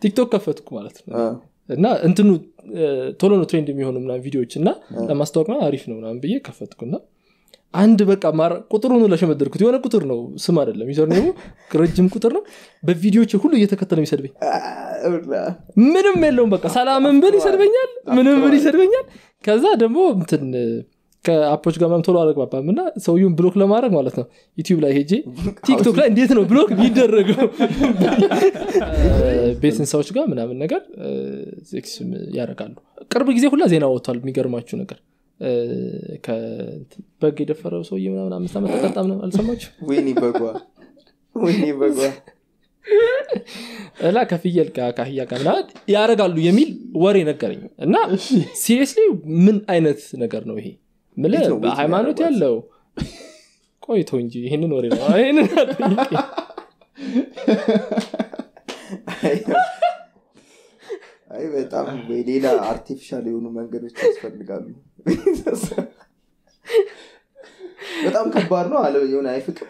ቲክቶክ ከፈትኩ ማለት ነው አ፣ እና እንትኑ እ፣ ቶሎ ነው ትሬንድ የሚሆኑ ምናምን ቪዲዮዎች እና ለማስታወቅ ምናምን አሪፍ ነው ምናምን ብዬ ከፈትኩና አንድ በቃ ማራ- ቁጥሩን ለሸመደርኩት የሆነ ቁጥር ነው ስም አይደለም ዩዘር ኔሙ ረጅም ቁጥር ነው በቪዲዮዎች ሁሉ እየተከተለ የሚሰድበኝ ምንም የለውም በቃ ሰላምን ብል ይሰድበኛል ምንም ብል ይሰድበኛል ከዛ ደግሞ እንትን ከአፖች ጋር ምናምን ቶሎ አልግባባም እና ሰውየውን ብሎክ ለማድረግ ማለት ነው ዩቲዩብ ላይ ሄጄ ቲክቶክ ላይ እንዴት ነው ብሎክ የሚደረገው ቤት እንስሳዎች ጋር ምናምን ነገር ሴክስ ያደርጋሉ ቅርብ ጊዜ ሁላ ዜና ወጥቷል የሚገርማችሁ ነገር እ፣ ከእንትን በግ የደፈረው ሰውዬ ምናምን አምስት ዓመት ተቀጣ ምናምን አልሰማችሁ ወይኔ በጓ ወይኔ በጓ እና ከፍየል ጋር ከአህያ ጋር ምናምን ያደርጋሉ የሚል ወሬ ነገረኝ እና ሲሪየስሊ ምን አይነት ነገር ነው ይሄ ምልህ እንዴት ነው ቤት በሃይማኖት የሚያደርጓት? ያለው ቆይቶ እንጂ ይህንን ወሬ ነው ይህንን አትጠይቀኝ። አይ በጣም ወይ ሌላ አርቲፊሻል የሆኑ መንገዶች ያስፈልጋሉ በጣም ከባድ ነው አለ የሆነ አይፍቅም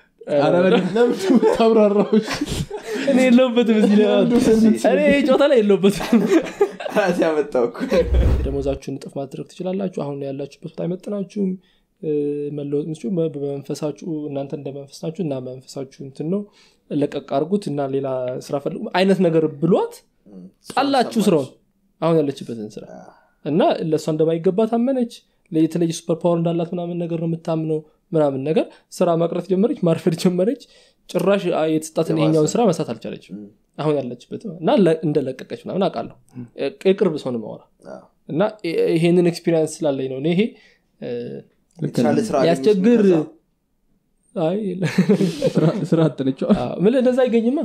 ታብራራዎች እኔ የለውበትም እዚህ ላይ እኔ ይሄ ጨዋታ ላይ የለውበትም ራሴ ያመጣው እኮ ደሞዛችሁን እጥፍ ማድረግ ትችላላችሁ አሁን ያላችሁበት ቦታ አይመጥናችሁም እ፣ መለወጥ ምትችሉ በመንፈሳችሁ እናንተ እንደ መንፈስ ናችሁ እና መንፈሳችሁ እንትን ነው ለቀቅ አድርጉት እና ሌላ ስራ ፈልጉ አይነት ነገር ብሏት ጣላችሁ ስራውን አሁን ያለችበትን ስራ እና ለእሷ እንደማይገባ ታመነች የተለየ ሱፐር ፓወር እንዳላት ምናምን ነገር ነው የምታምነው ምናምን ነገር ስራ መቅረት ጀመረች ማርፈድ ጀመረች ጭራሽ አ- የተሰጣትን ይሄኛውን ስራ መስራት አልቻለችም አሁን ያለችበት እና ለ- እንደለቀቀች ምናምን አውቃለሁ የቅርብ ሰው ነው ማወራ እና ይ- ይሄንን ኤክስፒሪንስ ስላለኝ ነው እኔ ይሄ እ፣ የተሻለ ስራ አገኘች ያስቸግር ከዛ። አይ ስራ አጥነቸው አዎ፣ ምን እንደዛ አይገኝማ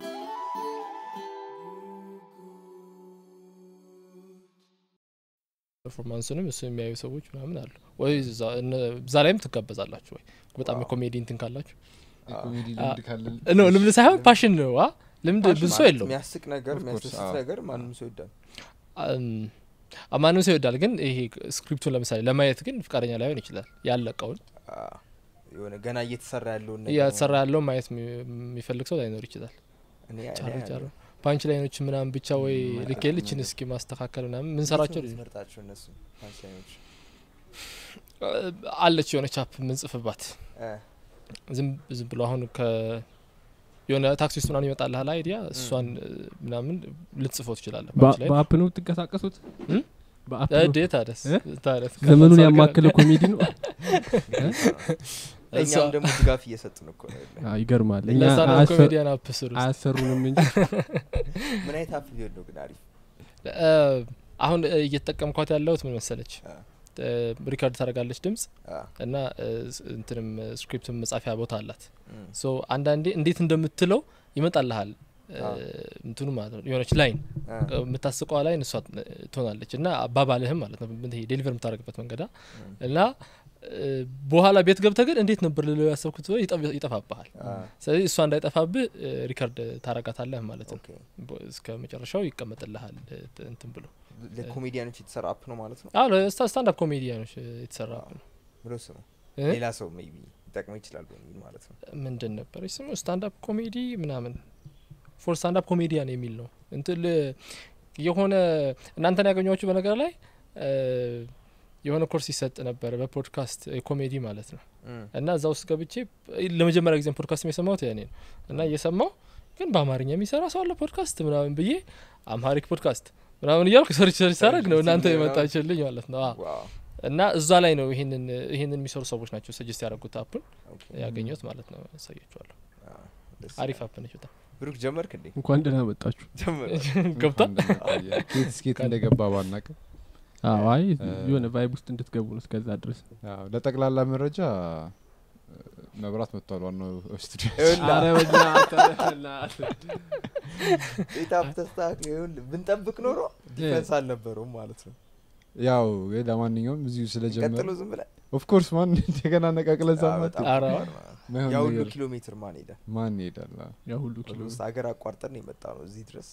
ፐርፎርማንስንም እሱ የሚያዩ ሰዎች ምናምን አሉ ወይ እዛ እነ- እዛ ላይም ትጋበዛላችሁ ወይ በጣም የኮሜዲ እንትን ካላችሁ የኮሜዲ ልምድ ካለን ኖ ልምድ ሳይሆን ፓሽን ነው አ? ልምድ ብዙ ሰው የለውም የሚያስቅ ነገር Of course, የሚያስደስት አዎ። ነገር ማንም ሰው ይወዳል አም፣ ማንም ሰው ይወዳል ግን ይሄ ስክሪፕቱን ለምሳሌ ለማየት ግን ፍቃደኛ ላይሆን ይችላል ያለቀውን አዎ። የሆነ ገና እየተሰራ ያለውን ነገር እያሰራ ያለው ማየት የሚ- የሚፈልግ ሰው ላይኖር ይችላል እኔ- እኔ ጫሮ ጫሮ አያለሁ። ፓንች ላይኖች ምናምን ብቻ ወይ ልኬልችን እስኪ ማስተካከል ምናምን ምንሰራቸው እንዴት ነው የምትመርጣቸው እነሱ ፓንችላይኖች? አለች የሆነች አፕ ምንጽፍባት እ፣ ዝም ዝም ብሎ አሁን ከ የሆነ ታክሲ ውስጥ ምናምን ይመጣልሃል አይዲያ እሷን እ፣ ምናምን ልትጽፈው ትችላለህ ፓንች ላይ በአፕ ነው የምትንቀሳቀሱት እም? በአፕ ነው? እዴ ታደስ እ? ታደስ ዘመኑን ያማከለ ኮሜዲ ነው ለእኛም ደግሞ ድጋፍ እየሰጡን እኮ ነው ያለው። አዎ፣ ይገርማል እኛ ለዛ ነው አያሰ- ኮሜዲያን አፕ ስሩ አያሰሩንም እንጂ ምን አይነት አፕ ቢሆን ነው ግን አሪፍ እ፣ አሁን እ፣ እየተጠቀምኳት ያለሁት ምን መሰለች አ። እ፣ ሪካርድ ታደርጋለች ድምጽ አ፣ እና እ፣ ስ- እንትንም ስክሪፕትም መጻፊያ ቦታ አላት እም፣ ሶ አንዳንዴ እንዴት እንደምትለው ይመጣልሃል እ፣ አዎ። እንትኑ ማለት ነው የሆነች ላይን አ፣ የምታስቀዋ ላይን እሷ ትሆናለች እና አባባልህም ማለት ነው ይሄ ዴሊቨር የምታደርግበት መንገዳ እም፣ እና እ፣ በኋላ ቤት ገብተህ ግን እንዴት ነበር ልለው ያሰብኩት ብለህ ይጠፍ- ይጠፋብሃል አ፣ ስለዚህ እሷ እንዳይጠፋብህ እ፣ ሪከርድ ታረጋታለህ ማለት ነው ኦኬ። በ- እስከ መጨረሻው ይቀመጥልሃል እ፣ ት- እንትን ብሎ ለኮሜዲያኖች የተሰራ አፕ ነው ማለት ነው ስታንዳፕ ኮሜዲያኖች እ፣ የተሰራ ነው ብሎ ስሙ እ? ሌላ ሰው ሜይ ቢ ሊጠቅመው ይችላል በሚል ማለት ነው ምንድን ነበር ስሙ ስታንዳፕ ኮሜዲ ምናምን ፎር ስታንዳፕ ኮሜዲያን የሚል ነው እንትን ል- የሆነ እናንተን ያገኟችሁ በነገር ላይ እ፣ የሆነ ኮርስ ይሰጥ ነበር በፖድካስት ኮሜዲ ማለት ነው እም፣ እና እዛ ውስጥ ገብቼ ለመጀመሪያ ጊዜ ፖድካስት የሰማሁት ያኔ ነው እና እየሰማው ግን በአማርኛ የሚሰራ ሰው አለ ፖድካስት ምናምን ብዬ አምሃሪክ ፖድካስት ምናምን እያልኩ ሰርች ሰርች ሳረግ ነው እናንተ የመጣችልኝ ማለት ነው አዎ። ዋው እና እዛ ላይ ነው ይህንን ይህንን የሚሰሩ ሰዎች ናቸው ሰጀስት ያደረጉት አፑን ኦኬ። ያገኘሁት ማለት ነው ያሳያችኋለሁ አ፣ ደስ አሪፍ ይላል። አፕ ነች በጣም ብሩክ ጀመርክ እንዴ እንኳን ደህና መጣችሁ ጀመር ገብቷል ኬት ስኬት እንደገባ ባናቅም አዎ፣ አይ እ፣ የሆነ ቫይብ ውስጥ እንድትገቡ ነው እስከዛ ድረስ አዎ፣ ለጠቅላላ መረጃ እ፣ መብራት መጥቷል ዋናው ስቱዲዮ ቤታፕ ተስተካክሎ ይኸውልህ ብንጠብቅ ኖሮ ዲፈንስ አልነበረውም ማለት ነው ያው ግን ለማንኛውም እዚሁ ስለጀመረ ቀጥሎ ዝም ብለህ ኦፍኮርስ ማን እንደገና ነቃቅለ አ፣ ዛማ በጣም ኧረ፣ ከባድ ነው። ማይሆን ያ ሁሉ ነገር ኪሎ ሜትር ማን ሄደ ማን ይሄዳል አዎ። ያ ሁሉ ኪሎ ውስጥ ሀገር አቋርጠን ነው የመጣ ነው እዚህ ድረስ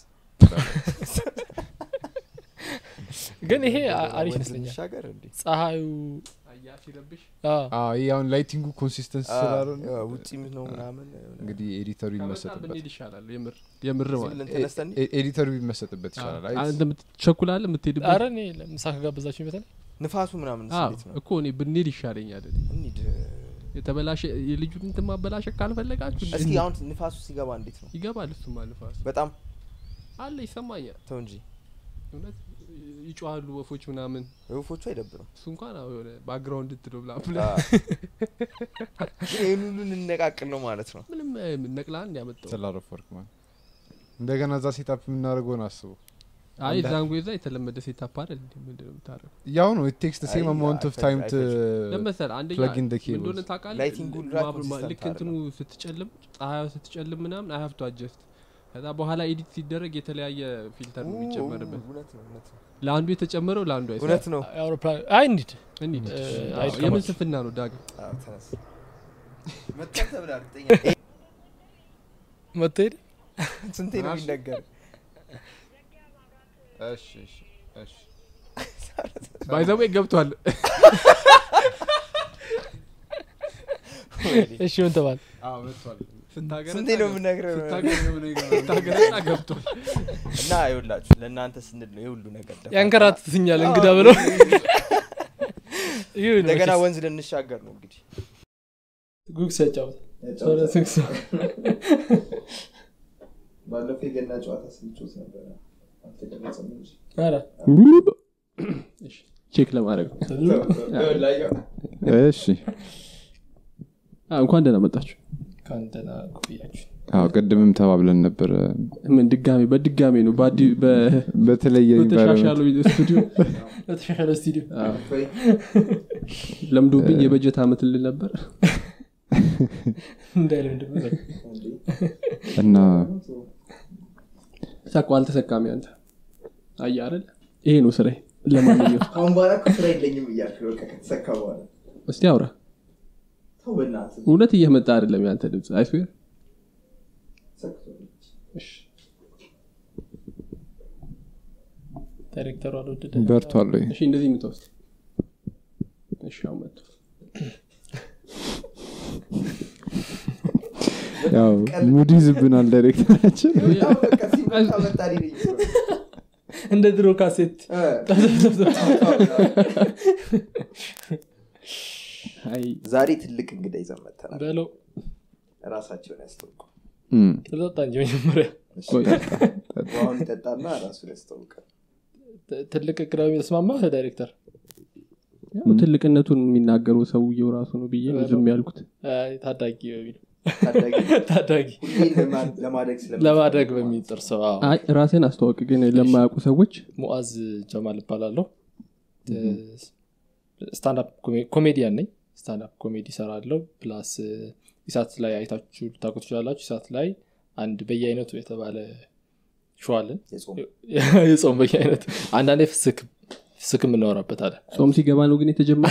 ግን ይሄ አ- አሪፍ ወንዝ ይመስለኛል እንሻገር እንዴ ፀሐዩ አዎ። አዎ፣ ይሄ አሁን ላይቲንጉ ኮንሲስተንስ ስላልሆነ ውጭም ነው ምናምን እንግዲህ ኤዲተሩ ይመሰጥበት ብንሄድ ይሻላል የምር የምር ማለት ብለን ተነስተን ኤ- ኤዲተሩ ቢመሰጥበት ይቻላል አይ፣ አንተ የምትቸኩላለ የምትሄድበት አረ እኔ ለምሳ ከጋበዛችሁ ይበታል ንፋሱ ምናምን አዎ፣ እንዴት ነው እኮ እኔ ብንሄድ ይሻለኛል እኔ። እንሂድ የተበላሸ የልጁን እንትን ማበላሸት ካልፈለጋችሁ እስኪ አሁን ንፋሱ ሲገባ እንዴት ነው ይገባል እሱማ ንፋስ በጣም አለ ይሰማኛል ተው እንጂ እውነት ይጮሃሉ ወፎች ምናምን ወፎቹ አይደብርም እሱ እንኳን አዎ የሆነ ባክግራውንድ እንትለው ብላ አዎ። ግን ይህን ሁሉ እንነቃቅል ነው ማለት ነው ምንም ነቅላን ያመጣው ስላረፍ ወርክ ማለት እንደገና እዛ ሴታፕ የምናደርገውን አስቡ አይ ዛንጎ ዛ የተለመደ ሴታፕ አይደል እንዴ ምንድነው የምታደርገው ያው ነው ኢት ቴክስ ሴም አይ፣ አማውንት ኦፍ አይፈጅ- ታይም ቱ ለመሰል አንደኛ plug in the ምን እንደሆነ cables። ታውቃለህ Lighting ሁሉ ማ- consistent ማ- ልክ እንትኑ ስትጨልም ፀሐዩ ስትጨልም ምናምን አይ ሀቭ ቱ አጀስት ከዛ በኋላ ኤዲት ሲደረግ የተለያየ ፊልተር ነው የሚጨመርበት እውነት ነው እውነት ነው ለአንዱ የተጨመረው ለአንዱ አይሰራም። እውነት ነው አውሮፕላን አይ እንሂድ እንሂድ እ፣ አዎ፣ አይድከማችሁ። የምን ስንፍና ነው ዳግም አዎ፣ ተነስ መጣን ተብላ እርግጠኛ መትሄድ ስንቴ ነው የሚነገር እሺ እሺ እሺ ባይዘዌ ገብቷል እሺ ምን ተባል አዎ መጥቷል ስታገረጣ ስንቴ ነው ገብ- የምነግረው ስታገረጣ ገብቷል እና ይኸውላችሁ ለእናንተ ስንል ነው የሁሉ ነገር ደፋ- ያንከራትትኛል እንግዳ ብለው ይሁን እንደገና መቼስ። ወንዝ ልንሻገር ነው እንግዲህ ጉግስ ያጫውት ያጫውታል። ጉግስ ባለፈው የገና ጨዋታ ስንጮት ነበረ አልተቀረጸም እንጂ ኧረ ቼክ ለማድረግ ነው ይኸውልህ፣ እሺ አዎ፣ እንኳን ደህና መጣችሁ ከአንተና ቆያችሁ አዎ ቅድምም ተባብለን ነበር ምን ድጋሜ በድጋሜ ነው በአዲ- በ- በተለየ በተሻሻሉ ኢንቫይሮንመንት ስቱዲዮ በተሻሻለ ስቱዲዮ ወይ ለምዶብኝ የበጀት አመት ልል ነበር እንዳይለ ምንድን ነው እንዴ? እና ሳቋ አልተሰካሚ አንተ አየህ አይደል ይሄ ነው ስራዬ ለማንኛውም ከአሁን በኋላ እኮ ስራ የለኝም እያልክ በቃ ከተሰካ በኋላ እስቲ አውራ ተው በእናትህ እውነት እየመጣ አይደለም ያንተ ድምፅ አይስዌር ሰክቷል። ዳይሬክተሩ አልወደደ በርቷል ወይ እሺ እንደዚህ የምትወስድ እሺ አሁን መጥቶ ያው ሙድ ይዝብናል ዳይሬክተራችን በጣም በቃ ሲመጣ መጣ ሊለኝ ነው። እንደ ድሮ ካሴት እ፣ አይ ዛሬ ትልቅ እንግዳ ይዘን መጥተናል በለው ራሳቸውን ያስተውቁ እም፣ ተጠጣ እንጂ መጀመሪያ ቆይ፣ ውሃውን ይጠጣና ራሱን ያስታውቃል ት- ትልቅ ቅዳሜ ተስማማ ዳይሬክተር ያው ትልቅነቱን የሚናገረው ሰውየው ራሱ ነው ብዬ ነው ዝም ያልኩት አይ፣ ታዳጊ በሚል ታዳጊ ታዳጊ ሁሌ ለማ- ለማደግ ስለምትፈልግ ለማደግ በሚጥር ሰው አዎ። አይ ራሴን አስተዋወቅ ግን ለማያውቁ ሰዎች ሙአዝ ጀማል እባላለሁ ስታንዳፕ ኮሜዲያን ነኝ ስታንዳፕ ኮሜዲ ሰራለሁ ፕላስ ኢሳት ላይ አይታችሁ ልታውቁ ትችላላችሁ ኢሳት ላይ አንድ በየአይነቱ የተባለ ሸዋለን የጾም የጾም በየአይነቱ አንዳንዴ ፍስክ ፍስክ የምናወራበታለን ጾም ሲገባ ነው ግን የተጀመረ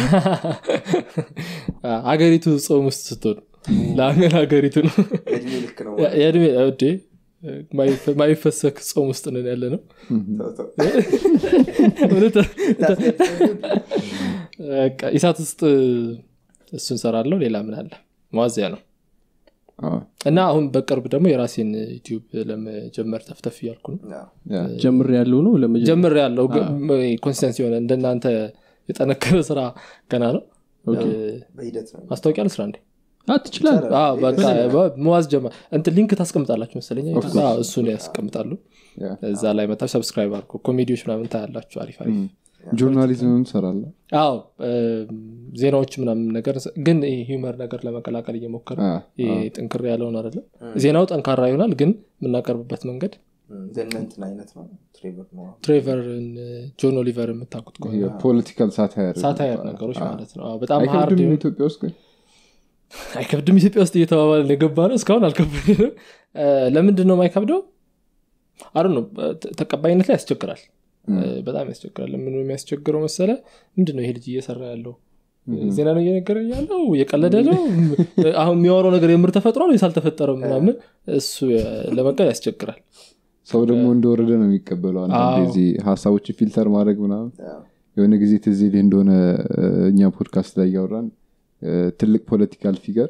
ሀገሪቱ ጾም ውስጥ ስትሆኑ ለአገር ሀገሪቱ ነው እድሜ ልክ ነው ያ- የእድሜ ውዴ ማይፈሰክ ጾም ውስጥ ነን ያለ ነው ተው፣ ተው። እውነት ታስገድደኝ? በቃ ኢሳት ውስጥ እሱን ሰራለሁ ሌላ ምን አለ መዋዚያ ነው አዎ፣ እና አሁን በቅርብ ደግሞ የራሴን ዩቲዩብ ለመጀመር ተፍተፍ እያልኩ ነው አዎ። ያ፣ ጀምር ያለው ነው ለመጀመር ጀምር ያለው ኮንሲስተንስ የሆነ እንደናንተ የጠነከረ ስራ ገና ነው እ፣ በሂደት ነው ማስታወቂያ ልስራ እንዴ ትችላል አዎ፣ በቃ መዋዝ ጀማ እንትን ሊንክ ታስቀምጣላችሁ መሰለኝ አዎ፣ እሱን ያስቀምጣሉ ያ። እዛ ላይ መታችሁ ሰብስክራይብ አድርጎ ኮሜዲዎች ምናምን ታያላችሁ አሪፍ አሪፍ እም፣ ጆርናሊዝምም ትሰራለ አዎ እም፣ ዜናዎች ምናምን ነገር ግን ሂውመር ነገር ለመቀላቀል እየሞከረ አ፣ ይሄ ጥንክር ያለውን አይደለም ዜናው ጠንካራ ይሆናል ግን የምናቀርብበት መንገድ ዘነንትን አይነት ነው ትሬቨር ነው ትሬቨርን ጆን ኦሊቨር የምታውቁት ከሆነ የፖለቲካል ሳታየር ሳታየር ነገሮች ማለት ነው አዎ፣ በጣም ሀርድ አይከብድም የሆኑ- ኢትዮጵያ ውስጥ ግን አይከብድም ኢትዮጵያ ውስጥ እየተባባልን የገባ ነው እስካሁን አልከብድም ለምንድን ነው የማይከብደው አሩ ነው ተቀባይነት ላይ ያስቸግራል እ፣ በጣም ያስቸግራል ለምን ነው የሚያስቸግረው መሰለ ምንድን ነው ይሄ ልጅ እየሰራ ያለው ዜና ነው እየነገረ ያለው እየቀለደ ነው አሁን የሚያወራው ነገር የምር ተፈጥሯል ወይስ አልተፈጠረም ምናምን እሱ እ፣ ለመቀል ያስቸግራል ሰው ደግሞ እንደወረደ ነው የሚቀበለው አንዳንድ አዎ። ጊዜ ሀሳቦችን ፊልተር ማድረግ ምናምን የሆነ ጊዜ ትዝ ይልህ እንደሆነ እ፣ እኛ ፖድካስት ላይ እያወራን እ፣ ትልቅ ፖለቲካል ፊገር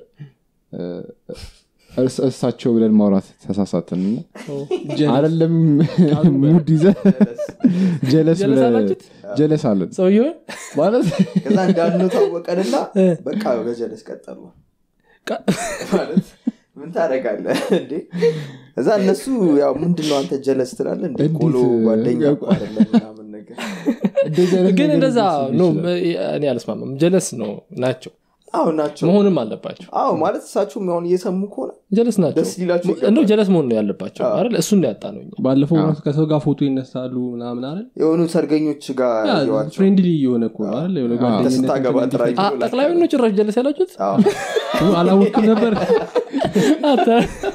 እሳቸው ብለን ማውራት ተሳሳትን እና አይደለም ሙድ ይዘ ጀለስ ጀለስ ብለህ- አላችሁት? ጀለስ አለን ሰውየው ማለት ከዛ እንዳልነው ታወቀንና በቃ በጀለስ ቀጠሉ ቃ- ማለት ምን ታደረጋለህ እንዴ እዛ እነሱ ያው ምንድነው አንተ ጀለስ ትላለ እንደ እንዴት፣ ቆሎ ጓደኛ ያ- እኮ አይደለም ምናምን ነገር እንደዚህ አይነት ግን ነገር እንደዛ ሊመስል ነው ይችላል። እኔ አልስማማም ጀለስ ነው ናቸው አዎ ናቸው መሆንም አለባቸው አዎ ማለት እሳቸውም አሁን እየሰሙ ከሆነ ጀለስ ናቸው ደስ ሊላቸው ይገባል። እንደው ጀለስ መሆን ነው ያለባቸው አዎ። አይደል እሱን ነው ያጣ ነው እኛ ባለፈው አዎ። ራሱ ከሰው ጋር ፎቶ ይነሳሉ ምናምን አይደል የሆኑ ሰርገኞች ጋር ያ ያዩዋቸው ፍሬንድሊ የሆነ እኮ ነው አይደል የሆነ አዎ። ጓደኝነት ስታገባ እንትን ጥራኝ አ- ጠቅላይ ነው ጭራሽ ጀለስ ያላችሁት አዎ። እንዲፈ- አላወቅኩም ነበር አንተ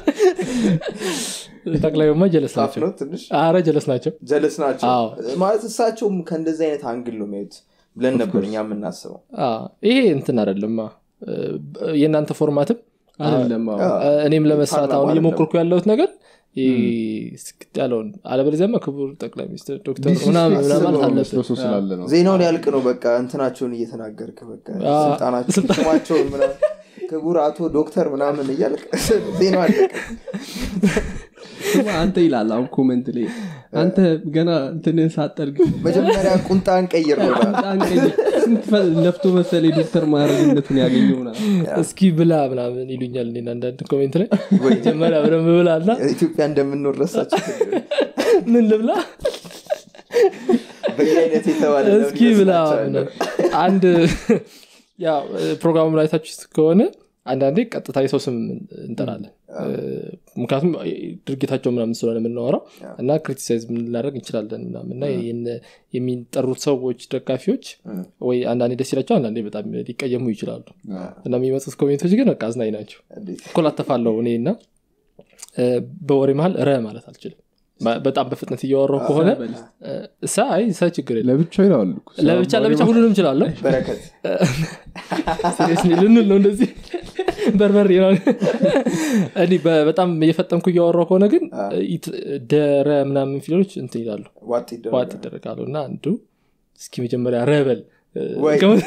ጠቅላዩማ ጀለስ ታፍ ናቸው ነው ትንሽ አረ ጀለስ ናቸው ጀለስ ናቸው አዎ። ማለት እሳቸውም ከእንደዚህ አይነት አንግል ነው የሚያዩት ብለን ነበር እኛ የምናስበው አ፣ ይሄ እንትን አይደለማ እ፣ የእናንተ ፎርማትም አይደለም አዎ። አዎ። እ፣ እኔም ለመስራት ፓርላማ አሁን አይደለም። እየሞከርኩ ያለሁት ነገር ይህ ስክት ያለውን አለበለዚያማ ክቡር ጠቅላይ ሚኒስትር ዶክተር ዲስ ምናምን ምናምን ማለት አስበው አለብን መስሎ ሰው ስላለ ነው ዜናውን ያልቅ ነው በቃ እንትናቸውን እየተናገርክ በቃ አዎ። ስልጣናቸው ስማቸውን ምናምን ክቡር አቶ ዶክተር ምናምን እያልቅ ዜናው አለቀ ስማ አንተ ይላል አሁን ኮመንት ላይ አንተ ገና እንትንን ሳጠርግ መጀመሪያ ቁንጣን ቀይር ነው በጣም ቀይ ስንት ፈ- ለፍቶ መሰለ ዶክተር ማድረግነቱን ያገኘው ምናምን እስኪ ብላ ምናምን ይሉኛል እኔን አንዳንድ ኮሜንት ላይ ወይ መጀመሪያ በደንብ ብላ እና ኢትዮጵያ እንደምንኖር ረሳቸው ምን ልብላ በየአይነት የተባለ ለምን እስኪ ብላ ይመስላችኋል? ምናምን። አንድ ያው ፕሮግራሙ ላይ ታችሁ ከሆነ አንዳንዴ ቀጥታ የሰው ስም እንጠራለን እ፣ ምክንያቱም ድርጊታቸው ምናምን ስለሆነ የምናወራው እና ክሪቲሳይዝ ልናደርግ እንችላለን ምናምን እና የነ- የሚጠሩት ሰዎች ደጋፊዎች እ። ወይ አንዳንዴ ደስ ይላቸው አንዳንዴ በጣም ሊቀየሙ ይችላሉ አዎ። እና የሚመጡት ኮሜንቶች ግን በቃ አዝናኝ ናቸው እንዴት? ኮላተፋለው እኔ እና እ፣ በወሬ መሀል ረ ማለት አልችልም ማ- በጣም በፍጥነት እያወራው ከሆነ በል። እ፣ እሳ አይ እሳ ችግር የለም ለብቻው ይለዋሉ እኮ። ለብቻ ለብቻ ሁሉንም እችላለሁ በረከት ሲሪየስሊ ልንል ነው እንደዚህ በርበሬ ነው እኔ በ- በጣም እየፈጠንኩ እያወራው ከሆነ ግን ኢት- ደረ ምናምን ፊደሎች እንትን ይላሉ ዋጥ ይደረጋል። ዋጥ ይደረጋሉ እና አንዱ እስኪ መጀመሪያ ረበል እ፣ ወይ። ከመ-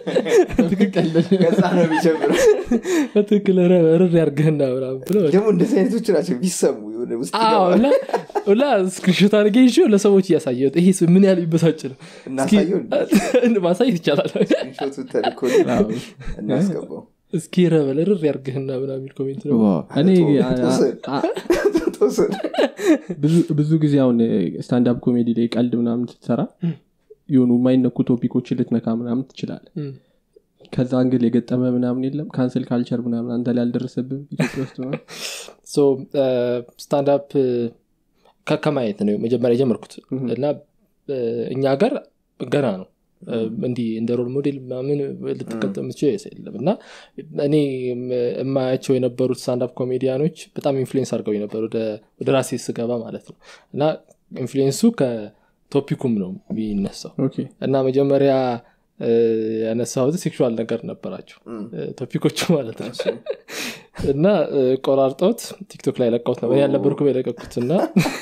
ከዛ ነው የሚጀምረው በትክክል ረ- ርር ያርገህና ምናምን ብሎ ደግሞ እንደዚህ አይነቶች ናቸው ቢሰሙ የሆነ ውስጥ አዎ ይገባል። እና እና ስክሪንሾት አድርጌ ይዤ ለሰዎች እያሳየሁት ይሄ ሰው ምን ያህል ይበሳጭ ነው እስኪ እናሳየው ማሳየት ይቻላል ስክሪንሾቱ ተልኮ እናስገባው እስኪ ረበል ርር ያርግህና ምናምን የሚል ኮሜንት ነው ዋው። እኔ ተወሰን። አ- ተወሰን። ብዙ- ብዙ ጊዜ አሁን ስታንዳፕ ኮሜዲ ላይ ቀልድ ምናምን ስትሰራ የሆኑ የማይነኩ ቶፒኮችን ልትነካ ምናምን ትችላለ እም። ከዛ እንግል የገጠመ ምናምን የለም ካንስል ካልቸር ምናምን አንተ ላይ አልደረሰብም ኢትዮጵያ ውስጥ ነው ሶ ስታንዳፕ ከማየት ነው መጀመሪያ የጀመርኩት እና እ፣ እኛ ሀገር ገና ነው እ፣ እንዲህ እንደ ሮል ሞዴል ምናምን ልትቀጠም የምትችል የለም እና እኔ የም- የማያቸው የነበሩት ስታንዳፕ ኮሜዲያኖች በጣም ኢንፍሉዌንስ አድርገው ነበር ወደ ወደ ራሴ ስገባ ማለት ነው እና ኢንፍሉዌንሱ ከቶፒኩም ነው የሚነሳው ኦኬ እና መጀመሪያ እ፣ ያነሳሁት ሴክሹዋል ነገር ነበራቸው እም። እ፣ ቶፒኮቹ ማለት ነው እና እ፣ ቆራርጠውት ቲክቶክ ላይ ለቀውት ነበር ያልነበርኩም የለቀኩት እና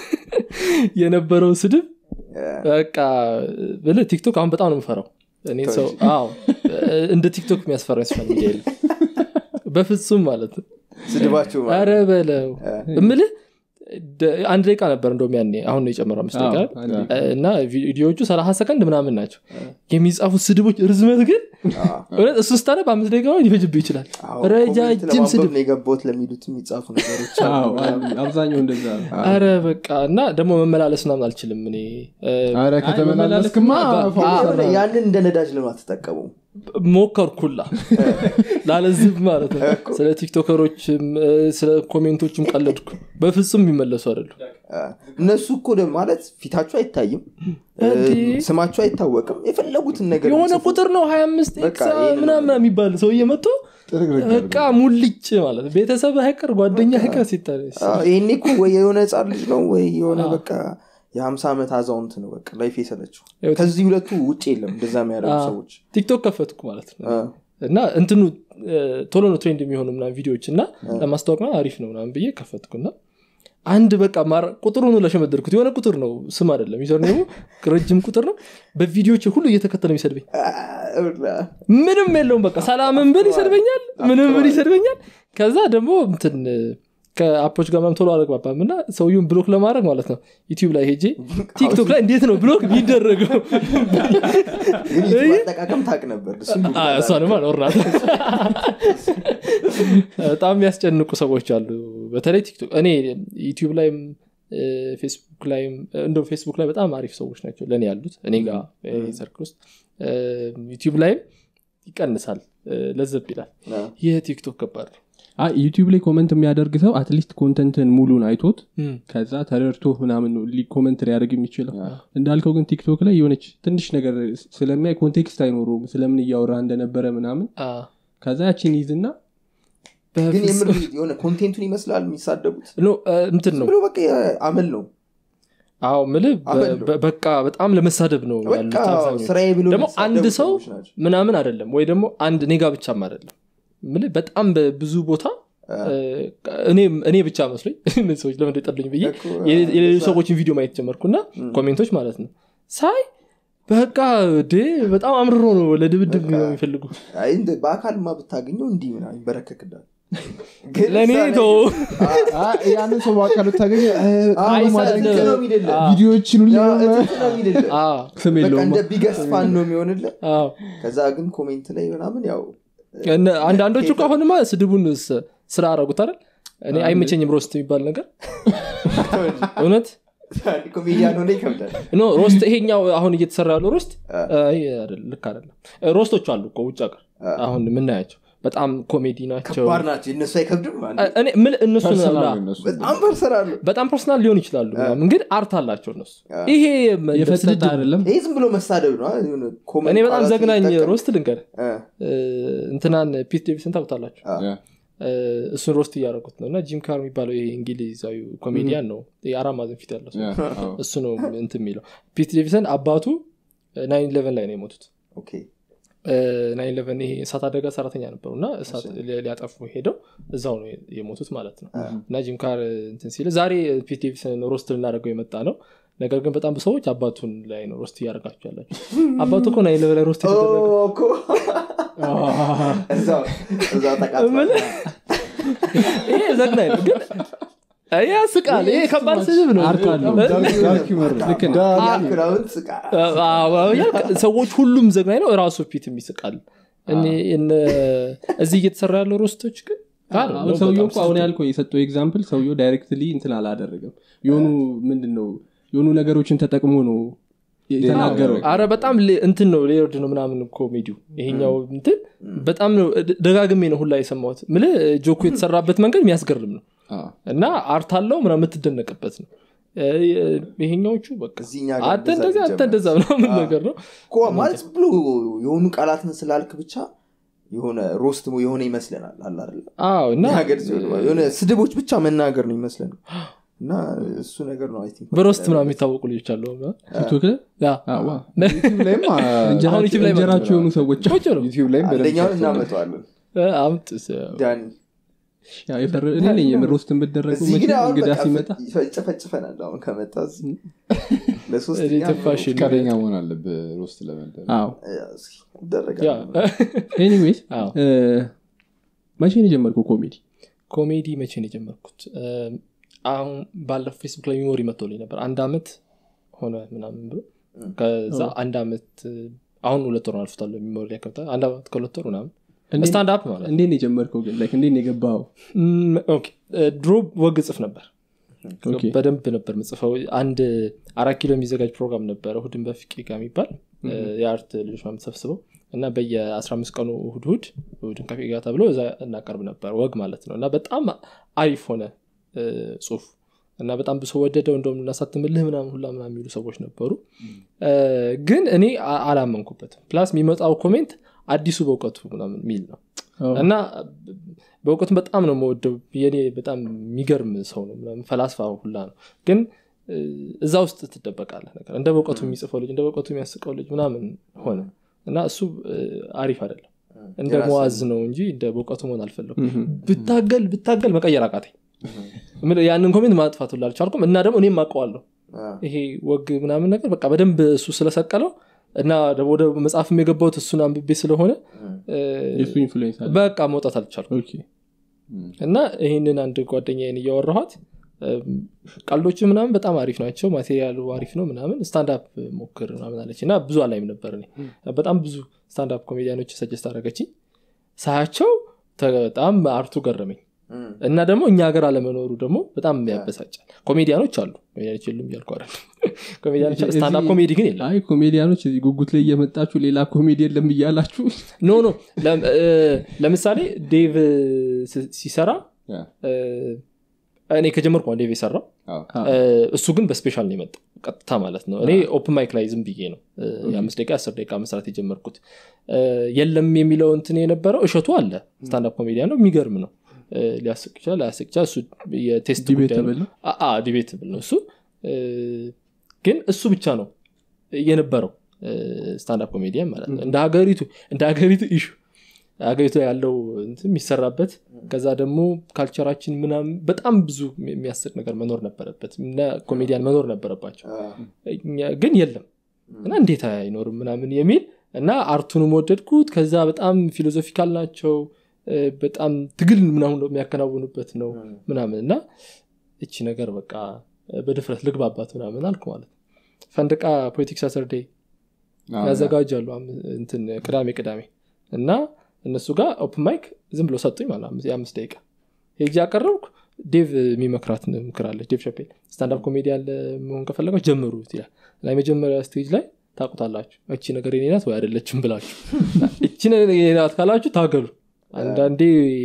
የነበረው ስድብ በቃ ብልህ ቲክቶክ አሁን በጣም ነው የምፈራው እኔ ሰው አዎ እ፣ እንደ ቲክቶክ የሚያስፈራ ሶሻል ሚዲያ የለም በፍጹም ማለት ነው ስድባቸው ማለት አረ በለው እምልህ ደ- አንድ ደቂቃ ነበር እንደውም ያኔ አሁን ነው የጨመረው አምስት ደቂቃ አዎ፣ አንዴ። እና ቪዲዮዎቹ ሰላሳ ሰከንድ ምናምን ናቸው የሚጻፉት ስድቦች ርዝመት ግን አዎ። እውነት እሱ ስታነ በአምስት ደቂቃ ሊፈጅብህ ይችላል አዎ፣ ረጃጅም ኮሜንት ለማንበብ ስድብ ነው የገባሁት ለሚሉት የሚጻፉ ነገሮች አሉ። አዎ፣ አሉ። አብዛኛው እንደዛ ነው አረ በቃ እና ደግሞ መመላለስ ምናምን አልችልም እኔ እ፣ አረ ከተመላለስክማ መመላለስማ ፎቅ አ- ሰራ። ያንን እንደ ነዳጅ ለምን አትጠቀሙም ሞከርኩላ ላለዝብ ማለት ነው ስለ ቲክቶከሮችም እ፣ ስለ ኮሜንቶችም ቀለድኩ በፍጹም የሚመለሱ አይደሉ አ፣ እነሱ እኮ ደግሞ ማለት ፊታቸው አይታይም እ፣ እንዴ? ስማቸው አይታወቅም የፈለጉትን ነገር የሆነ ቢጽፉ። ቁጥር ነው ሀያ አምስት በቃ ይሄንን ምናምን የሚባል ሰውዬ መጥቶ ጥርግርግ በቃ ሙልጭ ማለት ነው። ቤተሰብ አይቀር ጓደኛ አይቀር ሲታይ አ፣ ይሄኔ እኮ ወይ የሆነ ህፃን ልጅ ነው ወይ የሆነ በቃ የሀምሳ ዓመት አዛውንት ነው በቃ ላይፍ የሰለችው ያው ከዚህ ሁለቱ ውጭ የለም እንደዛ የሚያደርጉ አ፣ ሰዎች ቲክቶክ ከፈትኩ ማለት ነው አ፣ እና እንትኑ እ፣ ቶሎ ነው ትሬንድ የሚሆኑ ምናምን ቪዲዮዎች እና ለማስታወቅ ምናምን አሪፍ ነው ምናምን ብዬ ከፈትኩና አንድ በቃ ማራ- ቁጥሩን ሁሉ ለሸመደርኩት የሆነ ቁጥር ነው ስም አይደለም ዩዘር ኔሙ ረጅም ቁጥር ነው በቪዲዮች ሁሉ እየተከተለ የሚሰድበኝ ምንም የለውም በቃ ሰላምን ብል ይሰድበኛል ምንም ብል ይሰድበኛል ከዛ ደግሞ እንትን ከአፖች ጋር ምናምን ቶሎ አልግባባም እና ሰውየውን ብሎክ ለማድረግ ማለት ነው ዩቲዩብ ላይ ሄጄ ቲክቶክ ላይ እንዴት ነው ብሎክ የሚደረገው ግን ዩቲዩብ አጠቃቀም ታቅ ነበር እሱም አ፣ እሷንማ ኖርናት በጣም የሚያስጨንቁ ሰዎች አሉ በተለይ ቲክቶክ እኔ ዩቲዩብ ላይም እ፣ ፌስቡክ ላይም እንደ ፌስቡክ ላይ በጣም አሪፍ ሰዎች ናቸው ለእኔ ያሉት እኔ ጋር ሰርክል ውስጥ እ፣ ዩቲዩብ ላይም ይቀንሳል እ፣ ለዘብ ይላል አዎ። ይህ ቲክቶክ ከባድ ነው አይ ዩቲዩብ ላይ ኮመንት የሚያደርግ ሰው አትሊስት ኮንተንትን ሙሉን አይቶት ከዛ ተረድቶ ምናምን ነው ሊ- ኮመንት ሊያደርግ የሚችለው እንዳልከው ግን ቲክቶክ ላይ የሆነች ትንሽ ነገር ስለሚያይ ኮንቴክስት አይኖሩም ስለምን እያወራ እንደነበረ ምናምን አ፣ ከዛ ያችን ይዝና ግን በፍጹም- የምር የሆነ ኮንቴንቱን ይመስላል የሚሳደቡት ኖ፣ እ፣ እንትን ነው ብሎ በቃ አመል ነው አዎ ምልህ በ- አመል ነው። በ- በቃ በጣም ለመሳደብ ነው በቃ ያሉት አብዛኞቹ። ስራዬ ብሎ ደግሞ የሚሳደቡ አንድ ሰው ሰዎች ናቸው። ምናምን አይደለም ወይ ደግሞ አንድ ኔጋ ብቻም አይደለም ምልህ በጣም በብዙ ቦታ እ፣ እኔ እኔ ብቻ መስሎኝ እነዚህ ሰዎች ለምን ጠሉኝ ብዬ እኮ፣ የሌ- የሌሎች እንደዛ። ሰዎችን ቪዲዮ ማየት ጀመርኩና ኮሜንቶች ማለት ነው ሳይ በቃ ዴ በጣም አምርሮ ነው ለድብድብ በቃ። ነው የሚፈልጉ አይ እንደ በአካልማ ብታገኘው እንዲህ ምናምን ይንበረከክዳል ግን ለእኔ እዛ ላይ- ተው አ- ያንን ሰው በአካል ብታገኘ አ- አይሳደብ። እጥፍ ነው የሚልልህ። ቪዲዮዎችን ሁሉ ያ እጥፍ ነው የሚልልህ። አዎ ስም በቃ የለውም እንደ ቢገስት ፋን ነው የሚሆንልህ አዎ ከዛ ግን ኮሜንት ላይ ምናምን ያው እነ- አንዳንዶቹ እኮ አሁንማ ስድቡን ስ- ስራ አረጉት አይደል እኔ አይመቸኝም ሮስት የሚባል ነገር እውነት ኮሜዲያን ሆነ ይከብዳል ኖ ሮስት ይሄኛው አሁን እየተሰራ ያለው ሮስት አ። አይ፣ አይደለም፣ ልክ አይደለም ሮስቶች አሉ እኮ ውጭ ሀገር አ። አሁን የምናያቸው በጣም ኮሜዲ ናቸው ከባድ ናቸው እነሱ አይከብድም አንዴ። እኔ ምን እነሱን ፐርሰናል ላ- ነው እነሱ። በጣም ፐርሰናል በጣም ፐርሰናል ሊሆን ይችላሉ ምናምን፣ ግን አርት አላቸው እነሱ አ። ይሄ የፈጠጠ ስድድብ- አይደለም ይሄ ዝም ብሎ መሳደብ ነው የሆነ ኮመንት እኔ በጣም ቃላት ዘግናኝ ሲጠቀም- ሮስት ልንገር አ፣ እንትናን ፒት ዴቪስን ታውቁታላችሁ አ፣ ያ። እ፣ እሱን ሮስት እያደረጉት ነው እና ጂም ካር የሚባለው ይሄ እንግሊዛዊ ኮሜዲያን ነው የአራት ማዕዘን ፊት ያለው ሰው ያ፣ አዎ። እሱ ነው እንትን የሚለው ፒት ዴቪሰን አባቱ ናይን ኢሌቨን ላይ ነው የሞቱት ኦኬ ናይን ኢሌቨን ይሄ እሳት አደጋ ሰራተኛ ነበሩ እና እሳት ሊ- ሊያጠፉ ሄደው እዛው ነው የሞቱት ማለት ነው እና ጂም ካር እንትን ሲል ዛሬ ፒት ዴቪሰን ሮስት ልናደርገው የመጣ ነው ነገር ግን በጣም ብዙ ሰዎች አባቱን ላይ ነው ሮስት እያደረጋችሁ ያላችሁ አባቱ እኮ ናይን ኢሌቨን ላይ ሮስት ኦ፣ የተደረገው እኮ እዛው እዛው ተቃጥሏል። ምን? ይሄ ዘግናኝ ነው ግን ይሄ ያስቃል ይሄ ከባድ ስድብ ነው አርት አለው። ዳርክ- ዳርክ ሂውመር ነው። ልክ ነው። ዳርክ ያክራውን ስቃ አዎ፣ ያልቅ- ሰዎች ሁሉም ዘግናኝ ነው ራሱ ፊት የሚስቃል እኔ እነ- እዚህ እየተሰራ ያለው ሮስቶች ግን ጋር ነው አሁን ሰውየው እኮ በጣም አሁን ያልከው የሰጠው ኤግዛምፕል ሰውየው ዳይሬክትሊ እንትን አላደረገም የሆኑ ምንድን ነው የሆኑ ነገሮችን ተጠቅሞ ነው የተናገረው አረ በጣም ሌ- እንትን ነው ሌርድ ነው ምናምን ኮሜዲው ይሄኛው እንትን በጣም ነው ደ- ደጋግሜ ነው ሁላ የሰማሁት ምል ጆኮ የተሰራበት መንገድ የሚያስገርም ነው አዎ። እና አርት አለው ምናምን የምትደነቅበት ነው እ- ይሄኛዎቹ በቃ እዚህኛ ጋር አንተ እንደዛ እንደዚህ አንተ ቢጀመር። እንደዛ ምናምን አዎ። ነገር ነው እኮ ማለት ብሎ የሆኑ ቃላትን ስላልክ ብቻ የሆነ ሮስት የሆነ ይመስለናል አለ አይደለ? አዎ እና ሀገር ሲሆን የሆነ ስድቦች ብቻ መናገር ነው ይመስለን እና እሱ ነገር ነው I think በሮስት ምናምን የሚታወቁ ልጆች አሉ ቲክቶክ ላይ ያ አዋ። ዩቲዩብ ላይም አ- አሁን ዩቲዩብ ላይ እንጀራቸው የሆኑ ሰዎች ቁጭ ነው ዩቲዩብ ላይም በደንብ አንደኛውን ሰርተዋል። እናመጣዋለን እ፣ አምጥ ስ- ዳኒ ያው የፈረ- እኔ ነኝ የምር ሮስት የምደረጉ እዚህ ግን አሁን እንግዳ በቃ ሲመጣ ይጨፈጭፈናል አሁን ከመጣ እዚህ እኔ ለሶስተኛ ትንፋሽ ፈቃደኛ መሆን አለብህ ሮስት ለመደረግ አዎ ያ ይደረጋል ኤኒዌይስ አዎ። መቼ ነው የጀመርከው ኮሜዲ ኮሜዲ መቼ ነው የጀመርኩት እ፣ አሁን ባለፈው ፌስቡክ ላይ ሚሞሪ መጥቶልኝ ነበር አንድ አመት ሆነ ምናምን ብሎ ከዛ አንድ አመት እ፣ አሁን ሁለት ወር አልፍታለ ሚሞሪ ላይ ከብታ አንድ አመት ከሁለት ወር ምናምን እንዴት- ስታንድ አፕ ማለት ነው። እንዴት ነው የጀመርከው ግን ላይክ እንዴት ነው የገባው ም፣ ኦኬ፣ እ፣ ድሮ ወግ ጽፍ ነበር ኦኬ። በደንብ ነበር ምጽፈው አንድ አራት ኪሎ የሚዘጋጅ ፕሮግራም ነበረ እሁድን በፍቄ ጋር የሚባል እ፣ የአርት ልጆች ምናምን ተሰብስበው እና በየ15 ቀኑ እሁድ እሁድ እሁድን ከፌ ጋር ተብሎ እዛ እናቀርብ ነበር ወግ ማለት ነው እና በጣም አሪፍ ሆነ እ፣ ጽሁፍ እና በጣም ብሶ ወደደው እንደውም እናሳትምልህ ምናምን ሁላ ምናምን የሚሉ ሰዎች ነበሩ እ፣ ግን እኔ አ- አላመንኩበትም ፕላስ የሚመጣው ኮሜንት አዲሱ በእውቀቱ ምናምን የሚል ነው እና በእውቀቱ በጣም ነው መወደው የኔ በጣም የሚገርም ሰው ነው ምናምን ፈላስፋ ሁላ ነው ግን እ፣ እዛ ውስጥ ትደበቃለህ ነገር እንደ በእውቀቱ የሚጽፈው ልጅ እንደ በእውቀቱ የሚያስቀው ልጅ ምናምን ሆነ እና እሱ እ፣ አሪፍ አይደለም እንደ የራስን- መዋዝ ነው እንጂ እንደ በእውቀቱ መሆን አልፈለኩም ብታገል ብታገል መቀየር አቃተኝ ምን- ያንን ኮሜንት ማጥፋት ሁላ አልቻልኩም እና ደግሞ እኔም አውቀዋለሁ ይሄ ወግ ምናምን ነገር በቃ በደንብ እሱ ስለሰቀለው እና ደግሞ ወደ መጽሐፍም የገባሁት እሱን አንብቤ ስለሆነ እ፣ የሱ ኢንፍሉዌንስ አለ በቃ መውጣት አልቻልኩም ኦኬ እና ይህንን አንድ ጓደኛዬን እያወራኋት እም፣ ቀልዶች ምናምን በጣም አሪፍ ናቸው ማቴሪያሉ አሪፍ ነው ምናምን ስታንዳፕ ሞክር ምናምን አለች እና ብዙ አላይም ነበር እኔ በጣም ብዙ ስታንዳፕ ኮሜዲያኖች ሰጀስት አደረገችኝ ሳያቸው ተ- በጣም አርቱ ገረመኝ እና ደግሞ እኛ ሀገር አለመኖሩ ደግሞ በጣም ያበሳጫል ኮሜዲያኖች አሉ ኮሜዲያኖች የሉም እያልኩ አይደለም ኮሜዲያኖች እዚህ- ስታንዳፕ ኮሜዲ ግን የለም አይ ኮሜዲያኖች እዚህ ጉጉት ላይ እየመጣችሁ ሌላ ኮሜዲ የለም እያላችሁ ኖ ኖ ለም- እ፣ ለምሳሌ ዴቭ ስ- ሲሰራ ያ። እ፣ እኔ ከጀመርኩ ነው ዴቭ የሰራው አዎ። እ፣ እሱ ግን በስፔሻል ነው የመጣው ቀጥታ ማለት ነው እኔ ኦፕን ማይክ ላይ ዝም ብዬ ነው እ፣ የአምስት ደቂቃ አስር ደቂቃ መስራት የጀመርኩት እ፣ የለም የሚለው እንትን የነበረው እሸቱ አለ ስታንዳፕ ኮሜዲያን ነው የሚገርም ነው እ፣ ሊያስቅ ይችላል ላያስቅ ይችላል እሱ የቴስት ጉዳይ ነው ዲቤተብል ነው ዲቤትብል ነው እሱ እ፣ ግን እሱ ብቻ ነው የነበረው ስታንዳፕ ኮሜዲያን ማለት ነው እንደ ሀገሪቱ እንደ ሀገሪቱ ኢሹ ሀገሪቱ ላይ ያለው እንትን የሚሰራበት ከዛ ደግሞ ካልቸራችን ምናምን በጣም ብዙ የሚያስቅ ነገር መኖር ነበረበት እና ኮሜዲያን መኖር ነበረባቸው እኛ- ግን የለም እና እንዴት አይኖርም ምናምን የሚል እና አርቱንም ወደድኩት ከዛ በጣም ፊሎዞፊካል ናቸው እ፣ በጣም ትግል ምናምን የሚያከናውኑበት ነው ምናምን እና እቺ ነገር በቃ በድፍረት ልግባባት ምናምን አልኩ ማለት ነው ፈንድቃ ፖለቲክስ ሳተርዴ አዎ፣ ያዘጋጃሉ አም- እንትን ቅዳሜ ቅዳሜ እና እነሱ ጋር ኦፕን ማይክ ዝም ብሎ ሰጡኝ ማለት ነው፣ አምስት- የአምስት ደቂቃ ሄጄ ያቀረብኩ ዴቭ የሚመክራት ምክር አለች ዴቭ ሸፔል ስታንዳፕ ኮሜዲያን መሆን ከፈለጋች ጀምሩት ይላል እና የመጀመሪያ ስቴጅ ላይ ታቁታላችሁ እቺ ነገር የኔ ናት ወይ አይደለችም ብላችሁ እቺ ነገር የኔ ናት ካላችሁ ታገሉ አንዳንዴ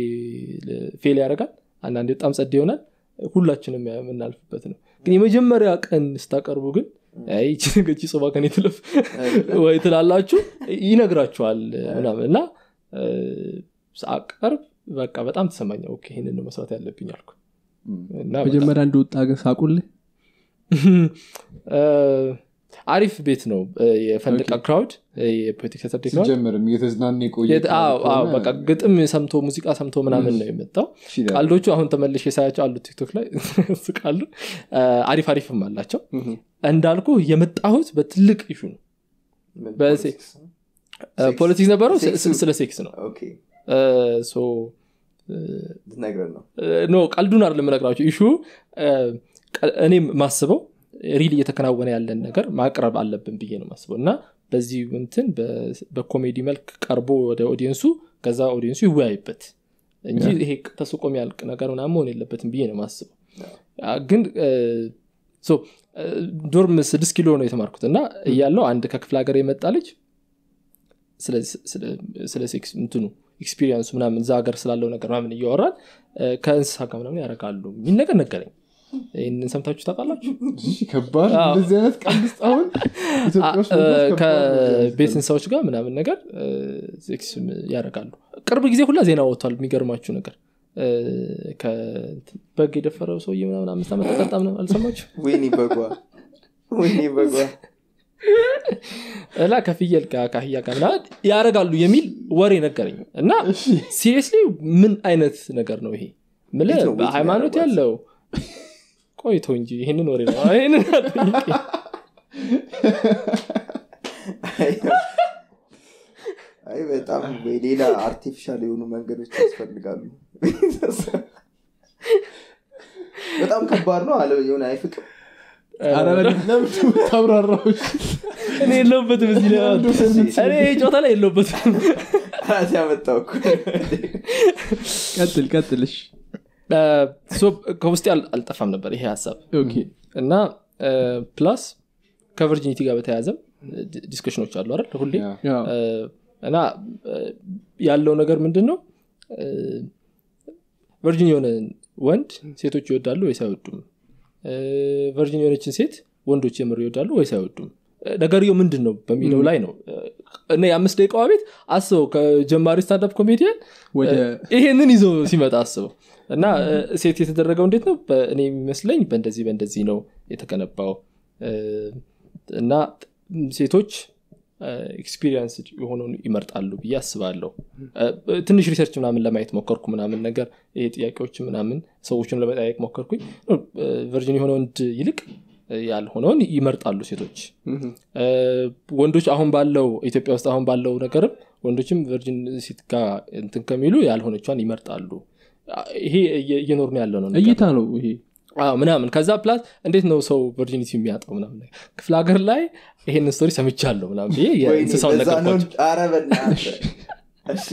ፌል ያደርጋል አንዳንዴ በጣም ጸድ ይሆናል ሁላችንም የምናልፍበት ነው ግን የመጀመሪያ ቀን ስታቀርቡ ግን አይ ይቺ ነገር ይቺ ጾባ ከኔ ትለፍ ወይ ትላላችሁ ይነግራችኋል ምናምን እና እ፣ ሳቀርብ በቃ በጣም ተሰማኝ ኦኬ ይህንን ነው መስራት ያለብኝ አልኩ እና በቃ መጀመሪያ እንደወጣ ግን ሳቁልህ እ፣ አሪፍ ቤት ነው እ፣ የፈንድቃ ክራውድ እ፣ የፖለቲክ ሰተርዴ ክራውድ ሲጀመርም እየተዝናና የቆየ የት- አዎ፣ ከሆነ አዎ፣ በቃ ግጥም ሰምቶ ሙዚቃ ሰምቶ ምናምን ነው የመጣው እሺ ይላል። ቀልዶቹ አሁን ተመልሼ ሳያቸው አሉ ቲክቶክ ላይ ስቃሉ አሪፍ አሪፍም አላቸው እንዳልኩ የመጣሁት በትልቅ ኢሹ ነው በሴ- ፖለቲክስ ነበረው ስ- ስ- ስለ ሴክስ ነው እ፣ ሶ ልትነግረን ነው ኖ ቀልዱን አይደለም የምነግራቸው ኢሹ እ፣ ቀ- እኔም ማስበው ሪል እየተከናወነ ያለን ነገር ማቅረብ አለብን ብዬ ነው ማስበው እና በዚህ እንትን በ- በኮሜዲ መልክ ቀርቦ ወደ ኦዲየንሱ ከዛ ኦዲየንሱ ይወያይበት እንጂ ይሄ ተስቆ የሚያልቅ ነገር ምናምን መሆን የለበትም ብዬ ነው ማስበው አ፣ ግን እ፣ ሶ እ፣ ዶርም ስድስት ኪሎ ነው የተማርኩት እና እያለው አንድ ከክፍለ ሀገር የመጣ ልጅ ስለ- ስለ- ስለ ሴክስ እንትኑ ኤክስፒሪየንሱ ምናምን እዛ ሀገር ስላለው ነገር ምናምን እያወራል እ፣ ከእንስሳ ጋር ምናምን ያደርጋሉ የሚል ነገር ነገረኝ ይህንን ሰምታችሁ ታውቃላችሁ እሺ፣ ከባድ አዎ። እንደዚህ አይነት ቀልድ ውስጥ አሁን ኢትዮጵያ ውስጥ አ- መግባት እ፣ ከባድ ነው ከቤት እንስሳዎች ጋር ምናምን ነገር እ፣ ሴክስ ያደርጋሉ ቅርብ ጊዜ ሁላ ዜና ወጥቷል የሚገርማችሁ ነገር እ፣ ከ- በግ የደፈረው ሰውዬ ምናምን አምስት ዓመት ተቀጣ ምናምን አልሰማችሁ ወይኔ በጓ ወይኔ በጓ እና ከፍየል ጋር ከአህያ ጋር ምናምን ያደርጋሉ የሚል ወሬ ነገረኝ እና ሲሪየስሊ ምን አይነት ነገር ነው ይሄ ምል እንዴት ነው ቤት በሃይማኖት የሚያደርጓት? ያለው ቆይቶ እንጂ ይህንን ወሬ ነው ይህንን አትጠይቂ። አይ በጣም ወይ ሌላ አርቲፊሻል የሆኑ መንገዶች ያስፈልጋሉ በጣም ከባድ ነው አለ የሆነ አይፍቅም ኧረ በደምብ ለምን ታብራራው እኔ የለውበትም እዚህ ላይ እኔ ይህ ጨዋታ ላይ የለውበትም ራሴ ያመጣው እኮ ቀጥል ቀጥልሽ እ፣ ሶ ከውስጤ አል- አልጠፋም ነበር ይሄ ሀሳብ ኦኬ እና ፕላስ ከቨርጂኒቲ ጋር በተያያዘም ዲ- ዲስከሽኖች አሉ አይደል ሁሌ ያ። ያው እ፣ እና እ፣ ያለው ነገር ምንድን ነው ቨርጂን የሆነ ወንድ ሴቶች ይወዳሉ ወይስ አይወዱም እ፣ ቨርጂን የሆነችን ሴት ወንዶች የምር ይወዳሉ ወይስ አይወዱም እ፣ ነገርየው ምንድን ነው በሚለው ላይ ነው እ፣ እና የአምስት ደቂቃዋ ቤት አስበው ከጀማሪ ስታንዳፕ ኮሜዲያን ወደ ይሄንን ይዞ ሲመጣ አስበው እና እ፣ ሴት የተደረገው እንዴት ነው በ- እኔ የሚመስለኝ በእንደዚህ በእንደዚህ ነው የተገነባው እ፣ እና ሴቶች ኤክስፒሪየንስ የሆነውን ይመርጣሉ ብዬ አስባለሁ እ፣ ትንሽ ሪሰርች ምናምን ለማየት ሞከርኩ ምናምን ነገር ይሄ ጥያቄዎች ምናምን ሰዎችን ለመጠያየቅ ሞከርኩኝ ቨርጅን የሆነ ወንድ ይልቅ እ፣ ያልሆነውን ይመርጣሉ ሴቶች እ፣ ወንዶች አሁን ባለው ኢትዮጵያ ውስጥ አሁን ባለው ነገርም ወንዶችም ቨርጅን ሴት ጋር እንትን ከሚሉ ያልሆነቿን ይመርጣሉ አ- ይሄ እየ- እየኖር ነው ያለው ነው ነገር። እይታ ነው ይሄ አዎ፣ ምናምን ከዛ ፕላስ እንዴት ነው ሰው ቨርጂኒቲ የሚያጣው ምናምን ነገር ክፍለ ሀገር ላይ ይሄን ስቶሪ ሰምቻለሁ ምናምን ብዬ ወይኔ፣ የእንስሳውን ለዛ ነው ነገርኳቸው ኧረ በእናትህ። እሺ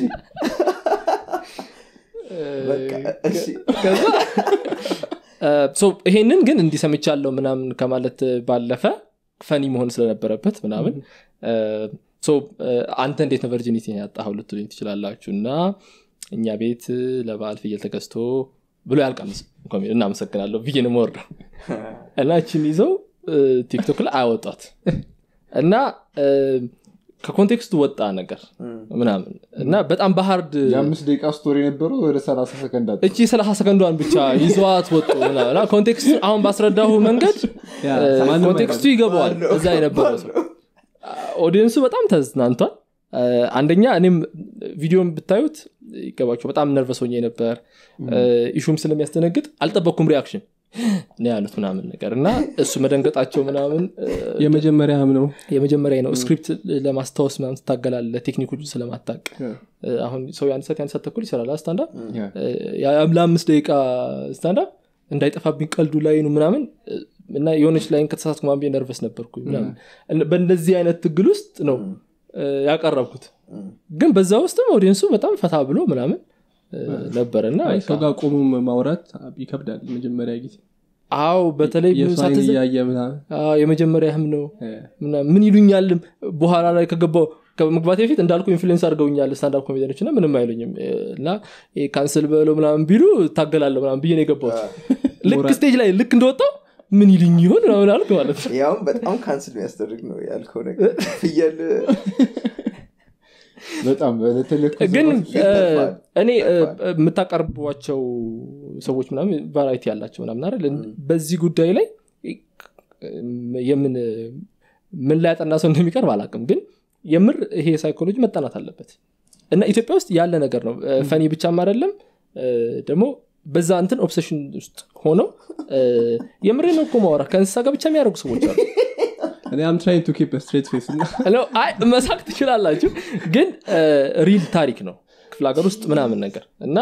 በቃ እሺ ከዛ ሶ ይሄንን ግን እንዲሰምቻለሁ ምናምን ከማለት ባለፈ ፈኒ መሆን ስለነበረበት ምናምን ሶ አንተ እንዴት ነው ቨርጂኒቲ ያጣኸው ልትሉኝ ትችላላችሁ እና እኛ ቤት ለበዓል ፍየል ተገዝቶ ብሎ ያልቃል ኮሜንት። እናመሰግናለሁ ብዬ ነው የምወርደው እና እችን ይዘው እ፣ ቲክቶክ ላይ አወጧት እና እ፣ ከኮንቴክስቱ ወጣ ነገር ምናምን እና በጣም በሀርድ የአምስት ደቂቃ ስቶሪ የነበረው ወደ ሰላሳ ሰከንድ አለ እቺ ሰላሳ ሰከንዷን ብቻ ይዘዋት ወጡ ምናምን። እና ኮንቴክስቱ አሁን ባስረዳሁ መንገድ ያ፣ እ፣ ማንም ኮንቴክስቱ ይገባዋል እዛ የነበረው ሰው ኦዲየንሱ በጣም ተዝናንቷል እ፣ አንደኛ እኔም ቪዲዮን ብታዩት ይገባቸው በጣም ነርቨስ ሆኜ ነበር እ፣ ኢሹም ስለሚያስደነግጥ አልጠበቅኩም ሪያክሽን ነው ያሉት ምናምን ነገር እና እሱ መደንገጣቸው ምናምን እ፣ የመጀመሪያም ነው የመጀመሪያ ነው ስክሪፕት ለማስታወስ ምናምን ትታገላለ ቴክኒኮቹ ስለማታቅ እ፣ አሁን ሰው የአንድ ሰዓት የአንድ ሰዓት ተኩል ይሰራል ስታንዳ ያ። ለአምስት ደቂቃ ስታንዳፕ እንዳይጠፋብኝ ቀልዱ ላይ ነው ምናምን እ፣ እና የሆነች ላይን ከተሳሳትኩ ማንቤ ነርቨስ ነበርኩኝ ምናምን እና በእንደዚህ አይነት ትግል ውስጥ ነው እ፣ ያቀረብኩት ግን በዛ ውስጥም ኦዲየንሱ በጣም ፈታ ብሎ ምናምን እ፣ ነበረ እና አይ፣ በቃ ሰው ጋር ቆሞ ማውራት ይከብዳል መጀመሪያ ጊዜ አዎ በተለይ የእሱ አይን ሳትዘ- እያየ ምናምን አዎ፣ የመጀመሪያህም ነው እ፣ ምናምን ምን ይሉኛልም በኋላ ላይ ከገባው ከመግባቴ በፊት እንዳልኩ ኢንፍሉዌንስ አድርገውኛል ስታንዳፕ ኮሜዲያኖች እና ምንም አይሉኝም እ፣ እና ይሄ ካንስል በለው ምናምን ቢሉ ታገላለሁ ምናምን ብዬ ነው የገባሁት ልክ ስቴጅ ላይ ልክ እንደወጣው ምን ይልኝ ይሆን ምናምን አልክ ማለት ነው ያውም በጣም ካንስል የሚያስደርግ ነው ያልከው ነገር ፍየል በጣም በተለይ ግን ፊት እ፣ ተርፏል። እኔ እ፣ ተርፏል። የምታቀርቧቸው ሰዎች ምናምን ቫራይቲ ያላቸው ምናምን አይደል በዚህ ጉዳይ ላይ እ፣ የምን ምን ላይ ያጠና ሰው እንደሚቀርብ አላውቅም ግን የምር ይሄ ሳይኮሎጂ መጠናት አለበት እና ኢትዮጵያ ውስጥ ያለ ነገር ነው እ፣ ፈኒ ብቻም አይደለም እ፣ ደግሞ በዛ እንትን ኦብሴሽን ውስጥ ሆነው እ፣ የምሬ ነው እኮ ማውራ ከእንስሳ ጋር ብቻ የሚያደርጉ ሰዎች አሉ እኔ አም ትራይንግ ቱ ኪፕ ስትሬት ፌስ እና ነው አይ መሳቅ ትችላላችሁ ግን ሪል ታሪክ ነው ክፍለ ሀገር ውስጥ ምናምን ነገር እና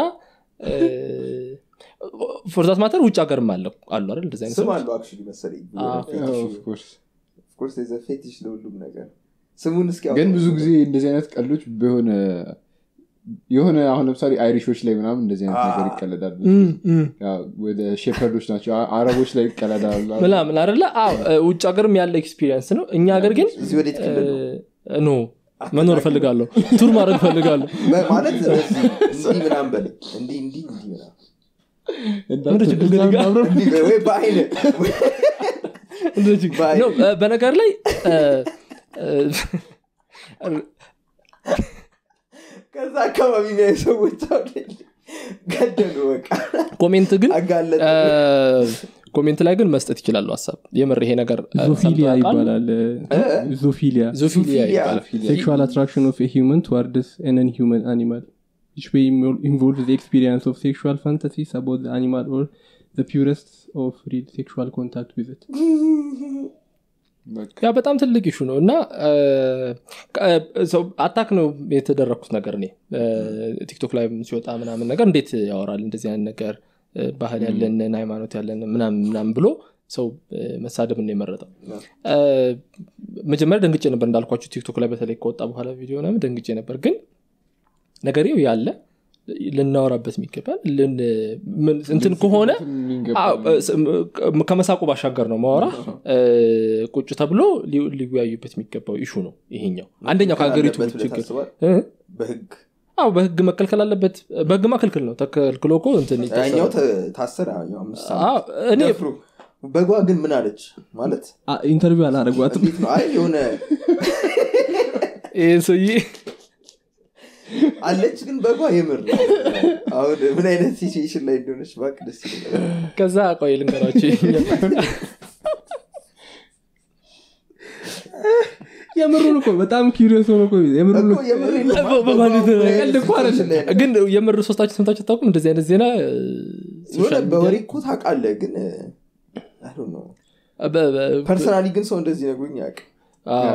ፎርዛት ማተር ውጭ ሀገርም አለው አሉ አይደል እንደዚህ አይነት ስም ሰዎች? አለው አክቹዋሊ መሰለኝ አዎ። ኦፍኮርስ ኦፍኮርስ ፌቲሽ ለሁሉም ነገር ስሙን እስኪ ግን አውጣው። ብዙ ጊዜ እንደዚህ አይነት ቀልዶች በሆነ የሆነ አሁን ለምሳሌ አይሪሾች ላይ ምናምን እንደዚህ አይነት ነገር ይቀለዳል እም፣ እም። ያው ወደ ሼፐርዶች ናቸው አ- አረቦች ላይ ይቀለዳሉ ምናምን አይደለ አዎ እ፣ ውጭ ሀገርም ያለ ኤክስፒሪየንስ ነው እኛ ሀገር ግን እዚህ ወዴት ክልል ነው? እ፣ ኖ መኖር እፈልጋለሁ ቱር ማድረግ እፈልጋለሁ በ- ማለት እንደዚህ እንዲህ ምናምን በለኝ እንዲህ እንዲህ እንዲህ ምናምን ምንድን ችግር ግን ይጋ- እንዲህ በ- ወይ በአይነ እንደዚህ ባይ። ነው እ፣ በነገር ላይ እ፣ እ፣ ከዛ አካባቢ የሚያዩ ሰዎች አሁን ገደሉ በቃ ኮሜንት ግን አጋለጠ እ፣ ኮሜንት ላይ ግን መስጠት ይችላሉ ሀሳብ የምር ይሄ ነገር እ፣ ዞፊሊያ ሰምተው ያውቃሉ? ይባላል ዞፊሊያ ዞፊሊያ ዞፊሊያ። ይባላል sexual attraction of a human towards an inhuman animal which may invo- involve the experience of sexual fantasies about the animal or the purest of real sexual contact with it ያ በጣም ትልቅ ኢሹ ነው እና አታክ ነው የተደረግኩት ነገር እኔ እ፣ ቲክቶክ ላይ ሲወጣ ምናምን ነገር እንዴት ያወራል እንደዚህ አይነት ነገር እ፣ ባህል ያለንን ሃይማኖት ያለን ምናምን ምናምን ብሎ ሰው እ፣ መሳደብን ነው የመረጠው እ፣ መጀመሪያ ደንግጬ ነበር እንዳልኳችሁ ቲክቶክ ላይ በተለይ ከወጣ በኋላ ቪዲዮ ምናምን ደንግጬ ነበር ግን ነገሬው ያለ ልናወራበት የሚገባል ልን- ምን- እንትን ከሆነ አዎ፣ ስ- ም- ከመሳቁ ባሻገር ነው ማወራ እ፣ ቁጭ ተብሎ ሊ- ሊወያዩበት የሚገባው ኢሹ ነው ይሄኛው አንደኛው ከሀገሪቱ አለበት ብለህ ችግር ታስባለህ? እ? በህግ አዎ በህግ መከልከል አለበት በህግማ ክልክል ነው ተከልክሎ እኮ እንትን ይታሰራል። ያኛው ተ- ታሰረ ያኛው አምስት አዎ፣ ዓመት እኔ ደፍሮ በጓ ግን ምን አለች ማለት ኢንተርቪው አላረጓትም እንዴት ነው አይ የሆነ ይሄ ሰውዬ አለች ግን በጓ የምር ነው። አሁን ምን አይነት ሲቹዌሽን ላይ እንደሆነች እባክህ ደስ ይለኛል ከዛ ቆይ ልንገራቸው ይሄኛው። የምሩን እኮ በጣም ኪሪየስ ሆኖ እኮ የምሩን እኮ የምሬን ነው። በ- በማለት ነው። በ- ቀልድ እኮ አይደለም። ላይ ነው። ግን የምር ሶስታችሁ ሰምታችሁ ታውቁም እንደዚህ አይነት ዜና እ፣ የሆነ ሶሻል ሚዲያ በወሬ ላይ? እኮ ታውቃለህ ግን አይ ዶንት ኖ በ- በ- ፐርሰናሊ ግን ሰው እንደዚህ ነግሮኝ ያውቅ አዎ።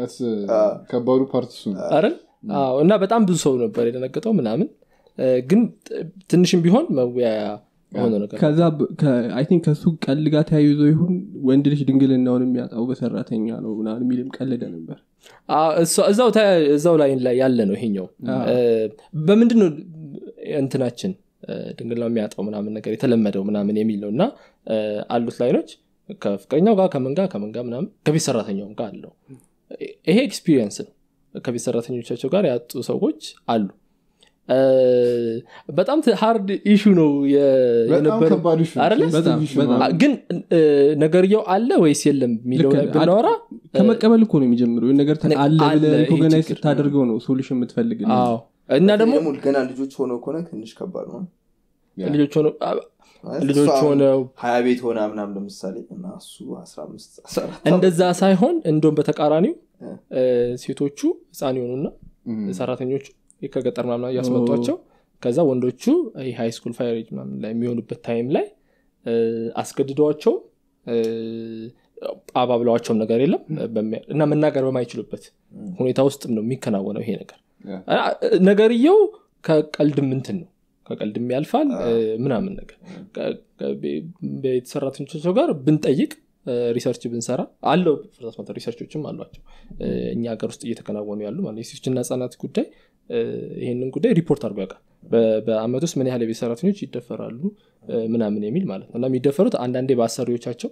ከባዱ ፓርት እሱ ነው አይደል አዎ እና በጣም ብዙ ሰው ነበር የደነገጠው ምናምን እ፣ ግን ጥ- ትንሽም ቢሆን መወያያ የሆነ ነገር ከዛ አይ ቲንክ ከሱ ቀል ጋር ተያይዞ ይሁን ወንድ ልጅ ድንግልናውን የሚያጣው በሰራተኛ ነው ምናምን የሚልም ቀልደ ነበር አዎ፣ እሷ- እዛው ተ- እዛው ላይ ላይ ያለ ነው ይሄኛው እ፣ በምንድን ነው እንትናችን እ፣ ድንግልናው የሚያጣው ምናምን ነገር የተለመደው ምናምን የሚል ነው እና እ፣ አሉት ላይኖች ከፍቅረኛው ጋር ከምን ጋር ከምን ጋር ምናምን ከቤት ሰራተኛውም ጋር አለው ይሄ ኤክስፒሪየንስ ነው ከቤት ሰራተኞቻቸው ጋር ያጡ ሰዎች አሉ እ፣ በጣም ሃርድ ኢሹ ነው የ- በጣም የነበረው ከባድ issue ነው። አይደለ? ሴንሲቲቭ በጣም፣ issue ነው። በጣም። አ- ግን እ፣ ነገርየው አለ ወይስ የለም የሚለው ልክ ላይ ነህ። ብናወራ ከመቀበል እኮ ነው የሚጀምረው ይህን ነገር እኔ አለ አለ፣ ብለህ ይሄ ሪኮግናይዝ ችግር ስታደርገው ነው ሶሉሽን የምትፈልግ አዎ እና ደግሞ ደግሞ ገና ልጆች ሆነው ከሆነ ትንሽ ከባድ ነው ያ። ልጆች ሆነው አ- ማለት ልጆች እሷ አሁን ሆነው ሀያ ቤት ሆና ምናም ለምሳሌ እና እሱ አስራ አምስት አስራ አራት እንደዛ ሳይሆን እንደውም በተቃራኒው እ። እ፣ ሴቶቹ ህፃን የሆኑና እም። ሰራተኞቹ ከገጠር ምናምን እያስመጧቸው ከዛ ወንዶቹ ሃይ ስኩል ፋይር ኤጅ ምናምን ላይ የሚሆኑበት ታይም ላይ እ፣ አስገድደዋቸው እ፣ አባብለዋቸውም ነገር የለም በሚያ- እና መናገር በማይችሉበት ሁኔታ ውስጥም ነው የሚከናወነው ይሄ ነገር ያ። አ- ነገርየው ከቀልድም እንትን ነው ከቀልድም ያልፋል እ፣ ምናምን ነገር ከ- ከ- ቤ- ቤት ሰራተኞቻቸው ጋር ብንጠይቅ እ፣ ሪሰርች ብንሰራ አለው ፍርሳት ማተር ሪሰርቾችም አሏቸው እ፣ እኛ ሀገር ውስጥ እየተከናወኑ ያሉ ማለት የሴቶችና ህጻናት ጉዳይ እ፣ ይህንን ጉዳይ ሪፖርት አድርጎ ያውቃል በ- በአመት ውስጥ ምን ያህል የቤት ሰራተኞች ይደፈራሉ እ፣ ምናምን የሚል ማለት ነው እና የሚደፈሩት አንዳንዴ በአሰሪዎቻቸው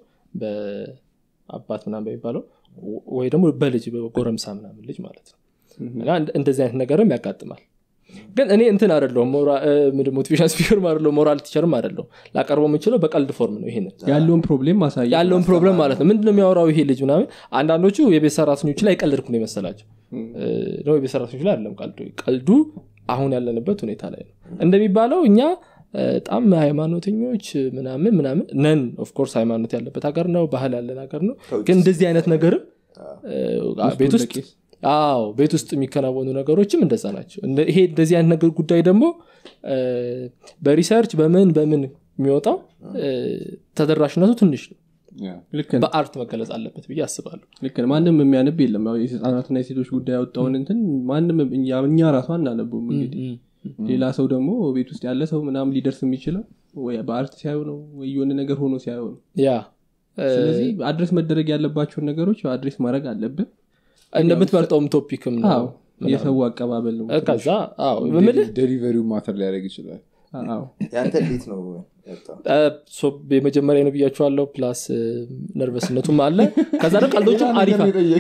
በአባት ምናምን በሚባለው ወይ ደግሞ በልጅ በጎረምሳ ምናምን ልጅ ማለት ነው እና እንደ- እንደዚህ አይነት ነገርም ያጋጥማል ግን እኔ እንትን አደለሁም ሞቲቬሽን ስፒከርም አደለሁም ሞራል ቲቸርም አደለሁም ላቀርበው የምችለው በቀልድ ፎርም ነው ይሄንን ያለውን ፕሮብሌም ማሳየት ያለውን ፕሮብለም ማለት ነው ምንድነው የሚያወራው ይሄ ልጅ ምናምን አንዳንዶቹ የቤት ሰራተኞች ላይ ቀልድኩ ነው የመሰላቸው እ፣ ነው የቤት ሰራተኞች ላይ አይደለም ቀልዱ ቀልዱ አሁን ያለንበት ሁኔታ ላይ ነው እንደሚባለው እኛ እ፣ በጣም ሃይማኖተኞች ምናምን ምናምን ነን ኦፍኮርስ ሃይማኖት ያለበት ሀገር ነው ባህል ያለን ሀገር ነው ከውጭ ግን እንደዚህ አይነት ነገርም እ፣ ቤት ውስጥ ለቄስ። አዎ ቤት ውስጥ የሚከናወኑ ነገሮችም እንደዛ ናቸው እንደ- ይሄ እንደዚህ አይነት ነገር ጉዳይ ደግሞ እ፣ በሪሰርች በምን በምን የሚወጣው እ፣ ተደራሽነቱ ትንሽ ነው ያ። ልክ ነህ፣ በአርት መገለጽ አለበት ብዬ አስባለሁ ልክ ነህ። ማንም የሚያነብ የለም ያው የህፃናትና የሴቶች ጉዳይ ያወጣውን እንትን ማንም እኛ እኛ ራሱ አናነቡም እንግዲህ ሌላ ሰው ደግሞ ቤት ውስጥ ያለ ሰው ምናምን ሊደርስ የሚችለው ወይ በአርት ሲያዩ ነው ወይ የሆነ ነገር ሆኖ ሲያዩ ነው ያ እ፣ ስለዚህ አድሬስ መደረግ ያለባቸውን ነገሮች አድሬስ ማድረግ አለብን እንደምትመርጠውም ቶፒክም ነው አዎ የሰው አቀባበል ነው እ፣ ከዛ አዎ ምልህ ዴሊቨሪው ማተር ሊያደርግ ይችላል አዎ ያንተ እንዴት ነው ያወጣው? እ፣ ሶ የመጀመሪያ ነው ብያቸዋለሁ ፕላስ እ፣ ነርቨስነቱም አለ ከዛ ደግሞ ቀልዶቹም አሪፋ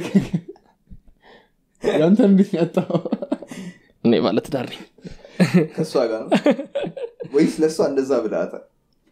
ያንተ እንዴት ያጣው እኔ ማለት ዳር ነኝ ከእሷ ጋር ነው ወይስ ለእሷ እንደዛ ብላታል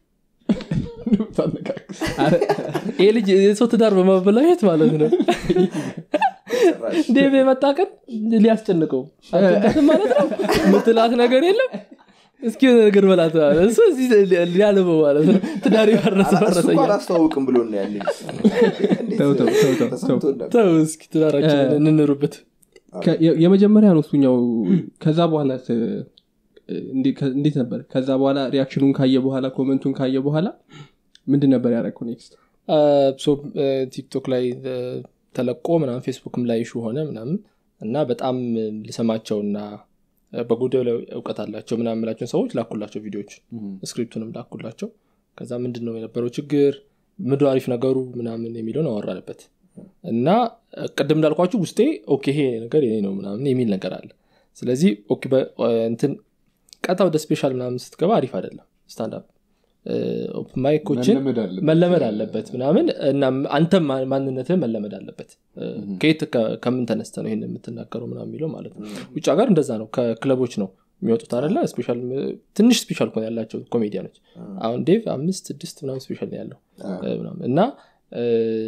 ይህ ልጅ የሰው ትዳር በማበላሸት ማለት ነው ጭራሽ ዴቭ የመጣ ቀን ሊያስጨንቀው አትወዳትም ማለት ነው ምትላት ነገር የለም እስኪ የሆነ ነገር በላት ማለት ነው። እሱ እዚህ ሊያልበው ማለት ነው ትዳር የፈረሰ እሱ እኮ ፈረሰኛ አላስተዋውቅም ብሎ ነው ያለ ተው ተው ተው ተው ተው ተሰምቶ ነበር ተው እስኪ ትዳራችንን እንኑርበት ከ- የ- የመጀመሪያ ነው እሱኛው ከዛ በኋላ ስ- እንዴ- ከ- እንዴት ነበር ከዛ በኋላ ሪያክሽኑን ካየ በኋላ ኮመንቱን ካየ በኋላ ምንድን ነበር ያደረግኩ ኔክስት አ፣ ሶ እ፣ ቲክቶክ ላይ እ፣ ተለቆ ምናምን ፌስቡክም ላይ ኢሹ ሆነ ምናምን እና በጣም ልሰማቸውና እ፣ በጉዳዩ ላይ እውቀት አላቸው ምናምን የምላቸውን ሰዎች ላኩላቸው ቪዲዮዎች ስክሪፕቱንም ላኩላቸው ከዛ ምንድን ነው የነበረው ችግር ምድ አሪፍ ነገሩ ምናምን የሚለውን አወራንበት እና እ፣ ቅድም እንዳልኳችሁ ውስጤ ኦኬ ይሄ ነገር የኔ ነው ምናምን የሚል ነገር አለ ስለዚህ ኦኬ በ- እ፣ እንትን ቀጥታ ወደ ስፔሻል ምናምን ስትገባ አሪፍ አይደለም ስታንዳፕ ማይኮችን መለመድ አለበት። መለመድ አለበት ምናምን እና አንተም ማ- ማንነትህ መለመድ አለበት እ፣ ከየት ከ- ከምን ተነስተ ነው ይህን የምትናገረው ምናምን የሚለው ማለት ነው ውጭ ሀገር እንደዛ ነው ከክለቦች ነው የሚወጡት አለ ስፔሻል ትንሽ ስፔሻል ኮን ያላቸው ኮሜዲያኖች አሁን ዴቭ አምስት ስድስት ምናምን ስፔሻል ነው ያለው እ፣ ምናምን እና እ፣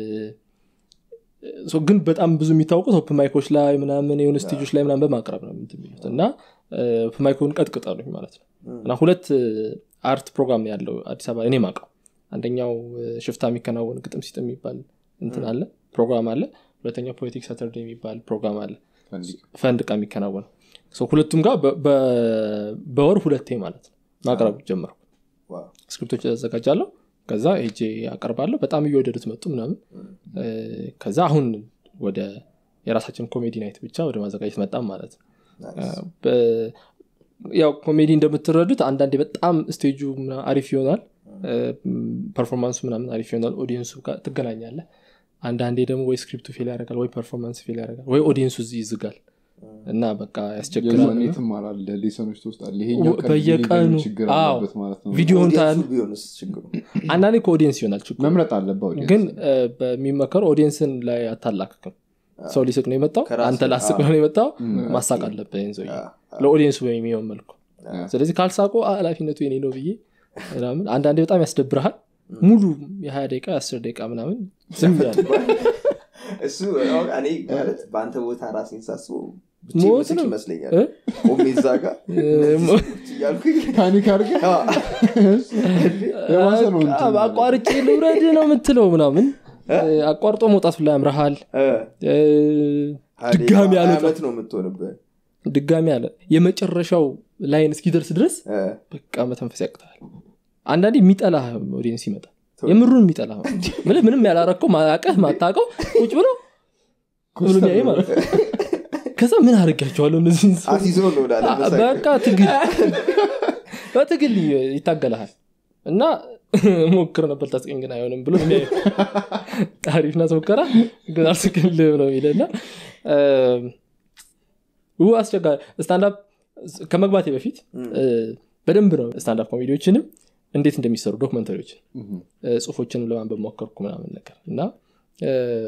ሶ ግን በጣም ብዙ የሚታወቁት ኦፕን ማይኮች ላይ ምናምን የሆነ ስቴጆች ላይ ምናምን በማቅረብ ነው እንትን የሚሉት እና ኦፕን ማይኮን ቀጥቅጠሉኝ ማለት ነው እና ሁለት እ፣ አርት ፕሮግራም ነው ያለው አዲስ አበባ እኔ ማቀው አንደኛው እ፣ ሽፍታ የሚከናወን ግጥም ሲጥ የሚባል እንትን አለ ፕሮግራም አለ ሁለተኛው ፖለቲክ ሳተርዴ የሚባል ፕሮግራም አለ ፈንዲቅ ፈንድ ቃ የሚከናወነው So ሁለቱም ጋር በ- በ- በወር ሁለቴ ማለት ነው ማቅረብ ጀመርኩ ዋው። ስክሪፕቶች ያዘጋጃለሁ ከዛ ሄጄ ያቀርባለሁ በጣም እየወደዱት መጡ ምናምን እ፣ ከዛ አሁን ወደ የራሳችን ኮሜዲ ናይት ብቻ ወደ ማዘጋጀት መጣም ማለት ነው ናይስ። በ- ያው ኮሜዲ እንደምትረዱት አንዳንዴ በጣም ስቴጁ ምናምን አሪፍ ይሆናል ፐርፎርማንሱ ምናምን አሪፍ ይሆናል ኦዲየንሱ ጋር ትገናኛለ አንዳንዴ ደግሞ ወይ ስክሪፕቱ ፌል ያደርጋል ወይ ፐርፎርማንስ ፌል ያደርጋል ወይ ኦዲየንሱ እዚህ ይዝጋል እና በቃ ያስቸግራል የዛኔ ትማራለህ ሌሰኖች ትወስዳለህ ይሄኛው ቀን በየቀኑ ሊገኝ ችግር አዎ፣ አለበት ማለት ነው ቪዲዮን ኦዲየንሱ ታያል ቢሆንስ ችግሩ አንዳንዴ ከኦዲየንስ ይሆናል ችግሩ መምረጥ አለበት audience። ግን እ፣ በሚመከረው ኦዲየንስን ላይ አታላክክም ሰው ሊስቅ ነው የመጣው ከራስህ- አንተ ላስቅ ነው የመጣው ማሳቅ አለብህ ይህን ሰውዬ ለኦዲየንሱ በሚሆን መልኩ ስለዚህ ካልሳቁ ኃላፊነቱ የኔ ነው ብዬ ምናምን አንዳንዴ በጣም ያስደብረሃል ሙሉ የሀያ ደቂቃ የአስር ደቂቃ ምናምን ዝም ያለ እሱ አሁን እኔ ማለት በአንተ ቦታ ራሴን ሳስበው ብቻ ሞት ምስቅ ነው። ይመስለኛል እ? ቆሜ እዛ ጋር ሞ- እያልኩኝ ፓኒክ አድርገህ የባሰ ነው እንትን በቃ አቋርጬ ልውረድ ነው የምትለው ምናምን አቋርጦ መውጣት ላይ ያምረሃል እ፣ እ፣ ሀያ ድጋሚ ደቂቃ አልወጣም። ዓመት ነው የምትሆንብህ ድጋሚ አለ የመጨረሻው ላይን እስኪደርስ ድረስ እ፣ በቃ መተንፈስ ያቅታል አንዳንዴ የሚጠላ ኦዲየንስ ይመጣል የምሩን የሚጠላ ምንም ምንም ያላረከው ማያቀህ ማታቀው ቁጭ ብሎ ብሎ የሚያይ ማለት ነው ከዛ ምን አድርጋቸዋለሁ እነዚህ አስይዞ ነው ወዳለ መሳቅ። በቃ ትግል በትግል ይታገልሃል እና ሞክር ነበር ታስቀኝ ግን አይሆንም ብሎ ነው የሚያየው። አሪፍ ናት ሙከራ ግን አልስቅልህ ነው የሚለና ው አስቸጋሪ ስታንዳፕ ከመግባቴ በፊት እ፣ በደንብ ነው ስታንዳፕ ኮሜዲዎችንም እንዴት እንደሚሰሩ ዶክመንተሪዎችን እ፣ ጽሁፎችንም ለማንበብ ሞከርኩ ምናምን ነገር እና እ፣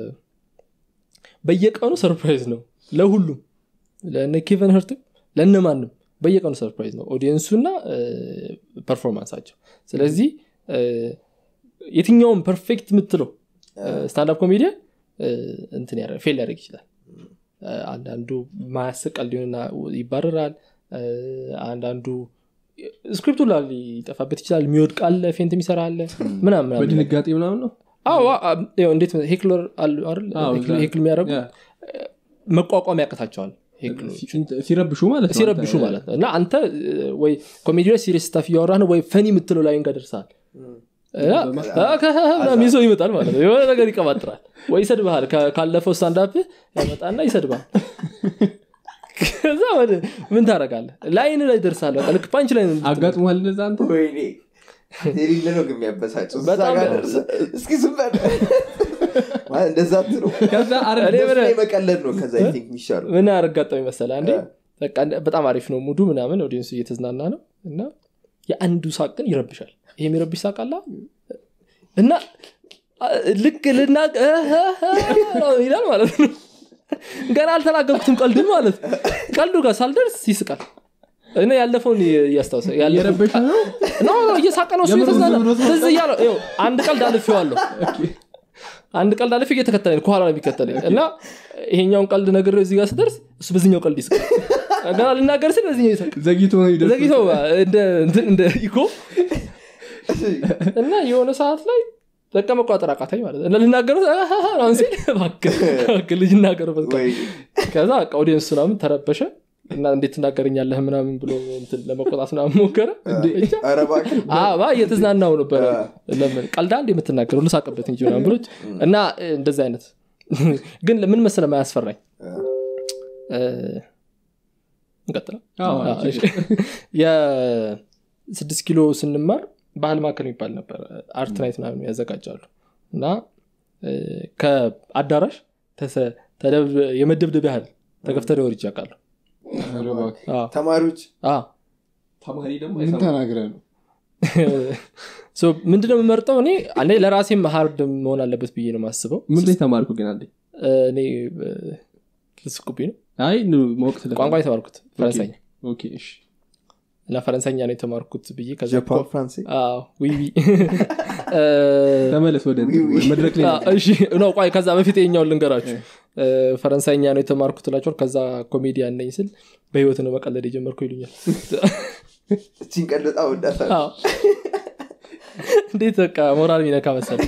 በየቀኑ ሰርፕራይዝ ነው ለሁሉም ለነ ኬቨን ህርትም ለእነማንም በየቀኑ ሰርፕራይዝ ነው ኦዲየንሱና ፐርፎርማንሳቸው ስለዚህ እ፣ የትኛውም ፐርፌክት የምትለው ስታንዳፕ ኮሜዲያ እንትን ያደርግ- ፌል ሊያደርግ ይችላል እ፣ አንዳንዱ ማያስቀል ሊሆንና ይባረራል እ፣ አንዳንዱ ስክሪፕቱ ላ ሊጠፋበት ይችላል የሚወድቅ አለ ፌንት የሚሰራ አለ ምናምን ምናምን በድንጋጤ ምናምን ነው አዎ አ- ያው እንዴት ሄክለር አሉ አይደል? አዎ፣ ሄክል- እዛ- ሄክል የሚያደርጉ ያ። መቋቋም ያቅታቸዋል ሄክሎች ሲረብሹ ማለት ነው ሲረብሹ አንተ- ማለት ነው እና አንተ እ፣ ወይ ኮሜዲ ላይ ሲሪየስ ስታፍ እያወራህ ነው ወይ ፈኒ የምትለው ላይ ጋር ደርሰሃል እና ምናምን ይዞ ይመጣል ማለት ነው የሆነ ነገር ይቀባጥራል ወይ ይሰድብሃል ከ- ካለፈው ስታንዳፕ ያመጣና ይሰድባል ከዛ ወደ- ምን ታደርጋለህ ላይን ላይ ደርሳለ ልክ ፓንች ላይ ነው አጋጥሟል እንደዛ አንተ ወይኔ የሌለ ነው ግን የሚያበሳጨው እዛ በጣም- ጋር ደርሰህ እስኪ ዝም በል ማለት እንደዛ አትለው ከዛ አረ እኔ እነሱ ምን- ላይ መቀለድ ነው ከዛ አይ ቲንክ የሚሻለው ምን አረጋጠው ይመሰለ አንዴ እ። በቃ እንደ- በጣም አሪፍ ነው ሙዱ ምናምን ኦዲየንሱ እየተዝናና ነው እና የአንዱ ሳቅ ግን ይረብሻል ይሄ የሚረብሽ ሳቅ አላ እና አ- ልክ ልና ይላል ማለት ነው ገና አልተናገርኩትም ቀልድን ማለት ነው። ቀልዱ ጋር ሳልደርስ ይስቃል እና ያለፈውን እያስታውሰ ያለፈውን- እየረበሸ ነው ኖ ኖ፣ እየሳቀ ነው እሱ የምር እየተዝናና ዝም ብሎ ትዝ እያለው ይኸው፣ አንድ ቀልድ አልፌዋለሁ አንድ ቀልድ አልፌ እየተከተለኝ ከኋላ ነው የሚከተለኝ እና ይሄኛውን ቀልድ ነገር እዚህ ጋር ስደርስ እሱ በዚኛው ቀልድ ይስቃል ገና ልናገር ስል በዚኛው ይስቃል ዘግይቶ ነው ይደርስ ዘግይቶ እንደ እንትን እንደ ኢኮ እና የሆነ ሰዓት ላይ በቃ መቋጠር አቃታኝ ማለት ነው። እና ልናገረው አሁን ሲል እባክህ እባክህ ልጅ እናገርበት ወይ ከዛ በቃ ኦዲየንስ ምናምን ተረበሸ እና እንዴት ትናገረኛለህ ምናምን ብሎ እንትን ለመቆጣት ምናምን ሞከረ ብቻ ኧረ እባክህ አባ እየተዝናናው ነበረ ለምን ቀልዳ እንደ የምትናገረው ልሳቅበት እንጂ ምናምን ብሎች እና እ፣ እንደዚህ አይነት ግን ምን መሰለ ማያስፈራኝ እ፣ እንቀጥላ አዎ፣ አዎ፣ እሺ። የስድስት ኪሎ ስንማር ባህል ማዕከል የሚባል ነበር አርት ናይት ምናምን ያዘጋጃሉ እና እ፣ ከአዳራሽ ተሰ- ተደብ- የመደብደብ ያህል ተገፍተር ወርጅ ያውቃሉ ኧረ እባክህ። ተማሪዎች ተማሪ ደግሞ ምን ተናግረህ ነው ሶ ምንድነው የምመርጠው እኔ አንዴ ለራሴም ሀርድ መሆን አለበት ብዬ ነው የማስበው ምን ላይ ተማርኩ ግን አንዴ እ፣ እኔ ልስቁብኝ ነው አይ ኑ- ማወቅ ስለ ቋንቋ የተማርኩት ፈረንሳይኛ ኦኬ እሺ እና ፈረንሳይኛ ነው የተማርኩት ብዬ ከዛ ጃፓን ፍራንሴ አዎ፣ ዊ ዊ እ፣ ተመለስ ወደ ዊ- ዊ። መድረክ ላይ አዎ፣ እሺ ነው ቆይ ከዛ በፊት የኛውን ልንገራችሁ እ፣ ፈረንሳይኛ ነው የተማርኩት ላቸውን ከዛ ኮሜዲያን ነኝ ስል በህይወት ነው መቀለድ የጀመርኩ ይሉኛል እቺን ቀልጣ ወዳታል አዎ። እንዴት በቃ ሞራል ሚነካ መሰል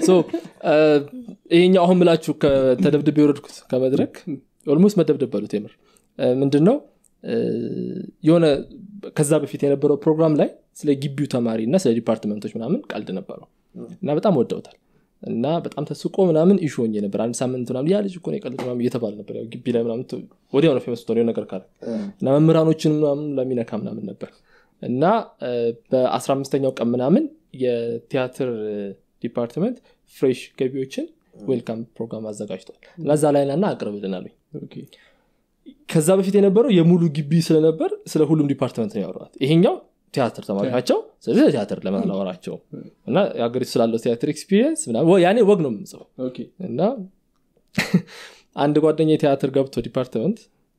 ይሄኛው አሁን ምላችሁ ተደብድብ የወረድኩት ከመድረክ ኦልሞስት መደብደብ በሉት የምር ምንድን ነው የሆነ ከዛ በፊት የነበረው ፕሮግራም ላይ ስለ ግቢው ተማሪ እና ስለ ዲፓርትመንቶች ምናምን ቀልድ ነበረው እና በጣም ወደውታል እና በጣም ተስቆ ምናምን ኢሹ ሆኜ ነበር አንድ ሳምንት ምናምን ያ ልጅ እኮ ነው የቀልድ ምናምን እየተባለ ነበር ያው ግቢ ላይ ምናምን ወዲያው ነው ፌመስ ሆነ ነገር ካለ እና መምህራኖችን ምናምን ለሚነካ ምናምን ነበር እና በአስራ አምስተኛው ቀን ምናምን የቲያትር ዲፓርትመንት ፍሬሽ ገቢዎችን ዌልካም ፕሮግራም አዘጋጅቷል እና እዛ ላይ ናና አቅርብልን አሉኝ ከዛ በፊት የነበረው የሙሉ ግቢ ስለነበር ስለ ሁሉም ዲፓርትመንት ነው ያወራት ይሄኛው ቲያትር ተማሪ ናቸው ስለዚህ ቲያትር ለመናወራቸው እና የሀገሪቱ ስላለው ቲያትር ኤክስፒሪየንስ ያኔ ወግ ነው የምጽፈው እና አንድ ጓደኛ የቲያትር ገብቶ ዲፓርትመንት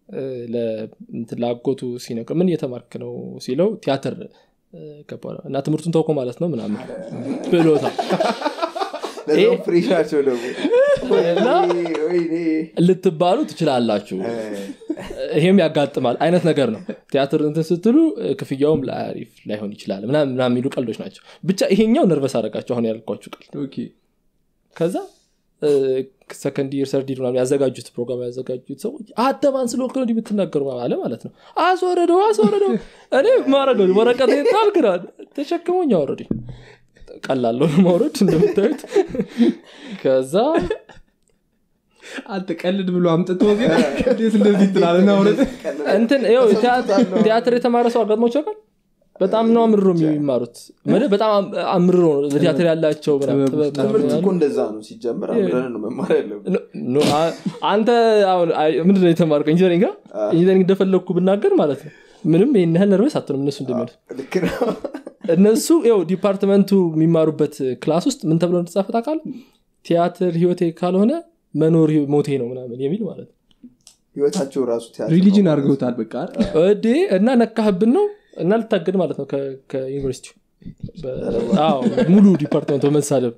ለአጎቱ ሲነግር ምን እየተማርክ ነው ሲለው ቲያትር እና ትምህርቱን ተውኮ ማለት ነው ምናምን ብሎታል ፍሬሽ ናቸው ደግሞ ልትባሉ ትችላላችሁ ይሄም ያጋጥማል አይነት ነገር ነው ቲያትር እንትን ስትሉ ክፍያውም ለአሪፍ ላይሆን ይችላል ምናምን የሚሉ ቀልዶች ናቸው ብቻ ይሄኛው ነርቨስ አረጋቸው አሁን ያልኳችሁ ቀልድ ከዛ ሰከንድ ይር ሰርዲድ ምናምን ያዘጋጁት ፕሮግራም ያዘጋጁት ሰዎች አተማን ስለወክ ነው ብትናገሩ አለ ማለት ነው አስወረደው አስወረደው እኔ ማረገው ወረቀት ጣልግራ ተሸክሞኝ አወረዱ ቀላለው ማውረድ እንደምታዩት ከዛ አንተ ቀልድ ብሎ አምጥቶ ግን እንዴት እንደዚህ ትላለና ውረድ እንትን ቲያትር የተማረ ሰው አጋጥሞች ያውቃል በጣም ነው አምርሮ የሚማሩት በጣም አምርሮ ነው ለቲያትር ያላቸው ትምህርት እኮ እንደዛ ነው ሲጀምር አምረን ነው መማር ያለብን አንተ ምንድነው የተማርከው ኢንጂነሪንግ ኢንጂነሪንግ እንደፈለግኩ ብናገር ማለት ነው ምንም ይህን ያህል ነርበስ አትሆንም እነሱ እንደሚሉት ልክ ነው እነሱ ው ዲፓርትመንቱ የሚማሩበት ክላስ ውስጥ ምን ተብሎ እንደተጻፈ ታውቃል ቲያትር ህይወቴ ካልሆነ መኖር ሞቴ ነው ምናምን የሚል ማለት ነው ህይወታቸው ራሱ ሪሊጅን አድርገውታል በቃ እዴ እና ነካህብን ነው እና ልታገድ ማለት ነው ከዩኒቨርሲቲ ሙሉ ዲፓርትመንት በመሳደብ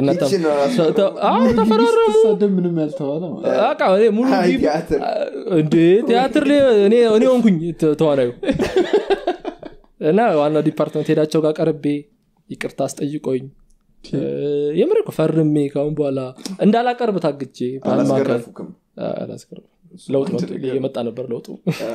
ተፈራረሙ ምንም ያልተባለ ሙሉ እንዴ ቲያትር እኔ ሆንኩኝ ተዋናዩ እና ዋናው ዲፓርትመንት ሄዳቸው ጋር ቀርቤ ይቅርታ አስጠይቆኝ የምር ፈርሜ ካሁን በኋላ እንዳላቀርብ ታግቼ አላስገረፉክም ለውጥ የመጣ ነበር ለውጡ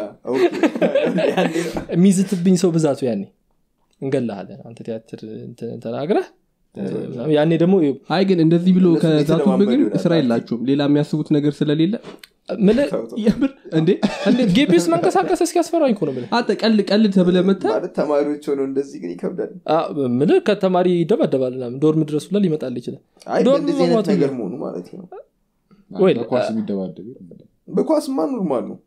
የሚዝትብኝ ሰው ብዛቱ ያኔ እንገላሃለን አንተ ቲያትር ተናግረህ ያኔ ደግሞ አይ ግን እንደዚህ ብሎ ከዛቱብ ግን ስራ የላችሁም ሌላ የሚያስቡት ነገር ስለሌለ እንዴ ግቢ ውስጥ መንቀሳቀስ እስኪያስፈራኝ እኮ ነው ምልህ አንተ ቀል ቀልድ ተብለ መታ ማለት ተማሪዎች ሆነው እንደዚህ ግን ይከብዳል ምልህ ከተማሪ ይደባደባል ምናምን ዶርም ድረስ ሁላ ሊመጣል ይችላል አይ ዶርም በእንደዚህ አይነት መግባቱ ነገር መሆኑ ማለት ነው ወይ በኳስ የሚደባደብ በኳስማ ኖርማል ነው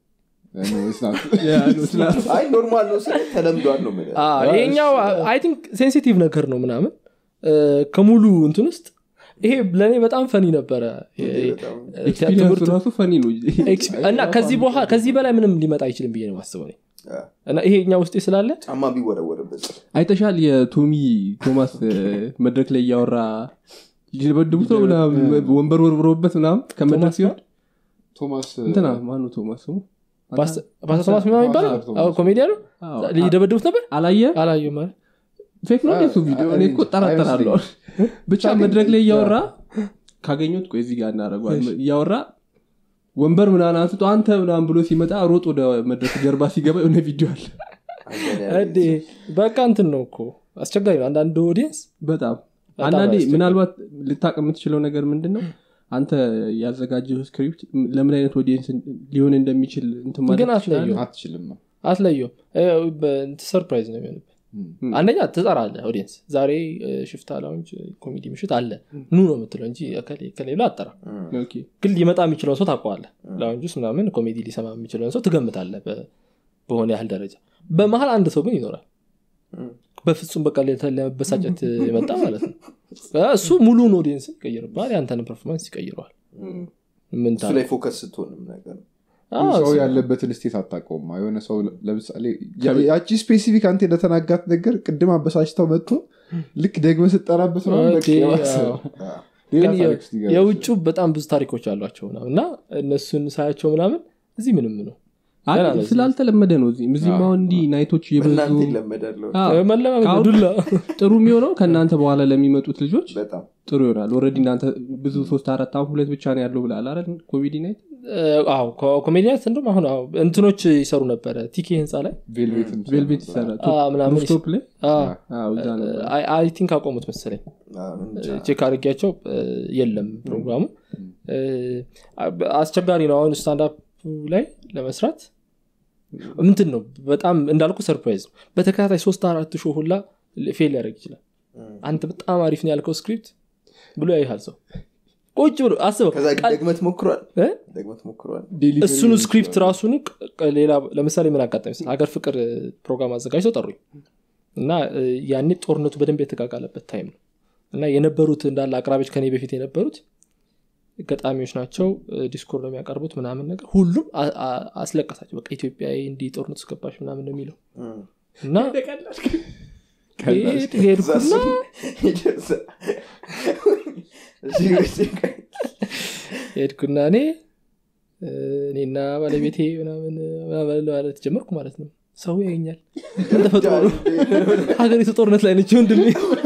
ስላት አይ ኖርማል ነው ስለ ተለምዷል ነው የምልህ። ይሄኛው አይ ቲንክ ሴንሲቲቭ ነገር ነው ምናምን ከሙሉ እንትን ውስጥ ይሄ ለእኔ በጣም ፈኒ ነበረ በጣም ኤክስፒሪንሱ ትምህርቱ ራሱ ፈኒ ነው ኤክስፒ- እና ከዚህ በኋላ ከዚህ በላይ ምንም ሊመጣ አይችልም ብዬ ነው ማስበው እኔ። አ፣ እና ይሄኛ ውስጤ ስላለ ጫማ ቢወረወርበት አይተሻል የቶሚ ቶማስ እ፣ መድረክ ላይ እያወራ ሊደበድቡት ነው ምናምን ወንበር ወርብሮበት ምናምን ከመድረክ ቶማስ ሲሆን ቶማስ እንትና ማኑ ቶማስ ስሙ ፓስተር ቶማስ ምናምን ይባላል ፓስተር ቶማስ። ኮሜዲያ ነው አዎ። ሊደበድቡት ነበር አላየ አላዩ ማለት ፌክ ነው የሱ ቪዲዮ እኔ እኮ ጠራጠራለሁ ብቻ መድረክ ላይ እያወራ ካገኙት ቆይ እዚህ ጋር እናደረጓል እያወራ ወንበር ምናምን አንስቶ አንተ ምናምን ብሎ ሲመጣ ሮጥ ወደ መድረክ ጀርባ ሲገባ የሆነ ቪዲዮ አለ እዴ በቃ እንትን ነው እኮ አስቸጋሪ ነው አንዳንድ ኦዲየንስ በጣም በጣም አንዳንዴ አያስቸግርም። ምናልባት ልታቅ የምትችለው ነገር ምንድን ነው አንተ ያዘጋጀው ስክሪፕት ለምን አይነት ኦዲየንስ ሊሆን እንደሚችል እንትን ማለት ግን ትችላለህ? አትለየውም አትችልም ነው አትለየውም ሰርፕራይዝ ነው የሚሆንብህ ም። አንደኛ ትጠራለህ ኦዲየንስ ዛሬ እ፣ ሽፍታ ላውንጅ ኮሜዲ ምሽት አለ ኑ ነው የምትለው እንጂ እከሌ- ከሌላ አጠራ ኦኬ። ግን ሊመጣ የሚችለውን ሰው ታውቀዋለህ ላውንጅ ውስጥ ምናምን ኮሜዲ ሊሰማ የሚችለውን ሰው ትገምታለህ በ- በሆነ ያህል ደረጃ በመሀል አንድ ሰው ግን ይኖራል በፍጹም በቃ ለ- ለመበሳጨት የመጣ ማለት ነው እሱ ሙሉን ኦዲየንስ ይቀይርባል ያንተን ፐርፎርማንስ ይቀይረዋል ምን እሱ ላይ ፎከስ ስትሆንም ነገር አዎ፣ ሰው እሱ- ያለበትን ስቴት አታውቀውም የሆነ ሰው ለምሳሌ ያ- ያቺ ስፔሲፊክ አንተ እንደተናጋት ነገር ቅድም አበሳጭተው መጥቶ ልክ ደግመ ስጠራበት ነው በቃ ኦኬ፣ የባሰ አዎ። ሌላ ግን የ- ታሪክ ውስጥ ይገባል። የውጩ በጣም ብዙ ታሪኮች አሏቸው ምናምን እና እነሱን ሳያቸው ምናምን እዚህ ምንም ነው አይ፣ ገና ነው እዚህ። ስላልተለመደ ነው እዚህም እዚህም አሁን እንዲህ ናይቶች እየበዙ በእናንተ ይለመዳለሁ አዎ፣ መለማመድ ከአሁን- ዱላ ጥሩ የሚሆነው ከእናንተ በኋላ ለሚመጡት ልጆች በጣም ጥሩ ይሆናል ኦልሬዲ እናንተ ብዙ ሶስት አራት አሁን ሁለት ብቻ ነው ያለው ብላል አረ ኮሜዲ ናይት አዎ ኮሜዲያት እንደም አሁን አዎ እንትኖች ይሰሩ ነበረ ቲኬ ህንፃ ላይ ቬልቬትም ቬልቬት ይሰራል አ፣ ምናምን ሩፍቶፕ ላይ አዎ። አዎ፣ እዛ ነበር አይ ቲንክ አቆሙት መሰለኝ አዎ፣ እንጃ። ቼክ አድርጊያቸው እ፣ የለም ፕሮግራሙ እ፣ አስቸጋሪ ነው አሁን ስታንዳፕ ላይ ለመስራት ምንትን ነው በጣም እንዳልኩ ሰርፕራይዝ ነው በተከታታይ ሶስት አራት ሾ ሁላ ፌል ሊያደርግ ይችላል አንተ በጣም አሪፍ ነው ያልከው ስክሪፕት ብሎ ያይሃል ሰው ቁጭ ብሎ አስበው ከዛ ቃል- ደግመት ሞክሯል እ? ደግመት ሞክሯል እሱኑ ስክሪፕት ራሱን ቅ- ሌላ ለምሳሌ ምን አጋጣሚ መሰለህ? ሀገር ፍቅር እ፣ ፕሮግራም አዘጋጅተው ጠሩኝ እና እ፣ ያኔ ጦርነቱ በደንብ የተቃቃለበት ታይም ነው እና የነበሩት እንዳለ አቅራቢዎች ከኔ በፊት የነበሩት ገጣሚዎች ናቸው እ፣ ዲስኮር ነው የሚያቀርቡት ምናምን ነገር ሁሉም አ- አ- አስለቀሳቸው በቃ ኢትዮጵያ እንዲህ ጦርነቱ ስገባሽ ምናምን ነው የሚለው እም። እና ሄድ- ሄድኩና ሄድኩና እኔ እ፣ እኔና ባለቤቴ ምናምን ምናምን ማለት ጀመርኩ ማለት ነው ሰው ያኛል ምን ተፈጥሮ ነው ሀገሪቱ ጦርነት ላይ ነች ወንድሜ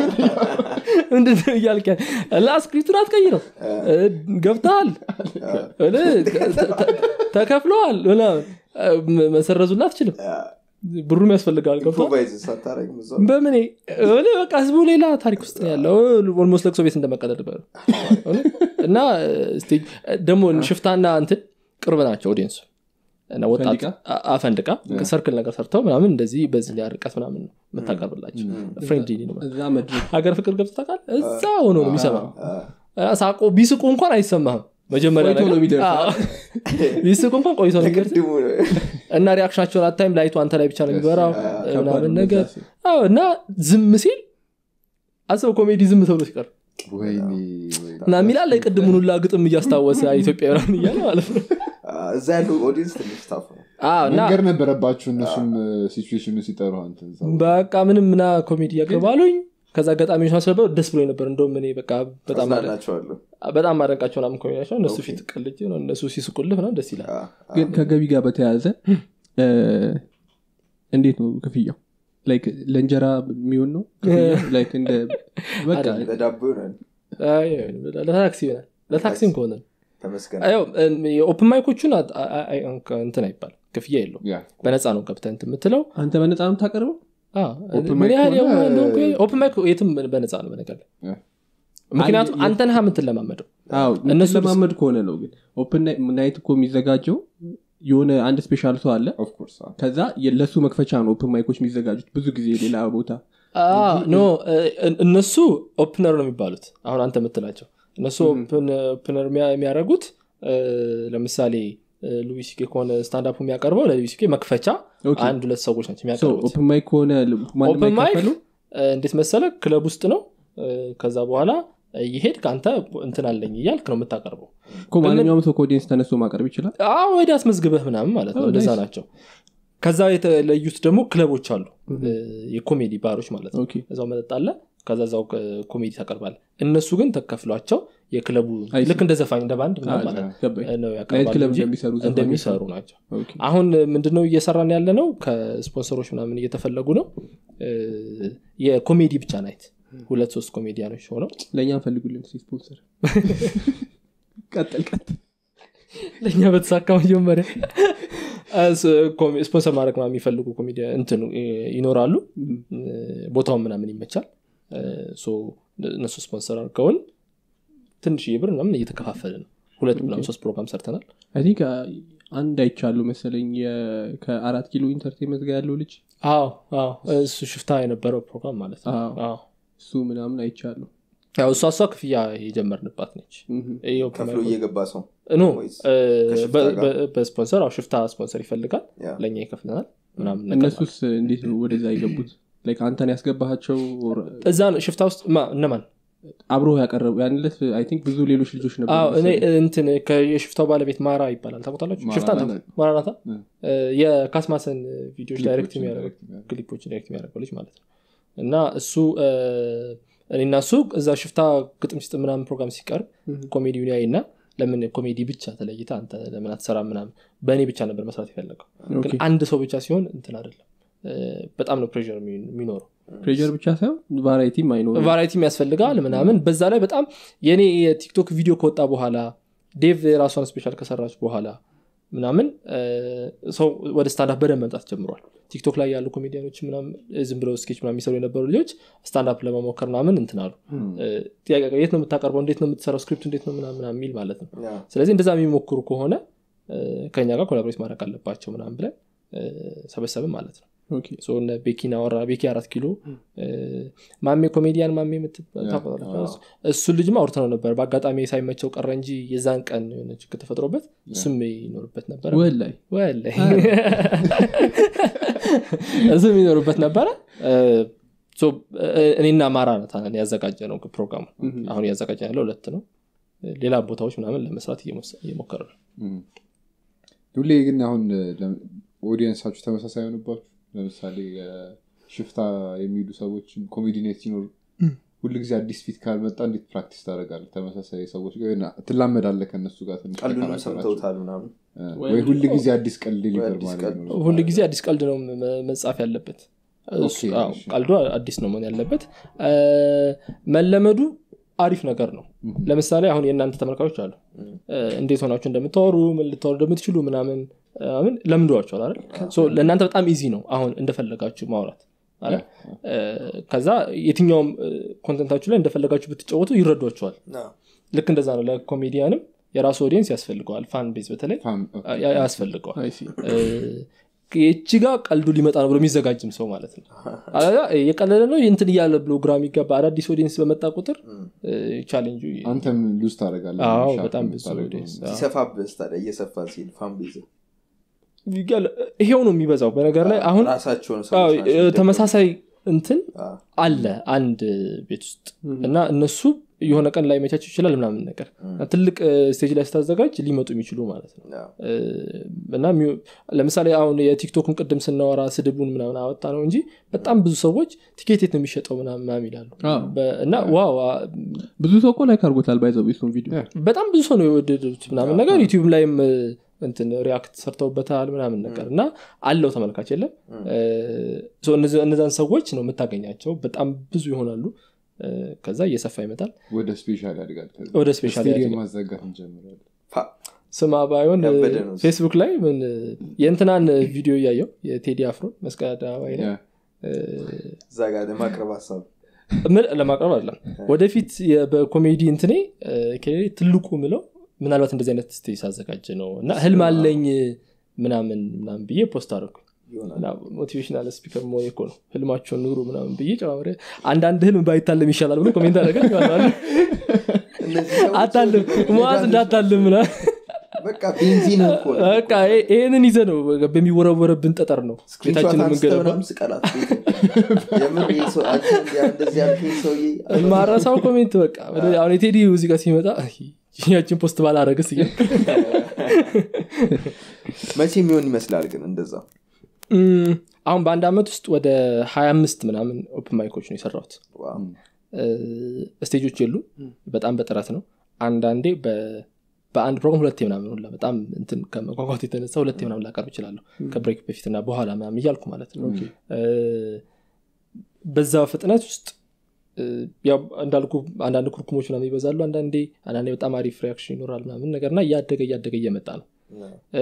ምንድነው እያልክ ያለ? እና ስክሪፕቱን አትቀይረው እ፣ ገብተሃል እ፣ ተ- ተ- ተከፍለዋል ምናምን እ፣ መሰረዙላ አትችልም ብሩም ያስፈልጋል ገብተዋል ኢምፕሮቫይዝ ሳታረግ ምዛ በምን እኔ በቃ ህዝቡ ሌላ ታሪክ ውስጥ ነው ያለው ኦልሞስት ለቅሶ ቤት እንደመቀለድ በ እና ስቴጅ ደግሞ ሽፍታና እንትን ቅርብ ናቸው ኦዲየንሱ እና ወጣት ፈንድቃ? አ- አፈንድቃ ሰርክል ነገር ሰርተው ምናምን እንደዚህ በዚህ ላይ ርቀት ምናምን ነው የምታቀርብላቸው ፍሬንድሊ ነው እዛ መድረክ ሀገር ፍቅር ገብቶ ታውቃለህ እዛ ሆኖ ነው የሚሰማ ሳቆ ቢስቁ እንኳን አይሰማህም መጀመሪያ ቆይቶ ነው ነገር- የሚደርሰው። አዎ። ቢስቁ እንኳን ቆይቶ ነው የሚደርሰው ቅድሙ እና ሪያክሽናቸውን አታይም ላይቱ አንተ ላይ ብቻ ነው የሚበራው ከባድ ምናምን ነው ነገር እዛ ሲል። አዎ እና ዝም ሲል አስበው ኮሜዲ ዝም ተብሎ ሲቀር ወይኔ እና የሚላል የቅድሙን ሁላ ግጥም እያስታወሰ ኢትዮጵያ ምናምን እያለ ማለት ነው እዛ ያለው ኦዲየንስ ትንሽ ታፍ ነው አዎ፣ እና መንገድ ነበረባችሁ እነሱም ሲቹዌሽኑ ሲጠሩ አንተን እዛ በቃ ምንም ምና ኮሜዲ ያገባሉኝ ከዛ ገጣሚዎች ማስነበሩ ደስ ብሎ ነበር እንደውም እኔ በቃ በጣም አደ- አዝናናቸዋለሁ በጣም ማደንቃቸው ምናምን ኮሜዲ ናቸው እነሱ ፊት ቀልጅ ነው እነሱ ሲስቁልህ ምናምን ደስ ይላል ግን ከገቢ ጋር በተያያዘ እ፣ እንዴት ነው ክፍያው ላይክ ለእንጀራ የሚሆን ነው ክፍያው? ላይክ እንደ በቃ ለዳቦ ይሆናል አይ፣ ለታክሲ ይሆናል ለታክሲም ከሆነ ነው። ተመስገን ያው የኦፕን ማይኮቹን አ- አ- አ- እንትን አይባል ክፍያ የለው ያ በነፃ ነው ገብተህ እንትን የምትለው አንተ በነፃ ነው የምታቀርበው አዎ፣ ኦፕን ምን ማይክ ያህል ከሆነ- የሆነ እንደሆንኩ ኦፕን ማይክ የትም በነፃ ነው በነገር ላይ ያ። ምክንያቱም አንድ- አንተ ነህ የምትለማመደው አዎ እነሱ ለማመድ ከሆነ ነው ግን ኦፕን ናይት እኮ የሚዘጋጀው የሆነ አንድ ስፔሻል ሰው አለ ኦፍኮርስ ከዛ የ- ለሱ መክፈቻ ነው ኦፕን ማይኮች የሚዘጋጁት ብዙ ጊዜ ሌላ ቦታ አዎ፣ ኖ እ- እነሱ ኦፕነር ነው የሚባሉት አሁን አንተ የምትላቸው እነሱ ኦፕነር የሚያደርጉት እ፣ ለምሳሌ እ፣ ሉዊስ ኬ ከሆነ ስታንዳፕ የሚያቀርበው ለሉዊስ ኬ መክፈቻ ኦኬ። አንድ ሁለት ሰዎች ናቸው የሚያቀርቡት ኦፕን ማይክ ከሆነ ማንም ኦፕን ማይክ አይከፈሉ እ፣ እንዴት መሰለ ክለብ ውስጥ ነው እ፣ ከዛ በኋላ ይሄድ ከአንተ እንትን አለኝ እያልክ ነው የምታቀርበው እኮ ማንኛውም ሰው ከኦዲየንስ ተነስቶ ማቅረብ ይችላል አዎ ወደ አስመዝግበህ ምናምን ማለት ነው Oh, እንደዛ nice. ናቸው ከዛ የተለዩት ደግሞ ክለቦች አሉ እ፣ የኮሜዲ ባሮች ማለት ነው ኦኬ እዛው መጠጥ አለ ከዛ እዛው እ፣ ኮሜዲ ታቀርባለ እነሱ ግን ተከፍሏቸው የክለቡ I see. ልክ እንደ ዘፋኝ እንደ ባንድ ምናምን ማለት ነው ገባኝ እ፣ ነው ናይት ያቀርባሉ ክለብ እንጂ እንደሚሰሩ ዘፋኞች እንደሚሰሩ ናቸው ኦኬ። አሁን ምንድነው እየሰራን ያለ ነው ከስፖንሰሮች ምናምን እየተፈለጉ ነው እ፣ የኮሜዲ ብቻ ናይት ሁለት ሶስት ኮሜዲያኖች ሆነው ለእኛ ፈልጉልን እስኪ ስፖንሰር ቀጥል ቀጥል ለእኛ በተሳካ መጀመሪያ እስ- ኮሜ- ስፖንሰር ማድረግ ምናምን የሚፈልጉ ኮሜዲ እንትን እ፣ ይኖራሉ እ፣ ቦታውን ምናምን ይመቻል እ፣ ሶ እነሱ ስፖንሰር አድርገውን ትንሽዬ ብር ምናምን እየተከፋፈለ ነው ሁለት ምናምን ሶስት ፕሮግራም ሰርተናል አይ ቲንክ አንድ አይቻሉ መሰለኝ የ- ከአራት ኪሎ ኢንተርቴንመንት ጋር ያለው ልጅ አዎ አዎ እሱ ሽፍታ የነበረው ፕሮግራም ማለት ነው አዎ። አዎ። እሱ ምናምን አይቻሉ ያው እሷ እሷ ክፍያ የጀመርንባት ነች ይኸው ከፍሎ ከማይኮ- እየገባ ሰው ኖ ወይስ እ፣ ከሽፍታ በ- ጋር? በ- በስፖንሰር አዎ ሽፍታ ስፖንሰር ይፈልጋል ያ። ለእኛ ይከፍለናል ምናምን ነገር እነሱስ እንዴት ነው ወደዛ የገቡት ላይክ አንተን ያስገባቸው እዛ ነው ሽፍታ ውስጥ ማ እነማን አብሮ ያቀረቡ ያንለት አይ ቲንክ ብዙ ሌሎች ልጆች ነበሩ አዎ እኔ መሰለኝ። እንትን የሽፍታው ባለቤት ማራ ይባላል ታውቁታላችሁ ማራ ሽፍታ ናት። ማራናታ እ። የካስማሰን ቪዲዮዎች ዳይሬክት ክሊፖችን የሚያደርግ direct የሚያደርግ። ክሊፖች ዳይሬክት የሚያደርገው ልጅ ማለት ነው እና እሱ እ፣ እኔና እሱ እዛ ሽፍታ ግጥም ሲጥ ምናምን ፕሮግራም ሲቀርብ ኮሜዲውን ያይ እና ለምን ኮሜዲ ብቻ ተለይተ አንተ ለምን አትሰራ ምናምን በእኔ ብቻ ነበር መስራት የፈለገው ግን ኦኬ። አንድ ሰው ብቻ ሲሆን እንትን አይደለም እ፣ በጣም ነው ፕሬር የሚኖረው ፕሬር ብቻ ሳይሆን ቫራይቲም አይኖርም ቫራይቲም ያስፈልጋል ምናምን በዛ ላይ በጣም የኔ የቲክቶክ ቪዲዮ ከወጣ በኋላ ዴቭ የራሷን ስፔሻል ከሰራች በኋላ ምናምን እ፣ ሰው ወደ ስታንዳፕ በደንብ መምጣት ጀምሯል ቲክቶክ ላይ ያሉ ኮሜዲያኖች ምናምን ዝም ብለው ስኬች ምናምን የሚሰሩ የነበሩ ልጆች ስታንዳፕ ለመሞከር ምናምን እንትን አሉ እ፣ ጥያቄ የት ነው የምታቀርበው እንዴት ነው የምትሰራው ስክሪፕት እንዴት ነው ምናምን ምናምን የሚል ማለት ነው ያ። ስለዚህ እንደዛ የሚሞክሩ ከሆነ እ፣ ከኛ ጋር ኮላቦሬት ማድረግ አለባቸው ምናምን ብለን እ፣ ሰበሰብን ማለት ነው ኦኬ። ሶ እነ ቤኪን አወራ ቤኪ አራት ኪሎ እ፣ ማሜ ኮሜዲያን ማሜ የምትባል ታውቃለህ? እሱን ልጅም አውርተነው ነበር በአጋጣሚ ሳይመቸው ቀረ እንጂ የዛን ቀን የሆነ ችግር ተፈጥሮበት እሱም ይኖርበት ነበረ ወላይ ወላሂ እሱም ይኖርበት ነበረ እ፣ ሶ፣ እ፣ እኔና ማራ ነታን ያዘጋጀ ነው ፕሮግራሙ አሁን እያዘጋጀ ያለው ሁለት ነው ሌላ ቦታዎች ምናምን ለመስራት እየሞስ- እየሞከረ ነው እም። ሁሌ ግን አሁን ኦዲየንሳችሁ ተመሳሳይ ሆንባችሁ ለምሳሌ እ፣ ሽፍታ የሚሉ ሰዎች ኮሜዲኔት ሲኖር ሁሉ ጊዜ አዲስ ፊት ካልመጣ እንዴት ፕራክቲስ ታደርጋለህ ተመሳሳይ ሰዎች ጋር የሆነ ትላመዳለህ ከእነሱ ጋር ትንሽ ቀልዱንም ተከራከራችሁ። ሰምተውታል ምናምን እ፣ ወይ ሁሉ ጊዜ አዲስ ቀልድ ሊበር አዲስ ማለት ቀልድ። ነው ሁሉ ጊዜ አዲስ ቀልድ ነው መ- መጻፍ ያለበት እሱ- ኦኬ፣ አዎ፣ እሺ። ቀልዱ አዲስ ነው መሆን ያለበት እ፣ መለመዱ አሪፍ ነገር ነው ለምሳሌ አሁን የእናንተ ተመልካቾች አሉ እ፣ እንዴት ሆናችሁ እንደምታወሩ ምን ልታወሩ እንደምትችሉ ምናምን ምን ለምዷቸዋል አይደል ሶ ለእናንተ በጣም ኢዚ ነው አሁን እንደፈለጋችሁ ማውራት አይደል? እ፣ ከዛ የትኛውም ኮንተንታችሁ ላይ እንደፈለጋችሁ ብትጫወቱ ይረዷቸዋል ልክ እንደዛ ነው ለኮሜዲያንም የራሱ ኦዲየንስ ያስፈልገዋል ፋን ቤዝ በተለይ ፋም- ኦኬ። ያ- ያስፈልገዋል አይ ሲ። የቺ ጋር ቀልዱ ሊመጣ ነው ብሎ የሚዘጋጅም ሰው ማለት ነው አለዛ የቀለለ ነው እንትን እያለ ብሎ ግራ የሚገባ አዳዲስ ኦዲየንስ በመጣ ቁጥር ቻሌንጁ አንተም ሉዝ ታደርጋለህ አዎ ሻርፕ በጣም ብዙ የምታደርገው። ኦዲየንስ ሲሰፋብህ ታዲያ እየሰፋ ሲል ፋን ቤዝ ይገል- ይሄው ነው የሚበዛው በነገር ላይ አሁን ራሳቸውን አዎ፣ ሰዎች ናቸው የሚደግፉት። ተመሳሳይ እንትን አዎ። አለ አንድ ቤት ውስጥ እና እነሱ የሆነ ቀን ላይ መቻቸው ይችላል ምናምን ነገር እና ትልቅ ስቴጅ ላይ ስታዘጋጅ ሊመጡ የሚችሉ ማለት ነው አዎ። እ፣ እና የሚው- ለምሳሌ አሁን የቲክቶክን ቅድም ስናወራ ስድቡን ምናምን አወጣ ነው እንጂ በጣም ብዙ ሰዎች ቲኬት የት ነው የሚሸጠው ምናምን ምናምን ይላሉ አዎ። በ- እና ዋው አ- ብዙ ሰው እኮ ላይክ አድርጎታል ባይዘው ቤቱን ቪዲዮ በጣም ብዙ ሰው ነው የወደዱት ምናምን ነገር ዩቲዩብ ላይም እ፣ እንትን ሪያክት ሰርተውበታል ምናምን ነገር እና አለው ተመልካች የለም እ፣ ሶ እነዚ- እነዛን ሰዎች ነው የምታገኛቸው በጣም ብዙ ይሆናሉ እ፣ ከዛ እየሰፋ ይመጣል ወደ ስፔሻል ያድጋል ከዛ። ወደ ስፔሻል ስቴዲየም ያድጋል። ማዘጋት እንጀምራለን ፋ- ስማ ባይሆን እ፣ ያበደ ነው። ፌስቡክ ላይ ምን እ፣ የእንትናን ቪዲዮ እያየው የቴዲ አፍሮን መስቀል አደባባይ ላይ ያ። እ፣ እዛ ጋር ለማቅረብ ሀሳብ ምን ለማቅረብ አይደለም ወደፊት የ- በኮሜዲ እንትኔ እ፣ ከሌሌ ትልቁ ምለው ምናልባት እንደዚህ አይነት ስቴጅ ሳዘጋጀ ነው እና ህልም አለኝ ምናምን ምናምን ብዬ ፖስት አደረኩ ይሆናል ሞቲቬሽናል ስፒከር መሆን እኮ ነው ህልማቸውን ኑሩ ምናምን ብዬ ጨማምሬ አንዳንድ ህልም ባይታለም ይሻላል ብሎ ኮሜንት አደረገ እነዚህ ሰዎች አታልም መዋዝ እንዳታልም ምናምን በቃ ቤንዚን እኮ ነው። በቃ ይሄ- ይሄንን ይዘ ነው በሚወረወረብን ጠጠር ነው ስክሪንሾት ቤታችን አንስተህ የምንገነባው ምናምን ስቀላት ቤት የምር ይሄ ሰው አንተ እንዲያ እንደዚህ ያልከኝ ሰውዬ ማረሳው ኮሜንት በቃ ወደ- አሁን የቴዲ ሙዚቃ ሲመጣ አይ፣ ያችን ፖስት ባላረግስ እያ መቼ የሚሆን ይመስላል ግን እንደዛ እም፣ አሁን በአንድ አመት ውስጥ ወደ 25 ምናምን ኦፕን ማይኮች ነው የሰራሁት ዋው። እ፣ ስቴጆች የሉ በጣም በጥረት ነው አንዳንዴ በ- በአንድ ፕሮግራም ሁለቴ ምናምን ሁላ በጣም እንትን ከመጓጓት የተነሳ ሁለቴ ምናምን ላቀርብ ይችላለሁ ከብሬክ በፊትና በኋላ ምናምን እያልኩ ማለት ነው እ፣ በዛ ፍጥነት ውስጥ እ፣ ያው እንዳልኩ አንዳንድ ኩርኩሞች ምናምን ይበዛሉ አንዳንዴ አንዳንዴ በጣም አሪፍ ሪያክሽን ይኖራል ምናምን ነገርና እያደገ እያደገ እየመጣ ነው እ፣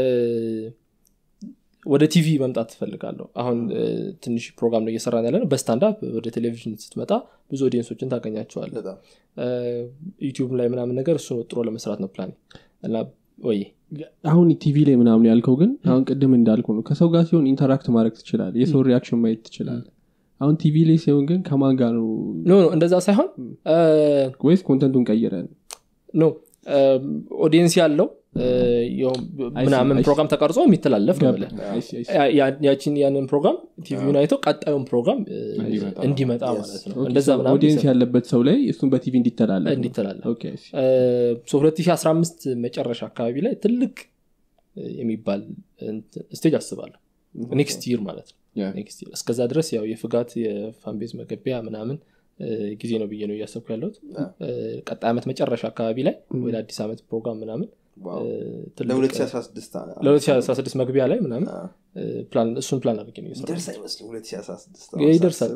ወደ ቲቪ መምጣት ትፈልጋለሁ አሁን እ፣ ትንሽ ፕሮግራም ነው እየሰራን ያለ ነው በስታንዳፕ ወደ ቴሌቪዥን ስትመጣ ብዙ ኦዲየንሶችን ታገኛቸዋለ በጣም ዩቲዩብ ላይ ምናምን ነገር እሱን ወጥሮ ለመስራት ነው ፕላን እና ወይ አሁን ቲቪ ላይ ምናምን ያልከው ግን አሁን ቅድም እንዳልኩ ነው ከሰው ጋር ሲሆን ኢንተራክት ማድረግ ትችላል የሰው ሪያክሽን ማየት ትችላል አሁን ቲቪ ላይ ሲሆን ግን ከማን ጋር ነው ኖ ኖ እንደዛ ሳይሆን እ፣ ወይስ ኮንተንቱን ቀይረን ኖ ኦዲየንስ ያለው እ፣ ያው ምናምን I see. ፕሮግራም ተቀርጾ የሚተላለፍ ነው ብለህ አይ ሲ፣ አይ ሲ። ያ- ያ- ያችን ያንን ፕሮግራም ቲቪውን አይተው ቀጣዩን ፕሮግራም እ፣ እንዲመጣ እንዲመጣ Yes. ማለት ነው ኦኬ፣ እንደዛ so ምናምን ኦዲየንስ ይሰራል። ያለበት ሰው ላይ እሱን በቲቪ እንዲተላለፍ ነው። እንዲተላለፍ ኦኬ፣ አይ ሲ። ሶ 2015 መጨረሻ አካባቢ ላይ ትልቅ እ፣ የሚባል እንትን ስቴጅ አስባለሁ ኔክስት ይር ማለት ነው ያ። ኔክስት ይር እስከዛ ድረስ ያው የፍጋት የፋንቤዝ መገቢያ ምናምን እ፣ ጊዜ ነው ብዬ ነው እያሰብኩ ያለሁት እ፣ ቀጣይ ዓመት መጨረሻ አካባቢ ላይ ወደ አዲስ ዓመት ፕሮግራም ምናምን ዋው። እ፣ ትልቅ ለ2016 አ- ለ2016 መግቢያ ላይ ምናምን አ- እ፣ ፕላን እሱን ፕላን አድርጌ ነው እየሰራሁ ይደርስ አይመስልም 2016 ያለው። ይደርሳል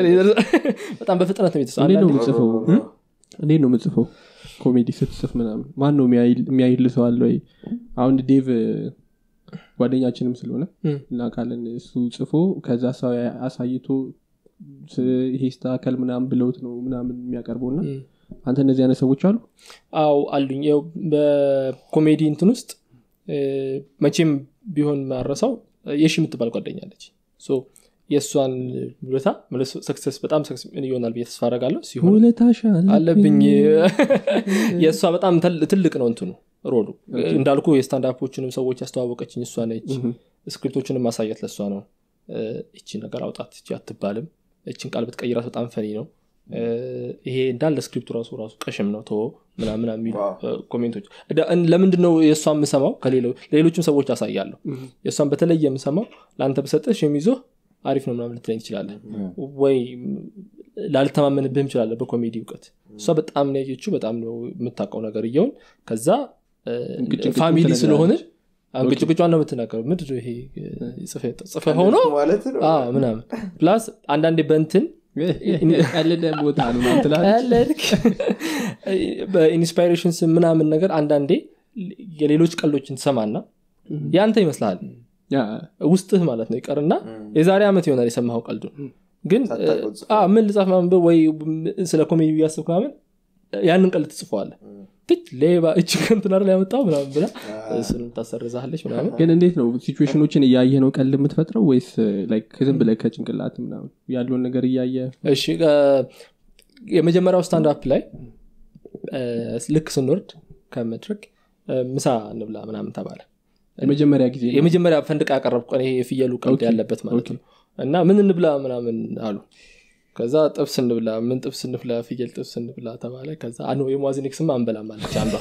በጣም በፍጥነት ነው የተሰራው። እንዴት ነው አንዳንዴ- የምጽፈው እ? እንዴት ነው የምጽፈው ኮሜዲ ስትጽፍ ምናምን ማን ነው የሚያይል- የሚያይል ሰው አለ ወይ አሁን ዴቭ እ፣ ጓደኛችንም ስለሆነ እም። እናውቃለን እሱ ጽፎ ከዛ ሰው ያ- አሳይቶ ስ- ይሄ ስተካከል ምናምን ብለውት ነው ምናምን የሚያቀርበው እና እም። አንተ እነዚህ አይነት ሰዎች አሉ አው አሉኝ ያው በኮሜዲ እንትን ውስጥ እ፣ መቼም ቢሆን ማረሰው የሺ የምትባል ጓደኛለች ሶ የእሷን ውለታ ሰክሰስ በጣም ሰክሰስ ይሆናል ብዬ ተስፋ አደርጋለሁ ሲሆን ውለታሻ አለብኝ የእሷ በጣም ተል- ትልቅ ነው እንትኑ ሮሉ እንዳልኩ የስታንዳፖችንም ሰዎች ያስተዋወቀችኝ እሷ ነች ስክሪፕቶችንም ማሳየት ለእሷ ነው እ፣ እቺ ነገር አውጣት እቺ አትባልም እችን ቃል ብትቀይራት በጣም ፈኒ ነው እ፣ ይሄ እንዳለ ስክሪፕቱ ራሱ ራሱ ቀሽም ነው ቶ ምናምን የሚሉ ዋው። እ፣ ኮሜንቶች እዳ- እን- ለምንድን ነው የእሷ የምሰማው ከሌሎ- ለሌሎችም ሰዎች አሳያለሁ የእሷን በተለየ የምሰማው ለአንተ በሰጠሽ የሚይዞህ አሪፍ ነው ምናምን ልትለኝ ትችላለህ ወይ ላልተማመንብህም ይችላለህ በኮሜዲ እውቀት እሷ በጣም ነው ያየችው በጣም ነው የምታውቀው ነገር እየውን ከዛ እ፣ እንቅጭቅጩን ፋሚሊ ትነግራለች። ስለሆነ እንቅጭቅጯን ነው የምትናገረው ምድር ይሄ ጽፈ ሆኖ ማለት ነው አዎ፣ ምናምን ፕላስ አንዳንዴ በንትን ቀልደ ቦታ ነው ምናምን ትላለች ያለልክ በኢንስፓይሬሽን ስም ምናምን ነገር አንዳንዴ የሌሎች ቀልዶችን ትሰማና ያንተ ይመስልሃል ያ፣ ውስጥህ ማለት ነው ይቀርና የዛሬ ዓመት ይሆናል የሰማኸው ቀልዱ ግን ሳታውቀው እ፣ አ፣ ምን ልጻፍ ምናምን ብለህ ወይ ስለ ኮሜዲ እያሰብክ ምናምን ያንን ቀልድ ትጽፈዋለህ ትች ሌባ እች ከንትን አይደል ያመጣው ምናምን ብላ እሱንም ታሰርዛለች ምናምን ግን እንዴት ነው ሲቹዌሽኖችን እያየ ነው ቀልድ የምትፈጥረው ወይስ ላይክ ዝም ብለህ ከጭንቅላት ምናምን ያለውን ነገር እያየ እሺ እ፣ የመጀመሪያው ስታንድ አፕ ላይ እ፣ ልክ ስንወርድ ከመድረክ እ፣ ምሳ እንብላ ምናምን ተባለ የመጀመሪያ ጊዜ ነው? የመጀመሪያ ፈንድቃ ያቀረብኩ ቀን ይሄ የፍየሉ ቀልድ ኦኬ፣ ያለበት ማለት ኦኬ። ነው እና ምን እንብላ ምናምን አሉ ከዛ ጥብስ እንብላ ምን ጥብስ እንብላ ፍየል ጥብስ እንብላ ተባለ ከዛ አኖ የሟዝኒክ ስም አንበላም አለች አንዷ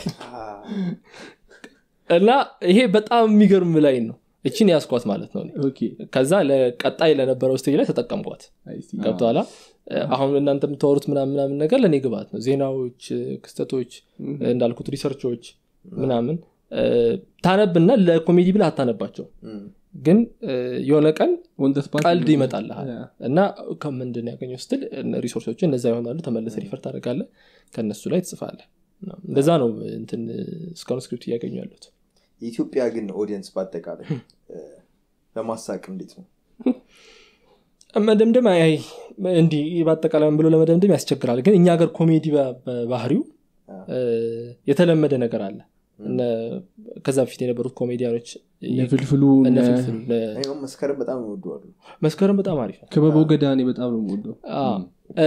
እና ይሄ በጣም የሚገርም ላይ ነው እችን ያስኳት ማለት ነው እኔ። ኦኬ፣ ከዛ ለቀጣይ ለነበረው ስቴጅ ላይ ተጠቀምኳት አይ ሲ። ገብተኋላ አሁን እናንተ የምታወሩት ምናምን ምናምን ነገር ለእኔ ግባት ነው ዜናዎች ክስተቶች እንዳልኩት ሪሰርቾች ምናምን እ፣ ታነብና ለኮሜዲ ብለህ አታነባቸው ግን እ፣ የሆነ ቀን On the spot ቀልድ ነው። ይመጣልሃል ያ። እና ከምንድን ያገኘው ስትል ሪሶርሶች እነዛ ይሆናሉ ተመለሰ ሪፈር ታደርጋለህ ከእነሱ ላይ ትጽፋለህ እና እንደዛ ነው እንትን እስካሁን ስክሪፕት እያገኙ ያሉት የኢትዮጵያ ግን ኦዲየንስ በአጠቃላይ እ፣ ለማሳቅ እንዴት ነው መደምደም አይ እንዲህ በአጠቃላይ ብሎ ለመደምደም ያስቸግራል ግን እኛ ሀገር ኮሜዲ በ- በባህሪው እ፣ የተለመደ ነገር አለ እነ- ከዛ በፊት የነበሩት ኮሜዲያኖች እነ ፍልፍሉ እነ እነ ፍልፍሉ፣ እነ እኔ አሁን መስከረም በጣም ይወደዋሉ መስከረም በጣም አሪፍ ነው ክበበው ገዳ እኔ በጣም ነው የምወደው አዎ። እ፣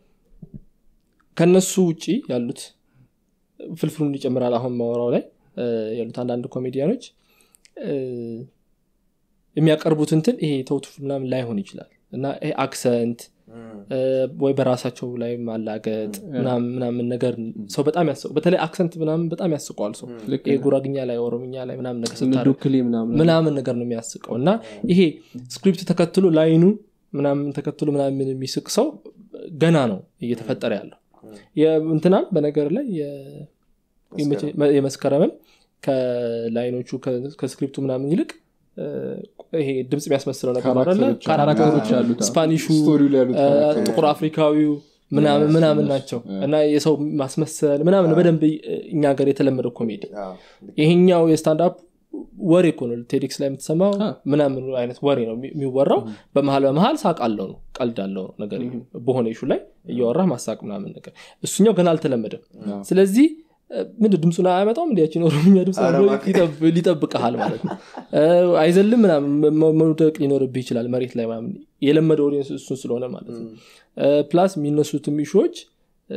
ከነሱ ውጭ ያሉት ፍልፍሉን ይጨምራል አሁን ማወራው ላይ እ፣ ያሉት አንዳንድ ኮሜዲያኖች እ፣ የሚያቀርቡት እንትን ይሄ ተውት ምናምን ላይሆን ይችላል እና ይሄ አክሰንት እ፣ ወይ በራሳቸው ላይ ማላገጥ ምናምን ምናምን ነገር ሰው በጣም ያስቀው በተለይ አክሰንት ምናምን በጣም ያስቀዋል ሰው ልክ ይሄ ጉራግኛ ላይ ኦሮምኛ ላይ ምናምን ነገር እነ ስታደርግ ዶክሌ ምናምን ምናምን ነገር ነው የሚያስቀው እና ይሄ ስክሪፕት ተከትሎ ላይኑ ምናምን ተከትሎ ምናምን የሚስቅ ሰው ገና ነው እየተፈጠረ ያለው እንትናም በነገር ላይ የ- መስከረም። የመስከረምም ከላይኖቹ ከ- ከስክሪፕቱ ምናምን ይልቅ እ፣ ይሄ ድምፅ የሚያስመስለው ነገር አለ ካራክተሮች አሉ። ካራክተሮች አዎ። አሉት አዎ። ስፓኒሹ ስቶሪው ላይ ያሉት እ፣ ካራክተሮች ጥቁር አፍሪካዊው ምናምን Yes, ምናምን እነሱ፣ ናቸው እ። እና የሰው ማስመሰል ምናምን በደንብ እኛ ሀገር የተለመደው ኮሜዲ አዎ። ይሄኛው የስታንዳፕ ወሬ እኮ ነው ቴዲክስ ላይ የምትሰማው አ። ምናምን አይነት ወሬ ነው የሚ- የሚወራው በመሀል በመሀል ሳቅ አለው ነው ቀልድ አለው ነው ነገር በሆነ ኢሹ ላይ እያወራህ ማሳቅ ምናምን ነገር እሱኛው ገና አልተለመደም አዎ። ስለዚህ ምንድ ድምፁን አያመጣውም እንዲያችን ኦሮምኛ ድምፅ ኧረ አብሮ እባክህ። ይጠብ- ሊጠብቅሃል ማለት ነው እ፣ አይዘልም ምናምን መ- መውደቅ ሊኖርብህ ይችላል መሬት ላይ ምናምን የለመደ ኦዲየንስ እሱን ስለሆነ ማለት ነው እ፣ ፕላስ የሚነሱትም ኢሹዎች እ፣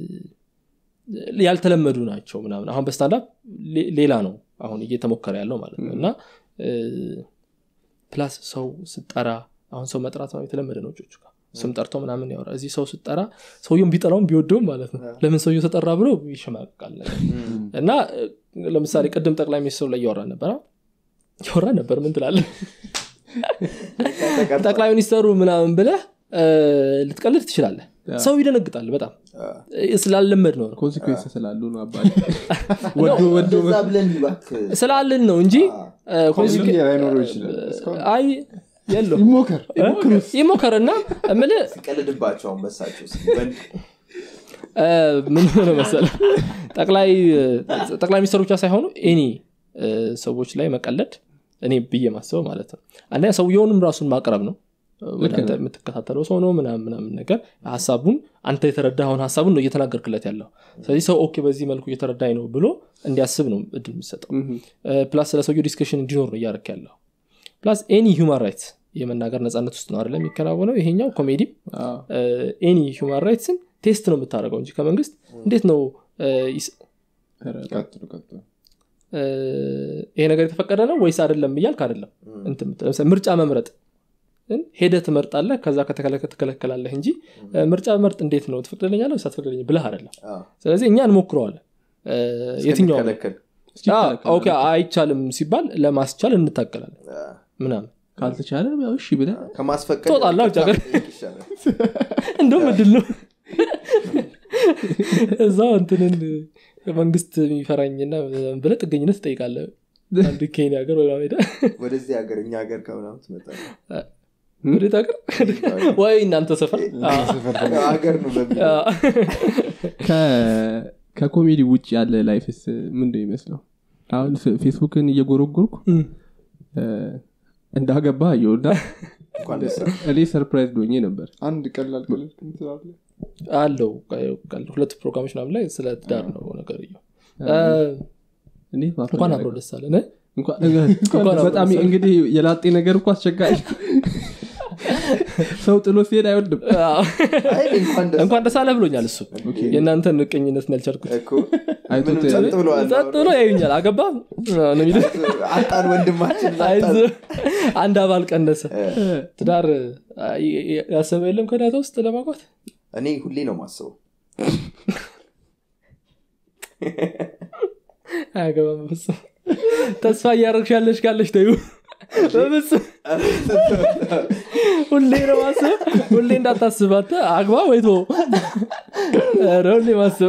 ያልተለመዱ ናቸው ምናምን አሁን በስታንዳፕ ሌ- ሌላ ነው አሁን እየተሞከረ ያለው ማለት ነው እና እ፣ ፕላስ ሰው ስጠራ አሁን ሰው መጥራት ነው የተለመደ ነው ጮቹ ጋር ስም ጠርቶ ምናምን ያወራ እዚህ ሰው ስጠራ ሰውየውን ቢጠራውም ቢወደውም ማለት ነው ለምን ሰውየው ተጠራ ብሎ ይሸማቀቃል ነገር እና እ፣ ለምሳሌ ቅድም ጠቅላይ ሚኒስትሩ ላይ እያወራ ነበረ እያወራ ነበር ምን ትላለ ጠቅላይ ሚኒስተሩ ምናምን ብለህ እ፣ ልትቀልድ ትችላለህ ሰው ይደነግጣል በጣም ስላለመድ ነው ኮንሲኩዌንስ ስላሉ ነው አባል ወዶ ወዶ እንደዛ ብለን እባክህ ስላልን ነው እንጂ እ፣ ኮሚኒቲ ኮንሲኩ- ላይኖረው ይችላል እስካሁን አይ የለው ይሞከር ይሞከርና እምልህ ሲቀልድባቸው አሁን በሳቸው እስኪ ወንድ እ፣ ምን ሆነ መሰለህ ጠቅላይ ጠቅላይ ሚኒስትሩ ብቻ ሳይሆኑ ኤኒ ሰዎች ላይ መቀለድ እኔ ብዬ ማስበው ማለት ነው አንደኛ ሰውየውንም ራሱን ማቅረብ ነው ወደ አንተ የምትከታተለው ሰው ነው ምናምን ምናምን ነገር ሀሳቡን አንተ የተረዳኸውን ሀሳቡን ነው እየተናገርክለት ያለው ስለዚህ ሰው ኦኬ በዚህ መልኩ እየተረዳኝ ነው ብሎ እንዲያስብ ነው እድል የሚሰጠው ፕላስ ስለ ሰውየው ዲስከሽን እንዲኖር ነው እያደረክ ያለው ፕላስ ኤኒ ሁማን ራይትስ የመናገር ነጻነት ውስጥ ነው አይደለም የሚከናወነው ይሄኛው ኮሜዲም ኤኒ ሁማን ራይትስን ቴስት ነው የምታደርገው እንጂ ከመንግስት እንዴት ነው እ፣ ይስ- ቀጥሉ ቀጥሉ እ፣ ይሄ ነገር የተፈቀደ ነው ወይስ አይደለም እያልክ አይደለም እንትን የምትለው። ለምሳሌ ምርጫ መምረጥ ሄደ ትመርጣለህ ከዛ ከተከለከ ትከለከላለህ እንጂ እ፣ ምርጫ መርጥ እንዴት ነው ትፈቅድልኛለህ ወይስ አትፈቅድልኝ ብለህ አይደለም አዎ፣ ስለዚህ እኛ እንሞክረዋለን እ፣ የትኛው ነው? እስከሚከለከል። አዎ፣ ኦኬ አይቻልም ሲባል ለማስቻል እንታገላለን አዎ። ምናምን ካልተቻለ ያው እሺ ብለ ከማስፈቀድ ትወጣለህ ውጭ ሀገር። ይሻላል። እንደውም እድል ነው እዛ እንትንን መንግስት የሚፈራኝና ብለ ጥገኝነት ትጠይቃለህ አንድ ኬንያ ሀገር ወይ ሜዳ ወደዚህ ሀገር እኛ ሀገር ከምናምን ትመጣለህ። ወዴት ሀገር ወይ እናንተ ሰፈር አዎ። ሀገር ነው በሚል አዎ። ከ- ከኮሜዲ ውጭ ያለ ላይፍስ ምንድን ይመስለው አሁን ፌ- ፌስቡክን እየጎረጎርኩ እም። እ፣ እንዳገባ አየሁና እንኳን ደስ አለህ። እኔ ሰርፕራይዝ ዶኜ ነበር አንድ ቀላል ቀለል ትላለህ አለው ቀል- ሁለት ፕሮግራሞች ምናምን ላይ ስለ ትዳር ነው ነገር እኔ ማፈር እንኳን ያደረገው። አብሮ ደስ አለ ነ እንኳን- እንኳን በጣም እንግዲህ የላጤ ነገር እኮ አስቸጋሪ ሰው ጥሎ ሲሄድ አይወድም አይ እንኳን ደስ እንኳን ደስ አለ ብሎኛል እሱ የእናንተን ቅኝነት ያልቻልኩት እኮ አይቶት ምንም ጸጥ ብለዋል። ጸጥ ብሎ ያዩኛል አገባ ነው የሚሉት። አጣን ወንድማችን አጣን። አይዞህ፣ አንድ አባል ቀነሰ ትዳር አ- የ- ያሰበ የለም ከዳታ ውስጥ ለማቋት እኔ ሁሌ ነው ማስበው አያገባም በፍጹም ተስፋ እያደረግሽ ያለሽ ካለሽ ተዩ በፍጹም ሁሌ ነው ማስብ ሁሌ እንዳታስባት አግባ ወይ ቶ ሁሌ ማስብ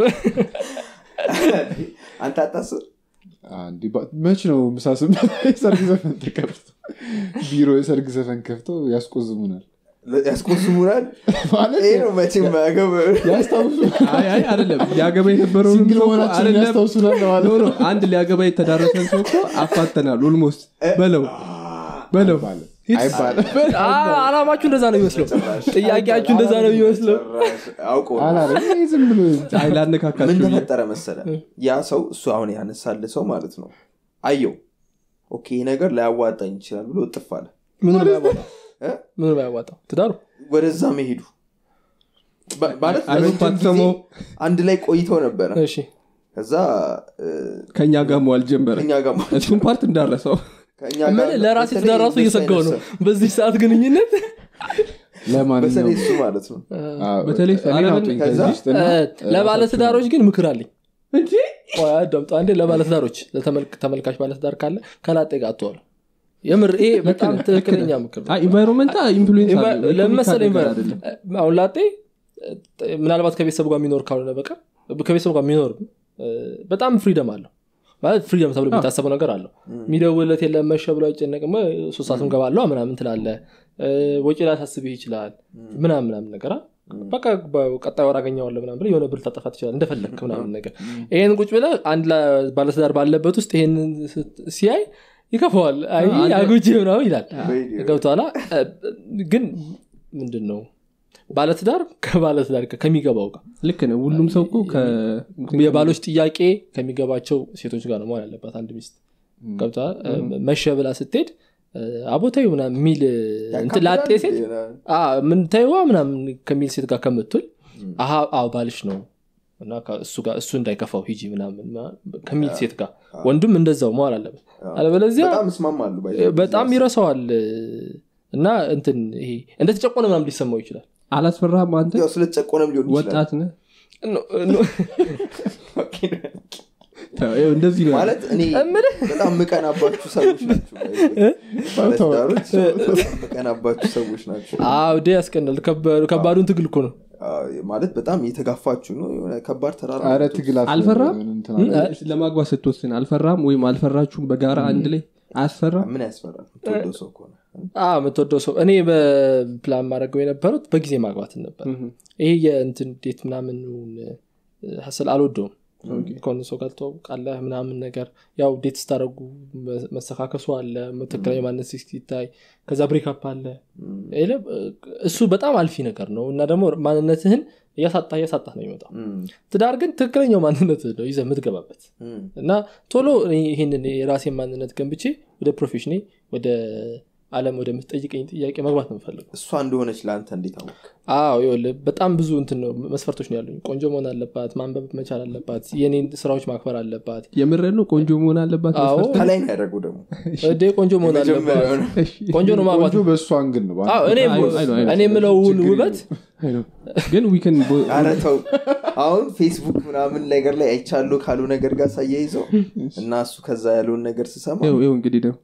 አንተ አታስብ አንዴ ባ- መች ነው ምሳስም የሰርግ ዘፈን ተከፍቶ ቢሮ የሰርግ ዘፈን ከፍቶ ያስቆዝሙናል ያስቆስሙናል ማለት ይሄ ነው መቼም ማያገብ ያስታውሱ አይ አይ አይደለም ሊያገባ የነበረው ሲንግል መሆናችን ያስታውሱናል ለማለት ኖ ኖ አንድ ሊያገባ የተዳረሰን ሰው እኮ አፋተናል ኦልሞስት በለው በለው አይባልም አ- አላማችሁ እንደዛ ነው የሚመስለው ጥያቄያችሁ እንደዛ ነው የሚመስለው አውቆ አላለም ይሄ ዝም ብሎ አይ ምን ላነካካችሁ ተፈጠረ መሰለ ያ ሰው እሱ አሁን ያነሳል ሰው ማለት ነው አየው ኦኬ ይህ ነገር ላያዋጣኝ ይችላል ብሎ እጥፍ አለ ምኑ ነው ያዋጣው እ? ምኑ ነው ያዋጣው ትዳሩ ወደዛ መሄዱ በ- ማለት አይ- ለረጅም ጊዜ አይፓትሰመው። አንድ ላይ ቆይተው ነበረ እሺ ከዛ እ፣ ከእኛ ጋር መዋል ጀመረ ከእኛ ጋር ማለት እሱም ፓርት እንዳረሰው ከእኛ ምን ጋር ለራሴ በተለይ ትዳር ራሱ እንደሱ እየሰጋው ነው አይነት ሰው- በዚህ ሰዓት ግንኙነት በተለይ ለማንኛውም እሱ ማለት ነው አዎ፣ በተለይ እኔን አለምን- አውጡኝ ከዛ- ከዚህ ውስጥ እና ለባለትዳሮች ግን ምክር አለኝ ቆይ አዳምጡ አንዴ ለባለትዳሮች ለተመልክ- ተመልካች ባለትዳር ካለ ከላጤ ጋር አትዋሉ የምር ይሄ በጣም ትክክለኛ ምክር ነው። ኢንቫይሮንመንታ ኢንፍሉዌንስ ኢንቫ- ለምን መሰለህ ኢንቫይሮ- አይደለም አሁን ላጤ እ፣ ምናልባት ከቤተሰቡ ጋር የሚኖር ካልሆነ በቀር ከቤተሰቡ ጋር የሚኖር እ፣ በጣም ፍሪደም አለው ማለት ፍሪደም ተብሎ የሚታሰበው ነገር አለው የሚደውለት የለም መሸ ብሎ አይጨነቅም ወይ ሶስት ሰዓትም ገባለሁ ምናምን ትላለ እ፣ ወጪ ላይ ታስብህ ይችላል ምናምን ምናምን ነገር አ? በቃ ቀጣይ ወር አገኘዋለሁ ምናምን ብለህ የሆነ ብር ታጠፋ ትችላል እንደፈለግክ ምናምን ነገር ይሄን ቁጭ ብለህ አንድ ላ- ባለትዳር ባለበት ውስጥ ይሄንን ስት- ሲያይ ይከፈዋል አይ አጉጂ ምናምን ይላል በኢዲዮ። ገብተኋላ ግን ምንድን ነው ባለትዳር ከባለትዳር ጋር ከሚገባው ጋር ልክ ነው ሁሉም ሰው እኮ ከ- የባሎች ጥያቄ ከሚገባቸው ሴቶች ጋር ነው መሆን ያለባት አንድ ሚስት ገብተኋላ መሸ ብላ ስትሄድ አቦታዊ ምናምን የሚል እንትን ላጤ ሴት አ፣ ምን ተይዋ ምናምን ከሚል ሴት ጋር ከምትል አሀ አዎ ባልሽ ነው እና ከ- እሱ ጋር እሱ እንዳይከፋው ሂጂ ምናምን ምናምን ከሚል ሴት ጋር ወንዱም እንደዛው መዋል አለበት አለበለዚያ በጣም እስማማሉ ባይ ዘ ወይ። በጣም ይረሳዋል እና እንትን ይሄ እንደተጨቆነ ምናምን ሊሰማው ይችላል አላስፈራህም አንተ ያው ስለተጨቆነም ሊሆን ይችላል ወጣት ነህ ኖ- ኖ- ይኸው እንደዚህ ነው ማለት እኔ በጣም ምቀናባችሁ ሰዎች ናቸው ባይ ዘ ወይ። ባለትዳሮች በጣም ምቀናባችሁ ሰዎች ናቸው አዎ ዴ ያስቀናል ከባዱ- ከባዱን ትግል እኮ ነው ማለት በጣም እየተጋፋችሁ ነው የሆነ ከባድ ተራራ ኧረ ነው። ትግል አስፈ- አልፈራም? እንትን እ? አለ። ለማግባት ስትወስን አልፈራም ወይም አልፈራችሁም በጋራ አንድ ላይ አያስፈራም ምን ያስፈራል የምትወደው ሰው ከሆነ አ የምትወደው ሰው እኔ በፕላን ማድረገው የነበሩት በጊዜ ማግባትን ነበር እህ። ይሄ የእንትን ዴት ምናምን ሀስል አልወደውም ከሆነ ሰው ጋር ትተዋውቃለህ ምናምን ነገር ያው ዴት ስታደረጉ መሰካከሱ አለ ትክክለኛ ማነት ሲታይ ከዛ ብሬክፕ አለ ይለ እሱ በጣም አልፊ ነገር ነው እና ደግሞ ማንነትህን እያሳጣ እያሳጣ ነው የሚመጣው እም፣ ትዳር ግን ትክክለኛው ማንነት ነው ይዘህ የምትገባበት እም፣ እና ቶሎ እኔ ይህንን የራሴን ማንነት ገንብቼ ወደ ፕሮፌሽኔ ወደ አለም ወደምትጠይቀኝ ጥያቄ መግባት ነው የምፈልገው እሷ እንደሆነች ለአንተ እንዴት አወቅ አዎ ይኸውልህ በጣም ብዙ እንትን ነው መስፈርቶች ነው ያሉኝ ቆንጆ መሆን አለባት ማንበብ መቻል አለባት የኔን ስራዎች ማክበር አለባት የምረን ነው ቆንጆ መሆን አለባት አዎ መስፈርት? ከላይ ነው ያደረጉ ደግሞ እዴ ቆንጆ መሆን አለባት የመጀመሪያው ነው። እሺ። ቆንጆ ነው ማግባት ቆንጆ በእሱ አንግል ነው አዎ፣ እኔ አይ ነው፣ አይ ነው፣ አይ ነው። እኔ የምለውን ችግር ውበት አይ ነው። ግን ዊክን ኧረ ተው አሁን ፌስቡክ ምናምን ነገር ላይ አይቻሉ ካሉ ነገር ጋር ሳያይዘው እና እሱ ከዛ ያለውን ነገር ስሰማ ይኸው እንግዲህ ደግሞ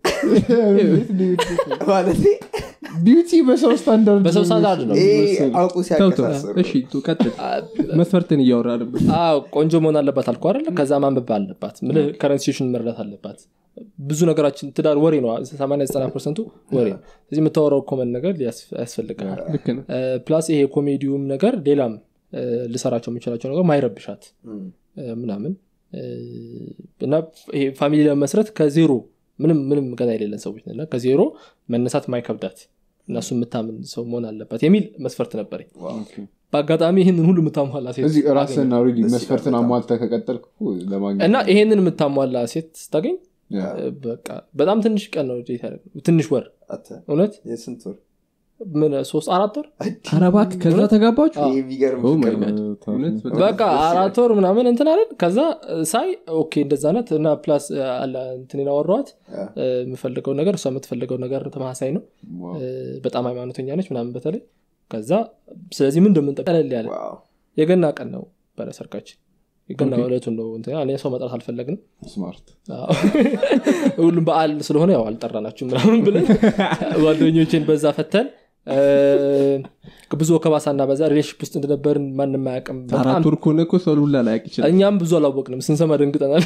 ማለት ቢዩቲ በሰው ስታንዳርድ በሰው ስታንዳርድ ነው አውቁ ተው ተው። ሲያቀሳስሩ እሺ ቱ- ቀጥል መስፈርትን እያወራ ነበር አዎ ቆንጆ መሆን አለባት አልኩ አይደለ ከዛ ማንበብ አለባት ምልህ ከረንሲሽን መረዳት አለባት ብዙ ነገራችን ትዳር ወሬ ነው 89 ፐርሰንቱ ወሬ ነው ስለዚህ የምታወራው ኮመን ነገር ሊያስ- ያስፈልጋል ልክ ነው ፕላስ ይሄ ኮሜዲውም ነገር ሌላም እ፣ ልሰራቸው የምችላቸው ነገር ማይረብሻት እም፣ እ፣ ምናምን እ፣ እና ይሄ ፋሚሊ ለመስረት ከዜሮ ምንም ምንም ገና የሌለን ሰዎች ነን እና ከዜሮ መነሳት ማይከብዳት እና እሱ የምታምን ሰው መሆን አለባት የሚል መስፈርት ነበረኝ በአጋጣሚ ይህንን ሁሉ የምታሟላ ሴት እዚህ አገኘሁ። ራስን ኦልሬዲ ደስ መስፈርትን ይላል በጣም። አሟልተ ከቀጠልክ እኮ ለማግኘት እና ይሄንን የምታሟላ ሴት ስታገኝ ያ። እ፣ በቃ በጣም ትንሽ ቀን ነው ዴት ያደረግነው። ትንሽ ወር አተ እውነት የስንት ወር ምን ሶስት አራት ወር ኧረ እባክህ ከዛ ተጋባችሁ ይሄ የሚገርም Oh my ፍቅር ነው። God. እውነት በጣም በቃ አራት ወር ምናምን እንትን አለን ከዛ ሳይ ኦኬ እንደዛ ናት እና ፕላስ አለ እንትን አወራኋት ያ። እ፣ የምፈልገው ነገር እሷ የምትፈልገው ነገር ተመሳሳይ ነው ዋው። እ፣ በጣም ሃይማኖተኛ ነች ምናምን በተለይ ከዛ ስለዚህ ምን እንደምንጠ ቀለል ያለ ዋው። የገና ቀን ነው በረ ሰርጋችን የገና ዕለቱን ነው እንትን እኔ ሰው መጥራት አልፈለግንም ስማርት አዎ። ሁሉም በዓል ስለሆነ ያው አልጠራናችሁ ምናምን ብለን ጓደኞችን በዛ ፈተን እ፣ ብዙ ወከባሳና በዛ ሪሌሽፕ ውስጥ እንደነበርን ማንም አያውቅም በጣም አራት ወር ከሆነ እኮ ሰው ሁላ ላያቅ ይችላል እኛም ብዙ አላወቅንም ስንሰማ ደንግጠናል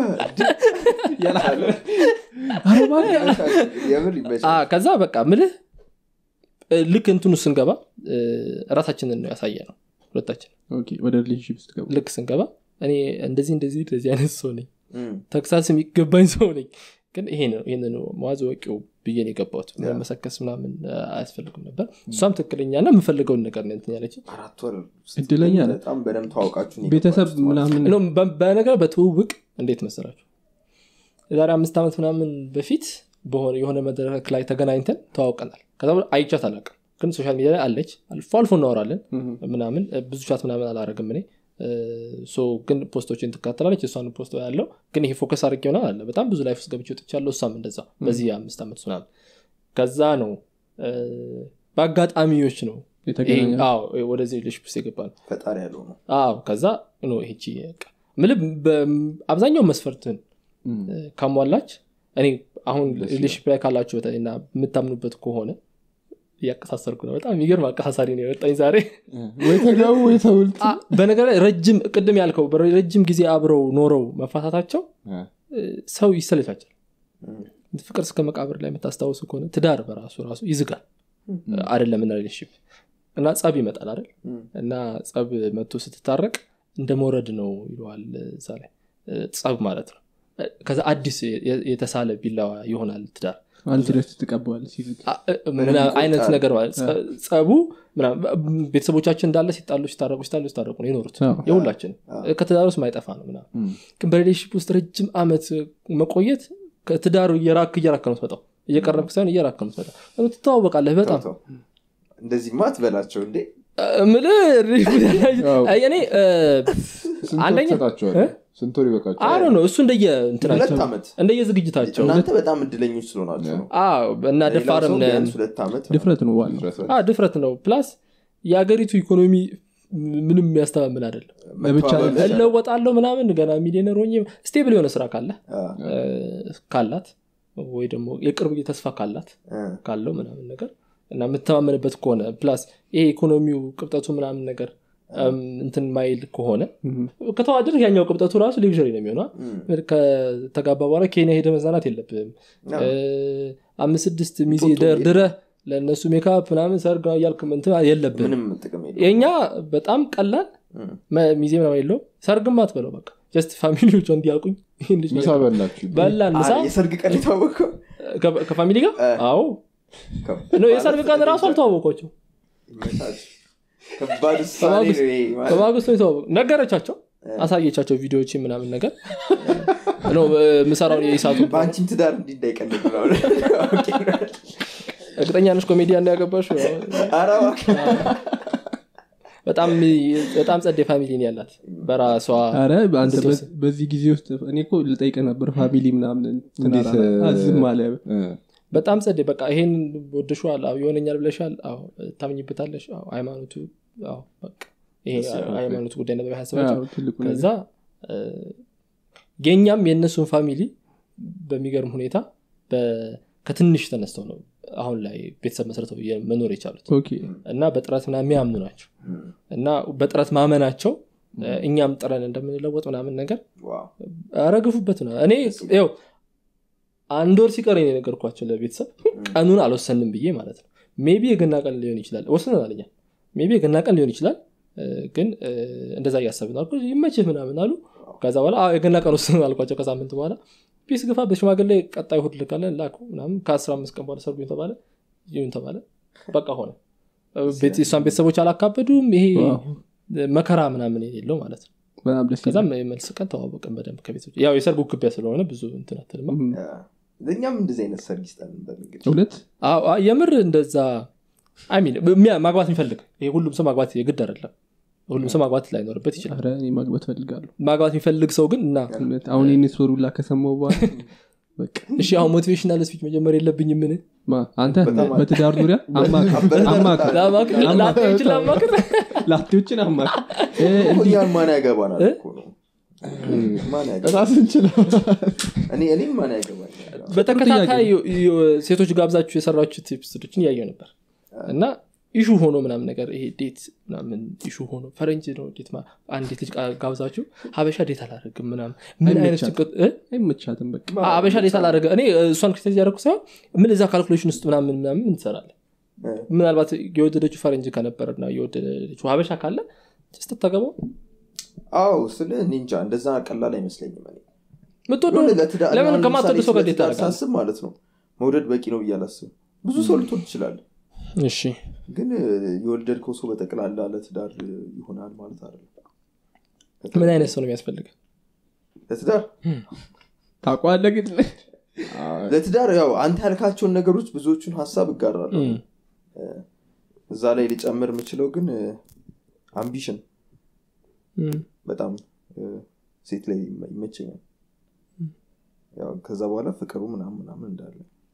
የምር ይመቻል። አ፣ ከዛ በቃ ምልህ እ፣ ልክ እንትኑ ስንገባ እ፣ ራሳችንን ነው ያሳየ ነው ሁለታችን ኦኬ፣ ወደ ሪሌሽንሽፕ ስትገቡ ልክ ስንገባ እኔ እንደዚህ እንደዚህ እንደዚህ አይነት ሰው ነኝ እም፣ ተክሳስ የሚገባኝ ሰው ነኝ ግን ይሄ ነው ይህን መዋዝ ወቂው ብዬ ነው የገባሁት መሰከስ ምናምን አ፣ አያስፈልግም ነበር እሷም ትክክለኛ ና የምፈልገውን ነገር ነው እንትን ያለች አራት ወር እድለኛ ነህ። በጣም በደንብ ታወቃችሁ ነው ቤተሰብ የገባችሁት ማለት ነው። ምናምን ነው በነገር በትውውቅ እንዴት መሰላችሁ የዛሬ አምስት ዓመት ምናምን በፊት በሆነ የሆነ መድረክ ላይ ተገናኝተን ተዋውቀናል ከዛ በኋላ አይቻት አላውቅም ግን ሶሻል ሚዲያ ላይ አለች አልፎ አልፎ እናወራለን ምናምን እ፣ ብዙ ቻት ምናምን አላረግም እኔ እ፣ ሶ ግን ፖስቶችን ትካተላለች እሷን ፖስቶ ያለው ግን ይሄ ፎከስ አድርጌ ሆናል አለ በጣም ብዙ ላይፍ ውስጥ ገብቼ ወጥቻለሁ እሷም እንደዛ በዚህ አምስት ዓመት ምናምን ከዛ ነው እ፣ በአጋጣሚዎች ነው የተገናኘ ይሄ- አዎ ወደዚህ ሪሌሽፕ ውስጥ የገባ ነው ፈጣሪ ያለው ነው አዎ ከዛ ኖ ይቺ ምልብ አብዛኛው መስፈርትን ካሟላች እኔ አሁን ሪሌሽፕ ላይ ካላችሁ በተለይ እና የምታምኑበት ከሆነ እያቀሳሰርኩ ነው በጣም የሚገርም አቀሳሳሪ ነው የወጣኝ ዛሬ ወይ ተጋቡ ወይ ተውልት አ፣ በነገር ላይ ረጅም ቅድም ያልከው ረጅም ጊዜ አብረው ኖረው መፋታታቸው እ፣ ሰው ይሰለቻቸል እም፣ ፍቅር እስከ መቃብር ላይ የምታስታውሱ ከሆነ ትዳር በራሱ ራሱ ይዝጋል አይደለም እና ሪሌሽፕ እና ጸብ ይመጣል አይደል እም፣ እና ጸብ መጥቶ ስትታረቅ እንደ መውረድ ነው ይለዋል እዛ ላይ እ፣ ጸብ ማለት ነው እ፣ ከዛ አዲስ የ- የተሳለ ቢላዋ ይሆናል ትዳር አንድ ደስ ትቀበዋል ሲዝግ አ- እ- ምና- ይቆጣል። አይነት ነገር ማለት ጸ- ጸቡ ምናምን ቤተሰቦቻችን እንዳለ ሲጣሉ ሲታረቁ ሲጣሉ ሲታረቁ ነው የኖሩት አዎ። የሁላችን አዎ። ከትዳር ውስጥ ማይጠፋ ነው ምናምን ግን በሪሌሽፕ ውስጥ ረጅም አመት መቆየት ከትዳሩ እየራክ እየራክ ነው ትመጣው እየቀረብክ ሳይሆን እየራክ ነው ትመጣው ትተዋወቃለህ በጣም ተው፣ ተው። እንደዚህማ አትበላቸው እንዴ ምልህ አዎ። እኔ እ፣ አንደኛ እ? ስንት ወር ይበቃቸው አሮ ነው እሱ እንደየ እንትናቸው ሁለት ዓመት እንደየ ዝግጅታቸው እናንተ በጣም እድለኞች ስለሆናቸው ነው አዎ እና ሌላው ደፋርም ሰው ነን ቢያንስ ሁለት ዓመት ድፍረት ነው ዋናው አዎ፣ ድፍረት ነው ፕላስ የሀገሪቱ ኢኮኖሚ ምንም የሚያስተማምን አይደለም መተባበር ይቻላል። እለወጣለሁ ምናምን ገና ሚሊዮነር ሆኜ ስቴብል የሆነ ስራ ካለ አ፣ እ፣ ካላት ወይ ደግሞ የቅርብ ጊዜ ተስፋ ካላት አ፣ ካለው ምናምን ነገር እና የምተማመንበት ከሆነ ፕላስ ይሄ ኢኮኖሚው ቅብጠቱ ምናምን ነገር እም፣ እንትን ማይል ከሆነ ከተዋደድ ያኛው ቅብጠቱ ራሱ ሌክዥሪ ነው የሚሆነ ከተጋባ በኋላ ኬንያ ሄደ መዝናናት የለብም አዎ። እ፣ አምስት ስድስት ሚዜ ቶቶ ደርድረህ ለእነሱ ሜካፕ ምናምን ሰርግ እያልክ እንትን የለብም ምንም ጥቅም የለውም። የእኛ በጣም ቀላል እም። መ- ሚዜ ምናምን የለውም ሰርግም አትበለው በቃ ጀስት ፋሚሊዎቿ እንዲያውቁኝ ይህን ልጅ ምሳ በላችሁ በላን ምሳ አ- የሰርግ ቀን የታወቀው ከ- ከፋሚሊ ጋር እ። አዎ ነው የሰርግ ቀን ራሱ አልተዋወቋቸው ይመቻች። ከባድ ውሳኔ በማግስቱ- ነው ይሄ ማለት። በማግስቱ ነው የተዋወቁ ነገረቻቸው አሳየቻቸው ቪዲዮዎች ምናምን ነገር ነው ምሰራውን የኢሳቱ በአንቺም ትዳር እንዲህ እንዳይቀልድ ነው። ኦኬ። እርግጠኛ ነሽ ኮሜዲያ እንዳያገባሽ ኧረ እባክህ። በጣም በጣም ጸዴ ፋሚሊ ነው ያላት በራሷ አረ አንተ እንዴት በ- በዚህ ጊዜ ውስጥ እኔ እኮ ልጠይቅ ነበር ፋሚሊ ምናምን እንዴት፣ ትናራ- ዝም አለ እ፣ በጣም ጸዴ በቃ ይሄን ወድሸዋል አዎ ይሆነኛል ብለሻል አዎ ታምኝበታለሽ አዎ ሃይማኖቱ አዎ በቃ ይሄ ሃይማኖቱ ጉዳይ ነበር ያሰባቸው አዎ፣ ትልቁ ከዛ ነገር እ፣ የእኛም የእነሱን ፋሚሊ በሚገርም ሁኔታ በ- ከትንሽ ተነስተው ነው አሁን ላይ ቤተሰብ መስረተው የ- መኖር የቻሉት ኦኬ እና በጥረት ምናምን የሚያምኑ ናቸው እም። እና በጥረት ማመናቸው እ፣ እኛም ጥረን እንደምንለወጥ ምናምን ነገር ዋው። አረግፉበት ነው እኔ ው አንድ ወር ሲቀር ነው የነገርኳቸው ለቤተሰብ ቀኑን አልወሰንም ብዬ ማለት ነው ሜቢ የገና ቀን ሊሆን ይችላል ወስነን አለኛ ሜቢ የገና ቀን ሊሆን ይችላል እ፣ ግን እ፣ እንደዛ እያሰብን አልኩ ይመችህ ምናምን አሉ ከዛ በኋላ "አዎ፣ የገና ቀን ወስነን አልኳቸው ከሳምንት በኋላ ፒስ ግፋ በሽማግሌ ቀጣይ እሑድ ልካለን ላኩ ምናምን ከአስራ አምስት ቀን በኋላ ሰርጉ ተባለ ይሁን ተባለ በቃ ሆነ ቤት- የእሷን ቤተሰቦች አላካበዱም ይሄ ዋው። መከራ ምናምን የሌለው ማለት ነው በጣም ደስ ይላል። ከዛም የመልስ ቀን ተዋወቅን በደንብ ከቤቶች ያው የሰርጉ ክቢያ ስለሆነ ብዙ እንትን አትልማ እም፣ ያ። እኛም እንደዚህ አይነት ሰርግ ይስጠን በል እንግዲህ። እውነት አዎ፣ አዎ፣ የምር እንደዛ አሚን ማግባት የሚፈልግ ይሄ ሁሉም ሰው ማግባት የግድ አይደለም ሁሉም ሰው ማግባት ላይኖርበት ይችላል ኧረ እኔ ማግባት ፈልጋለሁ ማግባት የሚፈልግ ሰው ግን እና እውነት አሁን ይህን ስወሩላ ከሰማው በኋላ በቃ እሺ አሁን ሞቲቬሽናል ስፒች መጀመር የለብኝ ምን ማ አንተ በጣም በትዳር ዙሪያ አማክር አማክር ላማክር ላማክር ላቴዎችን አማክር እ፣ እኮ እንዲህ እኛን ማን ያገባናል እ? እኮ ነው። ማን ያገባ- ራስ እንችለው እኔ እኔም ማን ያገባኛል? በተከታታይ የ- የ- ሴቶች ጋብዛችሁ የሰራችሁት ኤፒሶዶችን እያየው ነበር እና ኢሹ ሆኖ ምናምን ነገር ይሄ ዴት ምናምን ኢሹ ሆኖ ፈረንጅ ነው ዴት ማ- አንዲት ልጅ ጋ- ጋብዛችሁ ሀበሻ ዴት አላደርግም ምናምን ምን አይነት አይመቻትም። ጭንቀት እ? አይመቻትም በቃ ሀበሻ ዴት አላደረገ እኔ እሷን ክሪቲሳይዝ ያደረኩ ሳይሆን ምን እዛ ካልኩሌሽን ውስጥ ምናምን ምናምን ምን ትሰራለህ እ። ምናልባት የወደደችው ፈረንጅ ከነበረና የወደደችው ሀበሻ ካለ ስትታገባው አዎ ስለ እኔ እንጃ እንደዛ ቀላል አይመስለኝም እኔ ምትወደው የሆነ ለትዳር- ለምን አሁን ከማትወዱ ለምሳሌ ሰው ጋር ስለ ዴት ትዳር ታደርጋለህ? ሳስብ ማለት ነው መውደድ በቂ ነው ብዬ አላስብም ብዙ ሰው ልትወድ ትችላለ እሺ ግን እ፣ የወደድከው ሰው በጠቅላላ ለትዳር እ፣ ይሆናል ማለት አይደለም ምን አይነት ሰው ነው የሚያስፈልግ ለትዳር ታቋለ ግን ለትዳር ያው አንተ ያልካቸውን ነገሮች ብዙዎቹን ሀሳብ እጋራለሁ እም። እዛ ላይ ሊጨምር የምችለው ግን አምቢሽን እም። በጣም እ፣ ሴት ላይ ይመ- ይመቸኛል ያው ከዛ በኋላ ፍቅሩ ምናምን ምናምን እንዳለ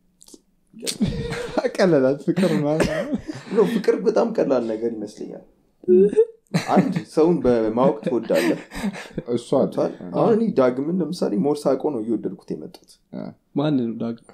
ቀለላት ፍቅር ማለት ነው ፍቅር በጣም ቀላል ነገር ይመስለኛል አንድ ሰውን በማወቅ ትወዳለህ እሷ ቷል አሁን እኔ ዳግምን ለምሳሌ ሞር ሳቆ ነው እየወደድኩት የመጡት ማን ነው ዳግም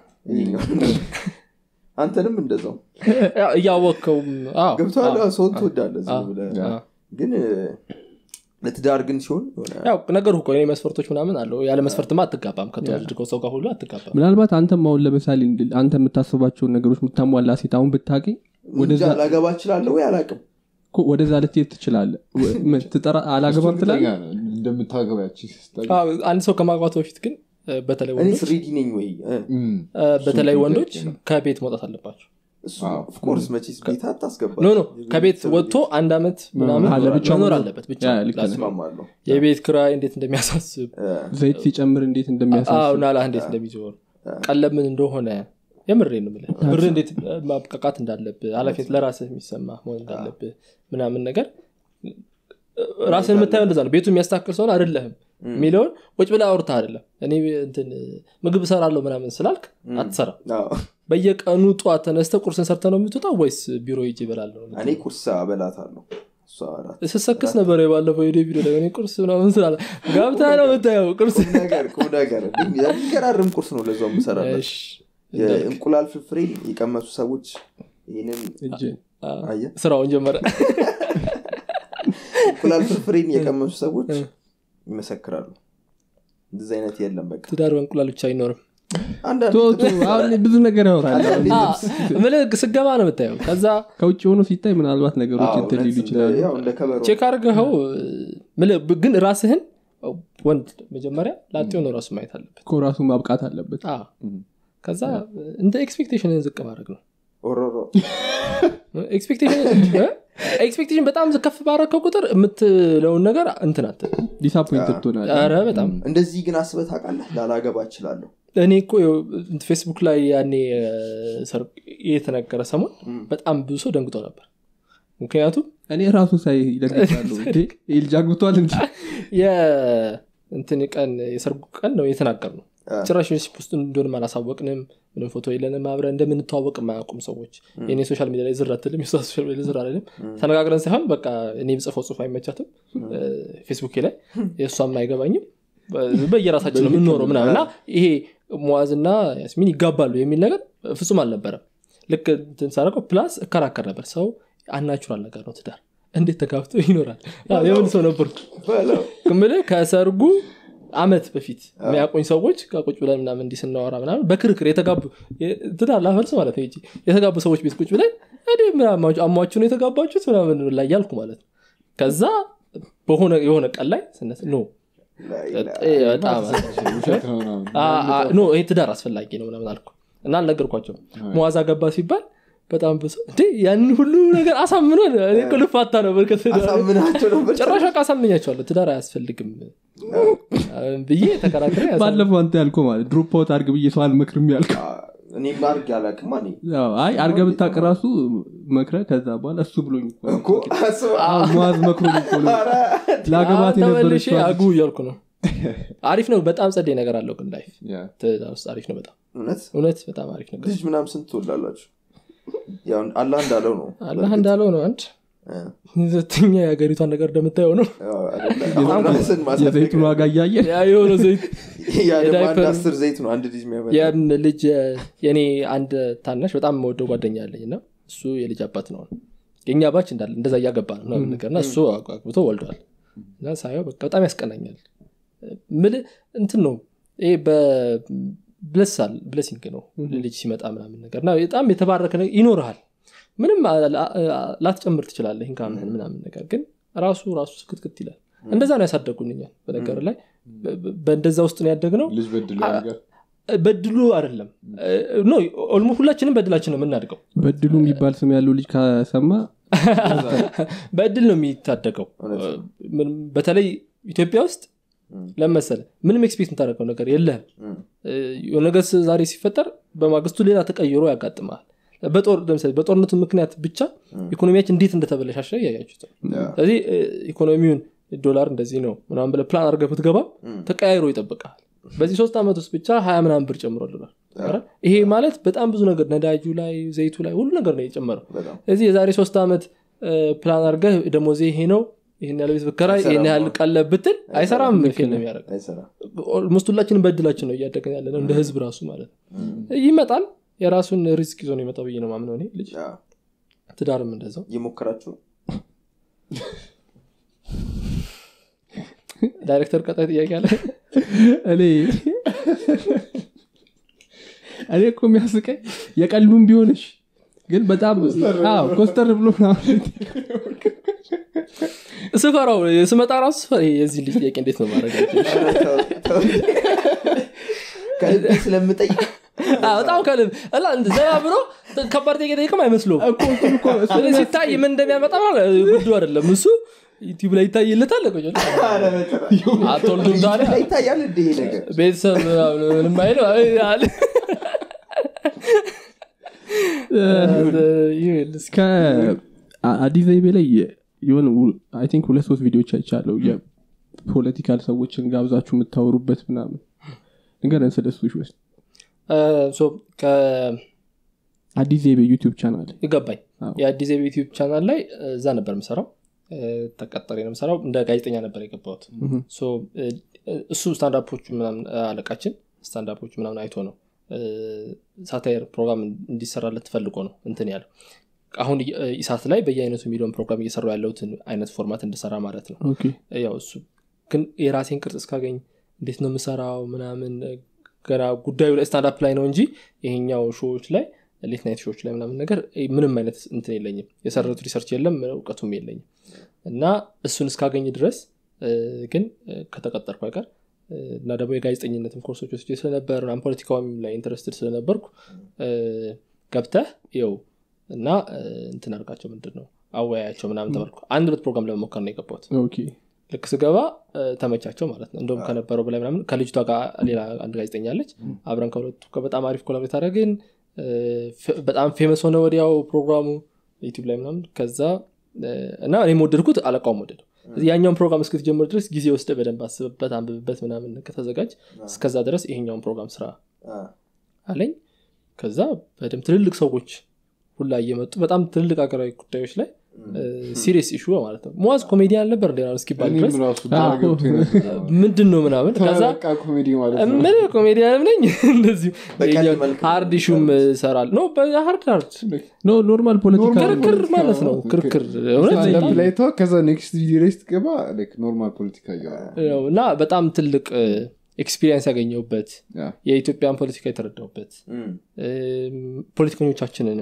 አንተንም እንደዛው ያው እያወቅከውም አዎ፣ ገብተዋል አዎ። ሰውን ትወዳለህ ዝም አዎ፣ ብለህ አዎ። ግን እ፣ ለትዳር ግን ሲሆን የሆነ ያው ነገር እኮ የኔ መስፈርቶች ምናምን አለው ያለ መስፈርትማ አትጋባም ከተወደድከው ሰው ጋር ሁሉ አትጋባም ምናልባት አንተም አሁን ለምሳሌ እንድ- አንተ የምታስባቸውን ነገሮች የምታሟላ ሴት አሁን ብታገኝ እንጃ ወደዛ ላገባ እችላለሁ ወይ አላቅም እኮ ወደዛ ልትሄድ ትችላለ ትጠራ አላገባም ትላለ እንደምታገባያች አዎ፣ አንድ ሰው ከማግባቱ በፊት ግን እ፣ በተለይ እኔ ወንዶች ስሬዲ ነኝ ወይ እ፣ እ፣ በተለይ እሱም ወንዶች ጥያቄ ነው። ከቤት መውጣት አለባቸው እሱ ኦፍኮርስ መቼስ ቤት አታስገባ ኖ ኖ ከቤት ወጥቶ አንድ አመት ምናምን አለ ብቻው መኖር መኖር። አለበት ብቻ ያ፣ ልክ ነህ። እስማማለሁ የቤት ክራይ እንዴት እንደሚያሳስብ ዘይት ሲጨምር እንዴት አዎ እንደሚያሳስብ ናላ እንዴት እንደሚዞር ቀለብ ምን እንደሆነ የምሬ ነው የምልህ ብር እንዴት ማብቃቃት እንዳለብህ ኃላፊነት ለራስህ የሚሰማ መሆን እንዳለብህ ምናምን ነገር ራስን የምታየው እንደዛ ነው ቤቱ የሚያስተካክል ሰሆን አይደለህም የሚለውን ቁጭ ብላ አውርታ አይደለም እኔ እንትን ምግብ እሰራለሁ ምናምን ስላልክ አትሰራ አዎ። በየቀኑ ጠዋት ተነስተ ቁርስን ሰርተ ነው የምትወጣው ወይስ ቢሮ ሂጅ ይበላለሁ እኔ ቁርስ አበላታለሁ እሷ እራት ስሰክስ ነበር የባለፈው ሄደ ቪዲዮ ላይ እኔ ቁርስ ምናምን ስላለ ገብታ ነው የምታየው ቁርስ ቁም ነገር ቁም ነገር የሚገራርም ቁርስ ነው ለዛው የምሰራለት እሺ፣ የእንቁላል ፍርፍሬን የቀመሱ ሰዎች ይህንን እጅ አየህ ስራውን ጀመረ እንቁላል ፍርፍሬን የቀመሱ ሰዎች ይመሰክራሉ እንደዚህ አይነት የለም በቃ ትዳር በእንቁላል ብቻ አይኖርም አንዳንድ ቶቱ አሁን ብዙ ነገር ያወራል አንዳንዴ አ፣ ልብስ- ምልክ ስገባ ነው የምታየው ከዛ ከውጭ ሆኖ ሲታይ ምናልባት ነገሮች አዎ፣ እንትን ሊሉ እውነት ይችላሉ እንደ- ያው እንደ ከበሮ ቼክ አድርገኸው ምልህ ግን ራስህን ወንድ መጀመሪያ ላጤው ነው ራሱ ማየት አለበት እኮ ራሱ ማብቃት አለበት አ፣ ከዛ እንደ ኤክስፔክቴሽንን ዝቅ ማድረግ ነው ኦሮሮ ኤክስፔክቴሽን በጣም ከፍ ባረከው ቁጥር የምትለውን ነገር እንትን አትልም። ዲስአፖይንትድ ትሆናለህ ኧረ በጣም እንደዚህ ግን አስበህ ታውቃለህ ላላገባ እችላለሁ እኔ እኮ ይኸው ፌስቡክ ላይ ያኔ ሰርግ የተነገረ ሰሞን በጣም ብዙ ሰው ደንግጦ ነበር ምክንያቱም እኔ ራሱ ሳይ ይደግቻሉ ይህ ልጅ አግብቷል እንጂ የእንትን ቀን የሰርጉ ቀን ነው የተናገር ነው አ። ጭራሽ ሪሲፕ ውስጥ እንደሆንም አላሳወቅንም ምንም ፎቶ የለንም አብረን እንደምንተዋወቅ የማያውቁም ሰዎች የኔ ሶሻል ሚዲያ ላይ ዝር አትልም የሷ ሶሻል ሚዲያ ላይ ዝር አልልም ተነጋግረን ሳይሆን በቃ እኔ ጽፈው ጽሁፍ አይመቻትም ፌስቡክ ላይ የእሷም አይገባኝም በ- በየራሳችን ነው የምንኖረው ምናምን እና ይሄ ሙዋዝና ያስሚን ይጋባሉ የሚል ነገር ፍጹም አልነበረም ልክ እንትን ሳደርገው ፕላስ እከራከር ነበር ሰው አናቹራል ነገር ነው ትዳር እንዴት ተጋብቶ ይኖራል አዎ፣ የምን ሰው ነበርኩ ምልህ ከሰርጉ አመት በፊት የሚያቆኝ ሰዎች ከቁጭ ብለን ምናምን እንዲህ ስናወራ ምናምን በክርክር የተጋቡ የ- ትዳር ላፈርስ ማለት ነው እንጂ የተጋቡ ሰዎች ቤት ቁጭ ብለን እኔ ምናምን አሟችሁ ነው የተጋባችሁት ምናምን ላይ ያልኩ ማለት ነው ከዛ በሆነ የሆነ ቀን ላይ ስነት ኖ በጣም ውሸት ነው ምናምን። አ- አ- ኖ ይሄ ትዳር አስፈላጊ ነው ምናምን አልኩ እና አልነገርኳቸው መዋዛ ገባ ሲባል በጣም ብዙ እንዴ ያንን ሁሉ ነገር አሳምኗል እኔ እኮ ልፋታ ነበር ከትዳር አሳምናቸው ነበር ጭራሽ በቃ አሳምኛቸዋለሁ ትዳር አያስፈልግም ብዬ ተከራክሬ ያሳ- ባለፈው አንተ ያልከው ማለት ድሮፕ አውት አርግ ብዬ ሰው አልመክርም ያልከው እኔ አርግ ያላቅማ እኔ ያው፣ አይ አርገ ብታቅ ራሱ መክረ ከዛ በኋላ እሱ ብሎኝ እኮ ነው። እኮ አስበህ አዎ፣ ሙዓዝ መክሮኝ እኮ ነው። ለአገባት አሁን የነበረች ተመልሼ አጉ እያልኩ ነው አሪፍ ነው በጣም ጸዴ ነገር አለው ግን ላይፍ ያ። ትዳር ውስጥ አሪፍ ነው በጣም እውነት እውነት በጣም አሪፍ ነገር ልጅ ምናምን ስንት ትወላላችሁ ያው አላህ እንዳለው ነው አላህ እንዳለው ነው አንድ እ፣ ሁለተኛ የሀገሪቷን ነገር እንደምታየው ነው ያው አይደለ? አሁን ራስን ማሳደግ የዘይቱን ዋጋ እያየ ያ የሆነ ዘይት ያ ደግሞ አንድ የዳይፐር- አስር ዘይት ነው አንድ ልጅ የሚያመጣ ያን ልጅ የኔ አንድ ታናሽ በጣም የምወደው ጓደኛ አለኝ እና እሱ የልጅ አባት ነው የእኛ ባች እንዳለ እንደዛ እያገባ ነው ምናምን ነገር እና እሱ አግብቶ ወልዷል እና ሳየው በቃ በጣም ያስቀናኛል ምል እንትን ነው ይሄ በብለሳል ብለሲንግ ነው ልጅ ሲመጣ ምናምን ነገር እና በጣም የተባረከ ነገር ይኖርሃል ምንም አ- አ- አ- ላትጨምር ትችላለህ ኢንካምህን ምናምን ነገር ግን ራሱ ራሱ ስክትክት ይላል እንደዛ ነው ያሳደጉን እኛን በነገር ላይ በ- በ- በእንደዛ ውስጥ ነው ያደግነው ልጅ በድሎ ነገር በድሉ አይደለም ኖ ኦልሞ ሁላችንም በድላችን ነው የምናድገው በድሉ የሚባል ስም ያለው ልጅ ከሰማ በእድል ነው የሚታደገው ምንም- በተለይ ኢትዮጵያ ውስጥ ለመሰለ ምንም ኤክስፔክት የምታደርገው ነገር የለህም የሆነ ነገር ዛሬ ሲፈጠር በማግስቱ ሌላ ተቀይሮ ያጋጥማል በጦር ለምሳሌ በጦርነቱ ምክንያት ብቻ ኢኮኖሚያችን እንዴት እንደተበለሻሸ እያያችሁት ነው ስለዚህ እ፣ ኢኮኖሚውን ዶላር እንደዚህ ነው ምናምን ብለህ ፕላን አድርገህ ብትገባ ተቀያይሮ ይጠብቃል በዚህ ሶስት ዓመት ውስጥ ብቻ ሀያ ምናምን ብር ጨምሮልናል አይደል? ይሄ ማለት በጣም ብዙ ነገር ነዳጁ ላይ ዘይቱ ላይ ሁሉ ነገር ነው የጨመረው በጣም ስለዚህ የዛሬ ሶስት ዓመት እ፣ ፕላን አድርገህ ደሞዜ ይሄ ነው ይህን ያለ ቤት ብከራይ ይህን ያህል ቀለብ ብትል አይሰራም ፌል ነው የሚያደርገው አይሰራ ኦልሞስት ሁላችንም በድላችን ነው እያደገን ያለ ነው እንደ ህዝብ ራሱ ማለት ነው ይመጣል የራሱን ሪስክ ይዞ ነው የመጣው ብዬ ነው ማምነው እኔ ልጅ ትዳርም እንደዛው እየሞከራችሁ ነው ዳይሬክተር ቀጣይ ጥያቄ አለ እኔ እኔ እኮ የሚያስቀኝ የቀሉም ቢሆንሽ ግን በጣም አዎ፣ ኮስተር ብሎ ምናምን ስፈራው ስመጣ ራሱ ስፈራ የዚህ ልጅ ጥያቄ እንዴት ነው ማድረግ ከልቤ ስለምጠይቅ በጣም ከልብ እና እንደ ዘና ብሎ ከባድ ጥያቄ ጠይቅም አይመስለውም እኮ እሱን እኮ እሱ ስለዚህ ሲታይ ምን እንደሚያመጣ ማለት ጉዱ አይደለም እሱ ዩቲዩብ ላይ ይታይለታል ቆይ አትወልዱም ታዲያ ላይ ይታያል እንደ ይሄ ነገር ቤተሰብ ምንም አይለው አለ ይሁን እስኪ። ከአዲስ ዘይቤ ላይ የሆነ አይ ቲንክ ሁለት ሶስት ቪዲዮች አይቻለው የፖለቲካል ሰዎችን ጋብዛችሁ የምታወሩበት ምናምን ንገረን ስለ እሱ ውስጥ ሶ ከ- አዲስ ዘይቤ ዩቲዩብ ቻናል ይገባኝ አዎ። የአዲስ አበባ ዩቲዩብ ቻናል ላይ እዛ ነበር የምሰራው ተቀጠሬ ነው የምሰራው እንደ ጋዜጠኛ ነበር የገባሁት ሶ፣ እ፣ እሱ ስታንዳፖቹ ምናምን አለቃችን ስታንዳፖቹ ምናምን አይቶ ነው ሳታየር ፕሮግራም እንዲሰራለት ፈልጎ ነው እንትን ያለው አሁን እ- ኢሳት ላይ በየአይነቱ የሚለውን ፕሮግራም እየሰሩ ያለሁትን አይነት ፎርማት እንድሰራ ማለት ነው ኦኬ ያው እሱ ግን የራሴን ቅርጽ እስካገኝ እንዴት ነው የምሰራው ምናምን ገና ጉዳዩ ላይ ስታንዳፕ ላይ ነው እንጂ ይሄኛው ሾዎች ላይ ሌት ናይት ሾዎች ላይ ምናምን ነገር እ, ምንም አይነት እንትን የለኝም የሰረቱ ሪሰርች የለም እውቀቱም የለኝም እና እሱን እስካገኝ ድረስ እ, ግን እ, ከተቀጠርኩ አይቀር እ, እና ደግሞ የጋዜጠኝነትም ኮርሶች ወስጄ ስለነበር ምናምን ፖለቲካውም ላይ ኢንተረስትድ ስለነበርኩ እ, ገብተህ ይው እና እ, እንትን አድርጋቸው ምንድን ነው አወያያቸው ምናምን ተባልኩ አንድ ሁለት ፕሮግራም ለመሞከር ነው የገባሁት ኦኬ ልክ ስገባ እ፣ ተመቻቸው ማለት ነው እንደውም ከነበረው በላይ ምናምን ከልጅቷ ጋር ሌላ አንድ ጋዜጠኛ አለች አብረን ከሁለቱ ጋር በጣም አሪፍ ኮላቦሬት አደረግን እ፣ ፌ- በጣም ፌመስ ሆነ ወዲያው ፕሮግራሙ ዩቲብ ላይ ምናምን ከዛ እ፣ እና እኔም ወደድኩት አለቃውም ወደደው ያኛውን ፕሮግራም እስክትጀምር ድረስ ጊዜ ወስደ በደንብ አስብበት አንብብበት ምናምን ከተዘጋጅ እስከዛ ድረስ ይሄኛውን ፕሮግራም ስራ አ፣ አለኝ ከዛ በደንብ ትልልቅ ሰዎች ሁላ እየመጡ በጣም ትልልቅ ሀገራዊ ጉዳዮች ላይ ሲሪየስ ኢሹ ማለት ነው ሙዋዝ ኮሜዲያን ነበር እንደ እስኪባል ድረስ እኔም ራሱ ግራ ገብቶኝ ነበር። ምንድን ነው ምናምን ከዛ በቃ ኮሜዲ ማለት ነው ምን ኮሜዲያንም ነኝ እንደዚሁ በቀልድ መልክ ሀርድ ኢሹም ሰራል ኖ በሀርድ ሀርድ ኖ ኖርማል ፖለቲካ ኖርማል ክርክር ማለት ነው ክርክር እውነት ስታንዳፕ ላይ ተዋ ከዛ ኔክስት ቪዲዮ ላይ ስትገባ ላይክ ኖርማል ፖለቲካ እያወራ ነው። እና በጣም ትልቅ ኤክስፒሪየንስ ያገኘሁበት ያ። የኢትዮጵያን ፖለቲካ የተረዳሁበት እም፣ እም፣ ፖለቲከኞቻችንንም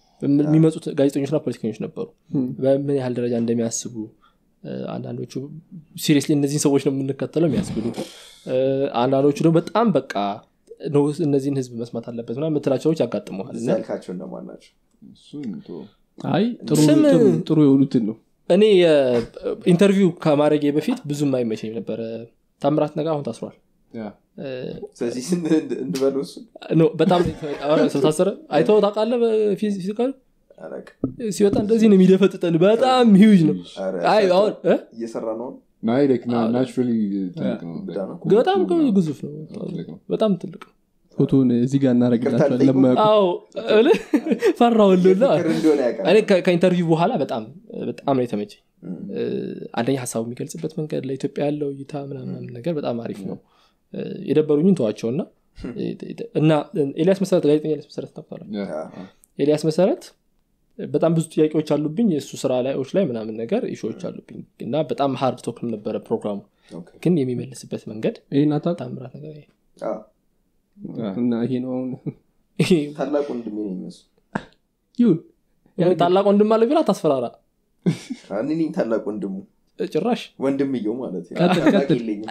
የሚመጡት ጋዜጠኞችና ፖለቲከኞች ነበሩ በምን ያህል ደረጃ እንደሚያስቡ እ፣ አንዳንዶቹ ሲሪየስሊ እነዚህን ሰዎች ነው የምንከተለው የሚያስብሉ እ፣ አንዳንዶቹ ደግሞ በጣም በቃ ነው እነዚህን ህዝብ መስማት አለበት ምናምን የምትላቸው ሰዎች ያጋጥመዋል እዛ እና ያልካቸው እነማን ናቸው እሱን ተወው። አይ ጥሩ ስም- ጥሩ- ጥሩ የሆኑትን ነው እኔ ኢንተርቪው ከማድረጌ በፊት ብዙም አይመቸኝ ነበረ ታምራት ነገር አሁን ታስሯል ያ። እ፣ ስለዚህ ስን እንድበለው እሱ ኖ በጣም ስለታሰረ አይተው ታውቃለህ በፊዚካል አላውቅም። ሲወጣ እንደዚህ ነው የሚደፈጥጠን በጣም ሂውጅ ነው ኧረ አይ አሁን እ? እየሰራ ነው ናይ ላይክ ናቹራሊ ትልቅ ነው ብዳ ነው በጣም ግዙፍ ነው ትልቅ ነው በጣም ትልቅ ነው ፎቶን እዚህ ጋር እናደረግላቸዋል ይቅርታ ለማያውቁ አዎ እልህ ፈራሁልና ፍቅር እንደሆነ ያውቃል እኔ ከ- ከኢንተርቪው በኋላ በጣም በጣም ነው የተመቸኝ እም፣ እ፣ አንደኛ ሀሳቡ የሚገልጽበት መንገድ ለኢትዮጵያ ያለው እይታ ምናምን ነገር በጣም አሪፍ ነው እ፣ የደበሩኝን ተዋቸውና እና ኤልያስ መሰረት ጋዜጠኛ ኤልያስ መሰረት ታውቃለህ ያ። አ፣ ኤልያስ መሰረት በጣም ብዙ ጥያቄዎች አሉብኝ የእሱ ስራ ላዮች ላይ ምናምን ነገር ኢሾዎች አሉብኝ እና በጣም ሀርድ ቶክም ነበረ ፕሮግራሙ ኦኬ። ግን የሚመልስበት መንገድ ይህን አታውቅ ታምራት ነገር ይሄ አ፣ እና ይሄ ነው አሁን ይሄ ታላቅ ወንድሜ ነው የሚመስሉ ይሁን ያን ታላቅ ወንድም አለ ቢላ ታስፈራራ እኔ ነኝ ታላቅ ወንድሙ ጭራሽ ወንድምየው ማለት ነው ቀጥል፣ ታላቅ ቀጥል። የለኝም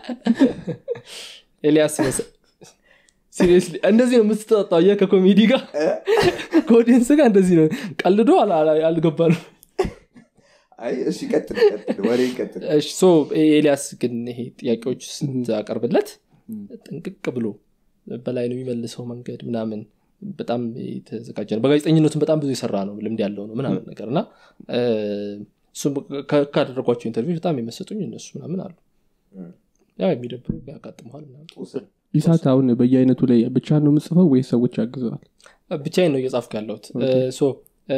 ኤልያስ ሲሪየስሊ እንደዚህ ነው የምትጠጣው አየህ ከኮሜዲ ጋር ከኦዲየንስ ጋር እንደዚህ ነው ቀልዶ አላ- አላ- አልገባንም አይ እሺ ቀጥል ቀጥል ወሬ ቀጥል እሺ ሶ ኤልያስ ግን ይሄ ጥያቄዎች ስታቀርብለት ጥንቅቅ ብሎ በላይ ነው የሚመልሰው መንገድ ምናምን በጣም የተዘጋጀ ነው በጋዜጠኝነቱም በጣም ብዙ የሰራ ነው ልምድ ያለው ነው ምናምን ነገር እና እ፣ እሱም ከ- ካደረጓቸው ኢንተርቪው በጣም የመሰጡኝ እነሱ ምናምን አሉ እም፣ ያው የሚደብሩ ያጋጥመዋል ምናምን ውሰድ። ኢሳት አሁን በየአይነቱ ላይ ብቻ ነው የምጽፈው ወይስ ሰዎች ያግዘዋል ብቻዬን ነው እየጻፍኩ ያለሁት ሶ እ፣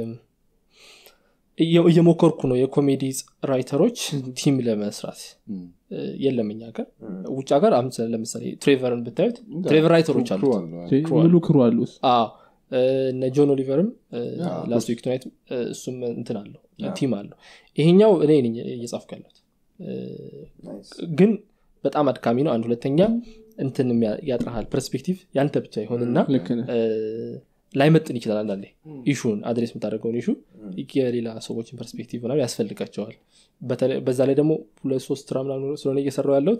እየ- እየሞከርኩ ነው የኮሜዲ ራይተሮች ቲም ለመስራት እም። እ፣ የለም እኛ ሀገር እም፣ ውጭ ሀገር አሁን ለምሳሌ ትሬቨርን ብታዩት ትሬቨር ራይተሮች ክሩ አሉት አለው። ሙሉ ክሩ አሉ ውስጥ አዎ እ፣ እነ ጆን ኦሊቨርም ያ፣ ላስት ዊክ ቱናይት እሱም እንትን አለው ያ። ቲም አለው ይሄኛው እኔ ነኝ እየጻፍኩ ያለሁት እ፣ ናይስ። ግን በጣም አድካሚ ነው አንድ ሁለተኛ እንትን የሚያ- ያጥረሃል ፐርስፔክቲቭ ያንተ ብቻ ይሆንና ልክ ነህ እ፣ ላይመጥን ይችላል አንዳንዴ ኢሹን አድሬስ የምታደርገውን ኢሹ የሌላ ሰዎችን ፐርስፔክቲቭ ምናምን ያስፈልጋቸዋል በተለይ- በዛ ላይ ደግሞ ሁለት ሶስት ስራ ምናምን ስለሆነ እየሰራው ያለሁት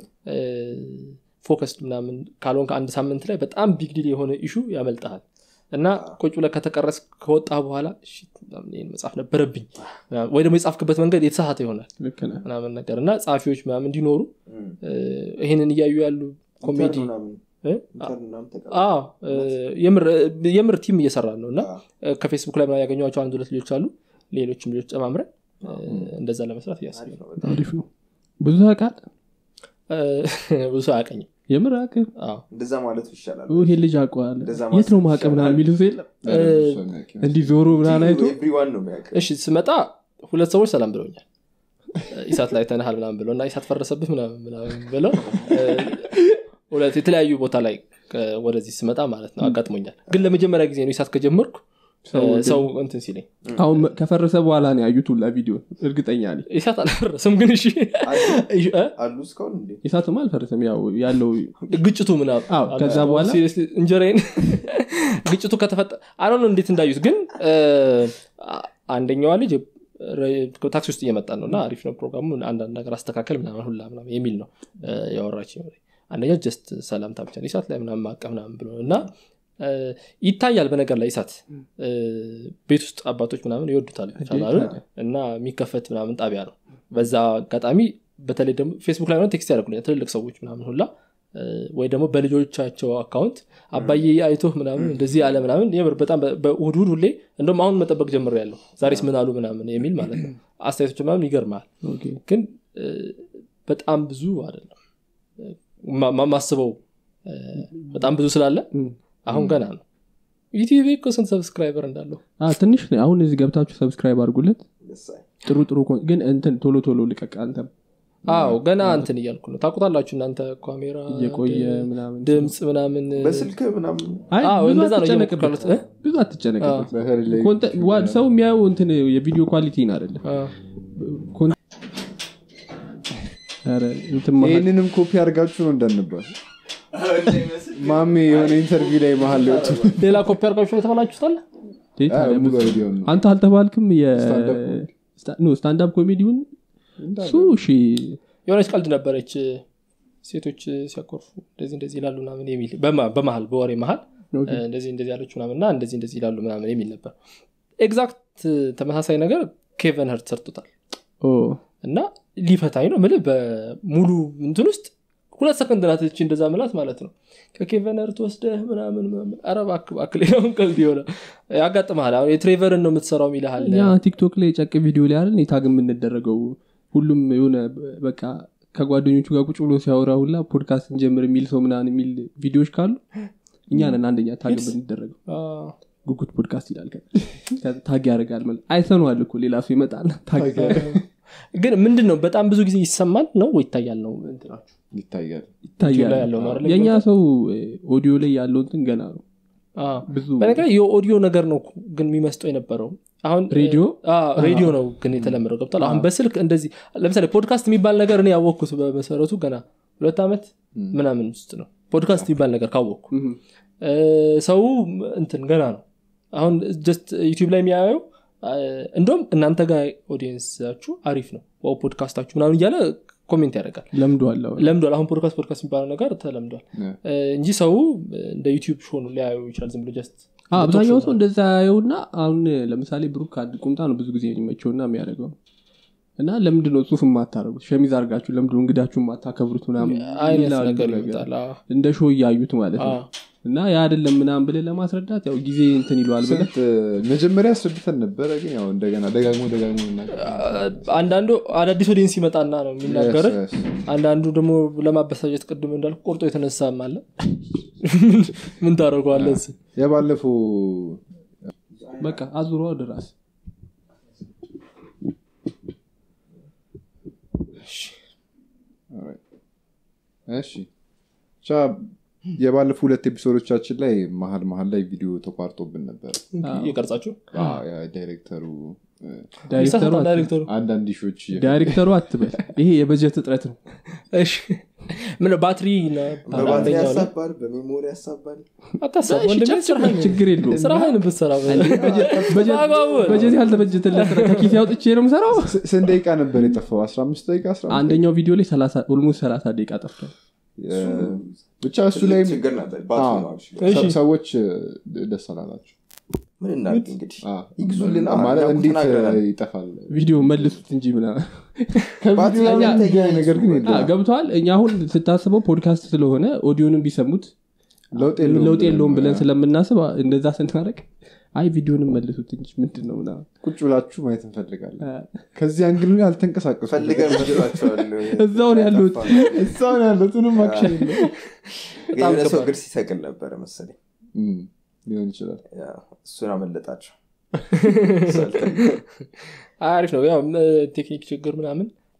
ፎከስድ ምናምን ካልሆን ከአንድ ሳምንት ላይ በጣም ቢግ ዲል የሆነ ኢሹ ያመልጠሃል እና ቁጭ ብለህ ከተቀረስ ከወጣ በኋላ "ሽት፣ ምናምን ይሄን መጽሐፍ ነበረብኝ ምናምን፣ ወይ ደግሞ የጻፍክበት መንገድ የተሳሳተ ይሆናል ልክ ነህ ምናምን ነገር እና ጸሐፊዎች ምናምን እንዲኖሩ እም፣ እ፣ ይሄንን እያዩ ያሉ ኮሜዲ ኢንተርን ምናምን እ? ኢንተርን ምናምን ተቀ- አዎ እ፣ የምር የምር ቲም እየሰራ ነው እና አ፣ እ፣ ከፌስቡክ ላይ ምናምን ያገኟቸው አንድ ሁለት ልጆች አሉ ሌሎችም ልጆች ጨማምረን እ፣ እንደዛ ለመስራት እያስብ አሪፍ ነው ነው በጣም። አሪፍ ነው ብዙ ያውቃል ብዙ ሰው አያቀኝም የምር አቅም አዎ እንደዛ ማለቱ ይሻላል ይሄ ልጅ አውቀዋል እንደዛ የት ነው ማሰብ ማቀ ምናምን ይሻላል። የሚሉት የለም ያ ደግሞ እሱ የሚያውቅ ይመስላል። እንዲህ ዞሮ ምናምን አይቶ ኤቭሪዋን ነው የሚያውቅ እሺ ስመጣ ሁለት ሰዎች ሰላም ብለውኛል ኢሳት ላይ ተነሃል ምናምን ብለው እና ኢሳት ፈረሰብህ ምናምን ምናምን ብለው እ፣ ሁለት የተለያዩ ቦታ ላይ ከ- ወደዚህ ስመጣ ማለት ነው አጋጥሞኛል ግን ለመጀመሪያ ጊዜ ነው ኢሳት ከጀመርኩ ሰው እ፣ ሰው እንትን ሲለኝ አሁን መ- ከፈረሰ በኋላ ነው ያዩት ሁላ ቪዲዮ እርግጠኛ ነኝ ኢሳት አልፈረሰም ግን እሺ እ? አሉ እስካሁን እንዴ ኢሳትም አልፈረሰም ያው ያለው ግጭቱ ምናምን አዎ፣ ከዛ በኋላ Seriously፣ እንጀራዬን ግጭቱ ከተፈጠ አለ እንዴት እንዳዩት ግን እ፣ አ- አንደኛዋ ልጅ ረ- ታክሲ ውስጥ እየመጣ ነው እና አሪፍ ነው ፕሮግራሙ አንዳንድ ነገር አስተካከል ምናምን ሁላ ምናምን የሚል ነው እ፣ ያወራች አንደኛው ጀስት ሰላምታ ብቻ ነው ኢሳት ላይ ምናምን ማቀፍ ምናምን ብሎ እና እ፣ ይታያል በነገር ላይ ኢሳት እ፣ ቤት ውስጥ አባቶች ምናምን ይወዱታል ቻናሉን ታዲያ። እና የሚከፈት ምናምን ጣቢያ ነው በዛ አጋጣሚ በተለይ ደግሞ ፌስቡክ ላይ ሆነ ቴክስት ያደርጉልኛል ትልልቅ ሰዎች ምናምን ሁላ እ፣ ወይ ደግሞ በልጆቻቸው አካውንት አባዬ አይቶህ ምናምን እንደዚህ አለ ምናምን የምር በጣም በ- በእሑድ እሑድ ሁሌ እንደውም አሁን መጠበቅ ጀምር ያለው ዛሬስ ምን አሉ ምናምን የሚል ማለት ነው አስተያየቶች ምናምን ይገርማል ኦኬ። ግን እ፣ በጣም ብዙ አይደለም ማ- ማ- ማስበው እ፣ በጣም ብዙ ስላለ እም። አሁን ገና ነው ዩቲዩብ እኮ ስንት ሰብስክራይበር እንዳለው አ፣ ትንሽ ነው አሁን እዚህ ገብታችሁ ሰብስክራይብ አድርጉለት ደሳይ ጥሩ ጥሩ ኮን- ግን እንትን ቶሎ ቶሎ ልቀቅ አንተም አዎ ገና እንትን እያልኩ ነው ታቁታላችሁ እናንተ ካሜራ እየቆየ ምናምን ድምፅ ምናምን በስልክ ምናምን አይ አዎ፣ ብዙ እንደዛ ነው አትጨነቅበት እየሞከሩት፣ እ? ብዙ አትጨነቅበት በተለይ ላይ ኮንተ- ዋ- ሰው የሚያየው እንትን የቪዲዮ ኳሊቲን አይደለም አ፣ ኮን- ኧረ እንትን መሀል- ይህንንም ኮፒ አድርጋችሁ ነው እንዳንባል ማሜ የሆነ ኢንተርቪው ላይ መሀል ሊወጡ ሌላ ኮፒ አርጋችሁ የተባላችሁታል ይሄ ታዲያ ሙሉ ብዙ- አይዲያውን ነው አንተ አልተባልክም ስታንዳፕ ስታንዳፕ ኮሜዲውን እሱ እሺ የሆነች ቀልድ ነበረች ሴቶች ሲያኮርፉ እንደዚህ እንደዚህ ይላሉ ምናምን የሚል በማ- በመሀል በወሬ መሀል ኦኬ። እ፣ እንደዚህ እንደዚህ ያለች ምናምን እና እንደዚህ እንደዚህ ይላሉ ምናምን የሚል ነበር ኤግዛክት ተመሳሳይ ነገር ኬቨን ህርት ሰርቶታል ኦ፣ እና ሊፈታኝ ነው ምል በሙሉ እንትን ውስጥ ሁለት ሰከንድ ናት እቺ እንደዛ ምላት ማለት ነው ከኬቨን ህርት ወስደህ ምናምን ምናምን ኧረ እባክህ እባክህ ሌላውን ቀልድ የሆነ ያጋጥመሃል አሁን የትሬቨርን ነው የምትሰራው ይልሃል እኛ ቲክቶክ ላይ ጨቅ ቪዲዮ ላይ አይደል ታግ የምንደረገው ሁሉም የሆነ በቃ ከጓደኞቹ ጋር ቁጭ ብሎ ሲያወራ ሁላ ፖድካስት እንጀምር የሚል ሰው ምናምን የሚል ቪዲዮዎች ካሉ እኛ ነን አንደኛ ታግ የምንደረገው አ፣ ጉጉት ፖድካስት ይላል ከዛ ታግ ያደርጋል ማለት አይተነዋል እኮ ሌላ ሰው ይመጣል ታግ ግን ምንድን ነው በጣም ብዙ ጊዜ ይሰማል ነው ወይ ይታያል ነው እንትናችሁ ይታያል ዩቲዩብ ላይ ይታያል ያለው ነው አይደል? የእኛ ሰው ኦዲዮ ላይ ያለው እንትን ገና ነው አ፣ ብዙ በነገር የኦዲዮ ነገር ነው እኮ ግን የሚመስጠው የነበረው አሁን ሬዲዮ? አ፣ ሬዲዮ ነው ግን የተለመደው ገብቷል አሁን በስልክ እንደዚህ ለምሳሌ ፖድካስት የሚባል ነገር እኔ ያወቅኩት በመሰረቱ ገና ሁለት ዓመት ምናምን ውስጥ ነው ፖድካስት የሚባል ነገር ካወቅኩ እም፣ እ፣ ሰው እንትን ገና ነው አሁን ጀስት ዩቲዩብ ላይ የሚያየው አ፣ እንደውም እናንተ ጋር ኦዲየንሳችሁ አሪፍ ነው ዋው ፖድካስታችሁ ምናምን እያለ ኮሜንት ያደርጋል ለምዷል አሁን። ለምዷል አሁን ፖድካስት ፖድካስት የሚባለው ነገር ተለምዷል ያ። እ፣ እንጂ ሰው እንደ ዩቲዩብ ሾ ነው ሊያዩ ይችላል ዝም ብሎ ጀስት አ፣ አብዛኛው ሰው እንደዛ ያየውና አሁን ለምሳሌ ብሩክ አንድ ቁምጣ ነው ብዙ ጊዜ የሚመቸውና የሚያደርገው እና ለምንድን ነው ጽሁፍ የማታደረጉት ሸሚዝ አድርጋችሁ ለምንድን ነው እንግዳችሁ የማታከብሩት ምናምን አይነት ይላሉ ነገር ነገር። ይመጣል አዎ። እንደ ሾው እያዩት ማለት ነው አዎ። እና ያ አይደለም ምናምን ብለህ ለማስረዳት ያው ጊዜ እንትን ይለዋል ብለህ ስንት መጀመሪያ አስረድተን ነበረ ግን ያው እንደገና ደጋግሞ ደጋግሞ እናገር አንዳንዱ አዳዲስ ኦዲየንስ ይመጣና ነው የሚናገር አንዳንዱ ደግሞ ለማበሳጨት ቅድም እንዳልኩ ቆርጦ የተነሳም አለ ምን ታደረገዋለን የባለፈው በቃ አዙሮ ወደ ራስ እሺ ብቻ የባለፉ ሁለት ኤፒሶዶቻችን ላይ መሀል መሀል ላይ ቪዲዮ ተቋርጦብን ነበር እየቀርጻችሁ አዎ፣ ያ ዳይሬክተሩ እ፣ ዳይሬክተሩ ይሳሳታል አት- ዳይሬክተሩ አንዳንድ ሾች ዳይሬክተሩ አትበል ይሄ የበጀት እጥረት ነው እሺ ምን ባትሪ እና በባትሪ አንደኛው ላይ ያሳባል በሜሞሪ ያሳባል አታስብ እሺ፣ ወንድሜ ጨፍጭፍ፣ ስራህን ችግር የለውም ስራህን ብትሰራ በአግባቡ በጀት ያልተበጀተለት ስራ ከኪስ ያውጥቼ ነው ምሰራው ስ- ስንት ደቂቃ ነበር የጠፋው 15 ደቂቃ 15 አንደኛው ቪዲዮ ላይ ኦልሞስት ሰላሳ ደቂቃ ጠፍቷል እ፣ ብቻ እሱ ላይ ችግር ነበር ባትሪ ነው actually። እሺ። ሰዎች እ፣ ደስ አላላቸው ምን እናድርግ እንግዲህ አ፣ ይግዙልን ማለት እኛ እንዴት ተናግረናል። እ፣ ይጠፋል ቪዲዮ መልሱት እንጂ ምናምን ባትሪ ከቪዲዮ ላይ የሚገናኝ ነገር ግን አ፣ የለም ገብተዋል እኛ አሁን ስታስበው ፖድካስት ስለሆነ ኦዲዮንም ቢሰሙት ለውጥ ለውጥ የለውም ብለን አ፣ ስለምናስብ አ፣ እንደዛ ስናደረግ አይ ቪዲዮንም መልሱት እንጂ ምንድን ነው ምናምን ቁጭ ብላችሁ ማየት እንፈልጋለን አ፣ ከዚህ አንግል ላይ አልተንቀሳቀሱ ፈልገን መስሏቸዋል እዛው ነው ያሉት። እሳሁን ያሉትንም አክሽን የለም ግን የሆነ ሰው እግር ሲሰቅል ነበረ መሰለኝ እም፣ ሊሆን ይችላል ያ፣ እሱን አመለጣቸው አሪፍ ነው ያው እ፣ ቴክኒክ ችግር ምናምን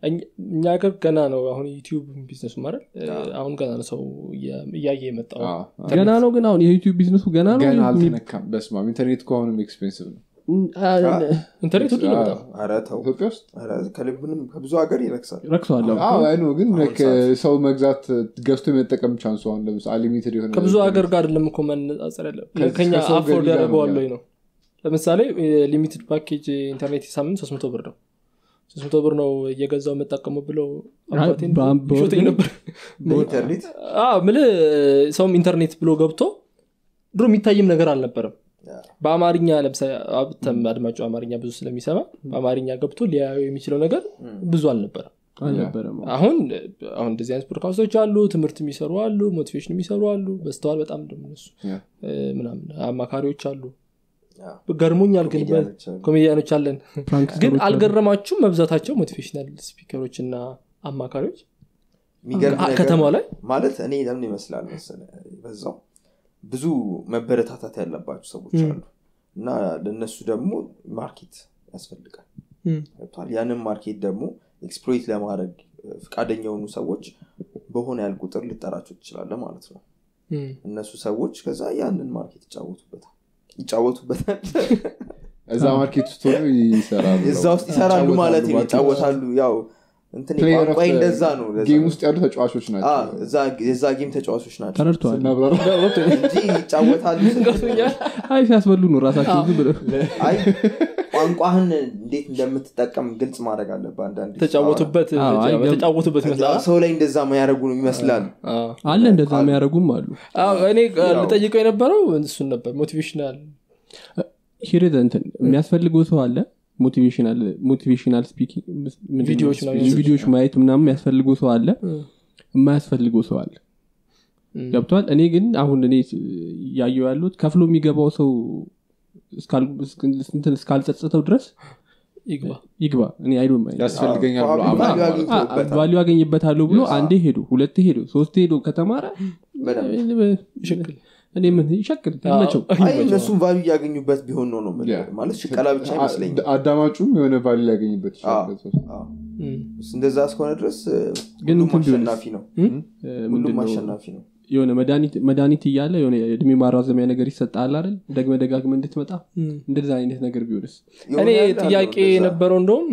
እኛ- እኛ ሀገር ገና ነው አሁን ዩቲዩብ ቢዝነሱ ማለት አሁን ገና ነው ሰው እያ- እያየ የመጣው አዎ፣ አዎ። ገና ነው ግን አሁን የዩቲዩብ ቢዝነሱ ገና ነው ገና የሚ- አልተነካም በስማም ኢንተርኔት ከሆኑም ኤክስፔንሲቭ ነው አ- ኢንተርኔት ውድ ነው በጣም ኧረ ተው ኢትዮጵያ ውስጥ ኧረ ከልብንም ከብዙ ሀገር ይረክሳል ረክሷል አሁን። አዎ አይ ነው ግን አሁን like ሰው መግዛት ገዝቶ የመጠቀም ቻንሱ አሁን ለምሳሌ ሊሚትድ የሆነ ከብዙ ሀገር ጋር አይደለም እኮ መነጻጸር ያለ ከዚህ- ከኛ ከሰው አፎርድ ገቢ ጋር ነው ያደርገዋል ያለው። ወይ ነው ለምሳሌ ሊሚትድ ፓኬጅ ኢንተርኔት ሳምንት ሶስት መቶ ብር ነው ሶስት መቶ ብር ነው እየገዛው የምጠቀሙ ብለው አይ፣ አባቴን በአም- በወር ይሾተኝ ግን- ነበር በኢንተርኔት አዎ፣ ምልህ ሰውም ኢንተርኔት ብሎ ገብቶ ድሮ የሚታይም ነገር አልነበረም በአማርኛ ለምሳሌ አብተም አድማጩ አማርኛ ብዙ ስለሚሰማ በአማርኛ ገብቶ ሊያየው የሚችለው ነገር ብዙ አልነበረም አልነበረም አሁን አሁን እንደዚህ አይነት ፖድካስቶች አሉ ትምህርት የሚሰሩ አሉ ሞቲቬሽን የሚሰሩ አሉ በስተዋል በጣም ደግሞ እነሱ ያ። እ፣ ምናምን አማካሪዎች አሉ ያ። ገርሞኛል ግን ኮሜዲያኖች አሉ። ኮሜዲያኖች አለን ፕራንክ ግን ሰሮች አሉ። አልገረማችሁም መብዛታቸው ሞቲቬሽናል ስፒከሮች እና አማካሪዎች የሚገርም አ- ነገር ከተማው ላይ ማለት እኔ ለምን ይመስላል መሰለህ በዛው ብዙ መበረታታት ያለባቸው ሰዎች ም። አሉ እና ለእነሱ ደግሞ ማርኬት ያስፈልጋል ም። ገብቶሃል? ያንን ማርኬት ደግሞ ኤክስፕሎይት ለማድረግ ፈቃደኛ የሆኑ ሰዎች በሆነ ያህል ቁጥር ልጠራቸው ትችላለ ማለት ነው ም። እነሱ ሰዎች ከዛ ያንን ማርኬት ይጫወቱበታል ይጫወቱበታል እዛ ማርኬት ውስጥ ሆነው ይሰራሉ እዛ ውስጥ ይሰራሉ ማለት ነው ይጫወታሉ ያው እንትን Player of ቋንቋ the እንደዛ ነው ለዛ ጌም ነው። ውስጥ ያሉ ተጫዋቾች አ፣ ናቸው እዛ- የዛ ጌም ተጫዋቾች ናቸው ተረድተዋል ስናብራራ እንጂ ይጫወታሉ ገብቶኛል። አይ ሲያስበሉ ነው ራሳቸው ዝም ብለው አይ ቋንቋህን እንዴት እንደምትጠቀም ግልጽ ማድረግ አለብህ አንዳንድ ተጫወቱበት አዎ፣ አይ፣ ተጫወቱበት ይመስላል ሰው ላይ እንደዛ ማያደረጉ ነው ይመስላል አዎ። አለ እንደዛ የሚያደርጉም አሉ አዎ፣ እኔ ልጠይቀው የነበረው እሱን ነበር ሞቲቬሽናል ሂርዝ እንትን የሚያስፈልገው ሰው አለ ሞቲቬሽናል ሞቲቬሽናል ስፒኪንግ ምንድን ነው? ቪዲዮዎች ምናምን ቪዲዮዎች ማየት ምናምን የሚያስፈልገው ሰው አለ የማያስፈልገው ሰው አለ ገብቷል እኔ ግን አሁን እኔ እያየው ያሉት ከፍሎ የሚገባው ሰው እስካል- እንትን እስካልጸጸተው ድረስ ይግባ ይግባ እኔ አይዶ ያስፈልገኛል ብሎ አዎ፣ አምና- ቫልዩ አግኝቶበታል። ቫሊዩ ያገኝበታለሁ ብሎ አንዴ ሄዶ ሁለቴ ሄዶ ሶስቴ ሄዶ ከተማረ ይሸክል እኔ ምን ይሸክል ይመቸው አይ እነሱም ቫሉ እያገኙበት ቢሆን ነው ነው የምልህ። ያ። ማለት ሽቀላ ብቻ አይመስለኝም አ- አዳማጩም የሆነ ቫሊ ሊያገኝበት ይችላል አዎ። በዛ ውስጥ። አዎ። እንደዛ እስከሆነ ድረስ እ፣ ግን ሁሉም እንትን ቢሆንስ? አሸናፊ ነው ሁሉም ምንድነው አሸናፊ ነው የሆነ መድኃኒት መድኃኒት እያለ የሆነ የእድሜ ማራዘሚያ ነገር ይሰጣል አይደል ደግመ ደጋግመ እንድትመጣ እንደዛ አይነት ነገር ቢሆንስ የሆነ እኔ ያህል አለው ጥያቄ እንደዛ። የነበረው እንደውም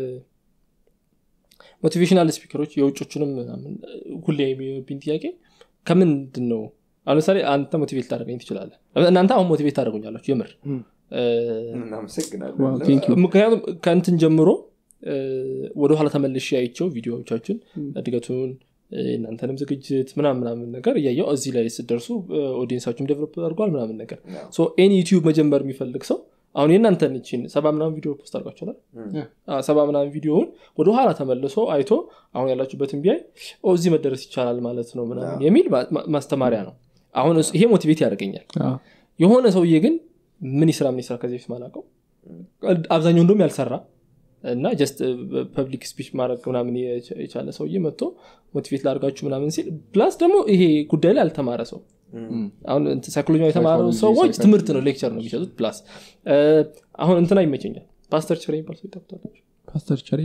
ሞቲቬሽናል ስፒከሮች የውጮቹንም ምናምን ሁሌ የሚብኝ ጥያቄ ከምንድን ነው አሁን ለምሳሌ አንተ ሞቲቬት ታደረገኝ ትችላለህ እናንተ አሁን ሞቲቬት ታደረጉኛላችሁ የምር እ፣ እናመሰግናለን ዋው፣ ቴንክ ዩ። ምክንያቱም ከእንትን ጀምሮ እ፣ ወደኋላ ተመልሼ አይቸው ቪዲዮዎቻችን እድገቱን እ፣ እናንተንም ዝግጅት ምናምን ምናምን ነገር እያየው እዚህ ላይ ስደርሱ ኦዲየንሳችሁም ዴቨሎፕ አድርጓል ምናምን ነገር ያው። ኤኒ ዩቲዩብ መጀመር የሚፈልግ ሰው አሁን የእናንተን ችን ሰባ ምናምን ቪዲዮ ፖስት አድርጓቸዋል ም። አዎ፣ ሰባ ምናምን ቪዲዮውን ወደ ኋላ ተመልሶ አይቶ አሁን ያላችሁበትን ቢያይ ኦ እዚህ መደረስ ይቻላል ማለት ነው ምናምን የሚል ማ- ማ- ማስተማሪያ ነው አሁን እሱ- ይሄ ሞቲቬት ያደርገኛል የሆነ ሰውዬ ግን ምን ይስራ ምን ይስራ ከዚህ በፊት ማላውቀው አብዛኛው እንደም ያልሰራ እና ጀስት ፐብሊክ ስፒች ማድረግ ምናምን የቻ- የቻለ ሰውዬ መጥቶ ሞቲቬት ላድርጋችሁ ምናምን ሲል ፕላስ ደግሞ ይሄ ጉዳይ ላይ ያልተማረ ሰው አሁን ሳይኮሎጂ የተማሩ Psychology, ሰዎች psychiatry. ትምህርት ነው ሌክቸር ነው የሚሰጡት ፕላስ አሁን እንትና ይመቸኛል ፓስተር ቸር የሚባል ሰው ይጠብታል ፓስተር ቸሬ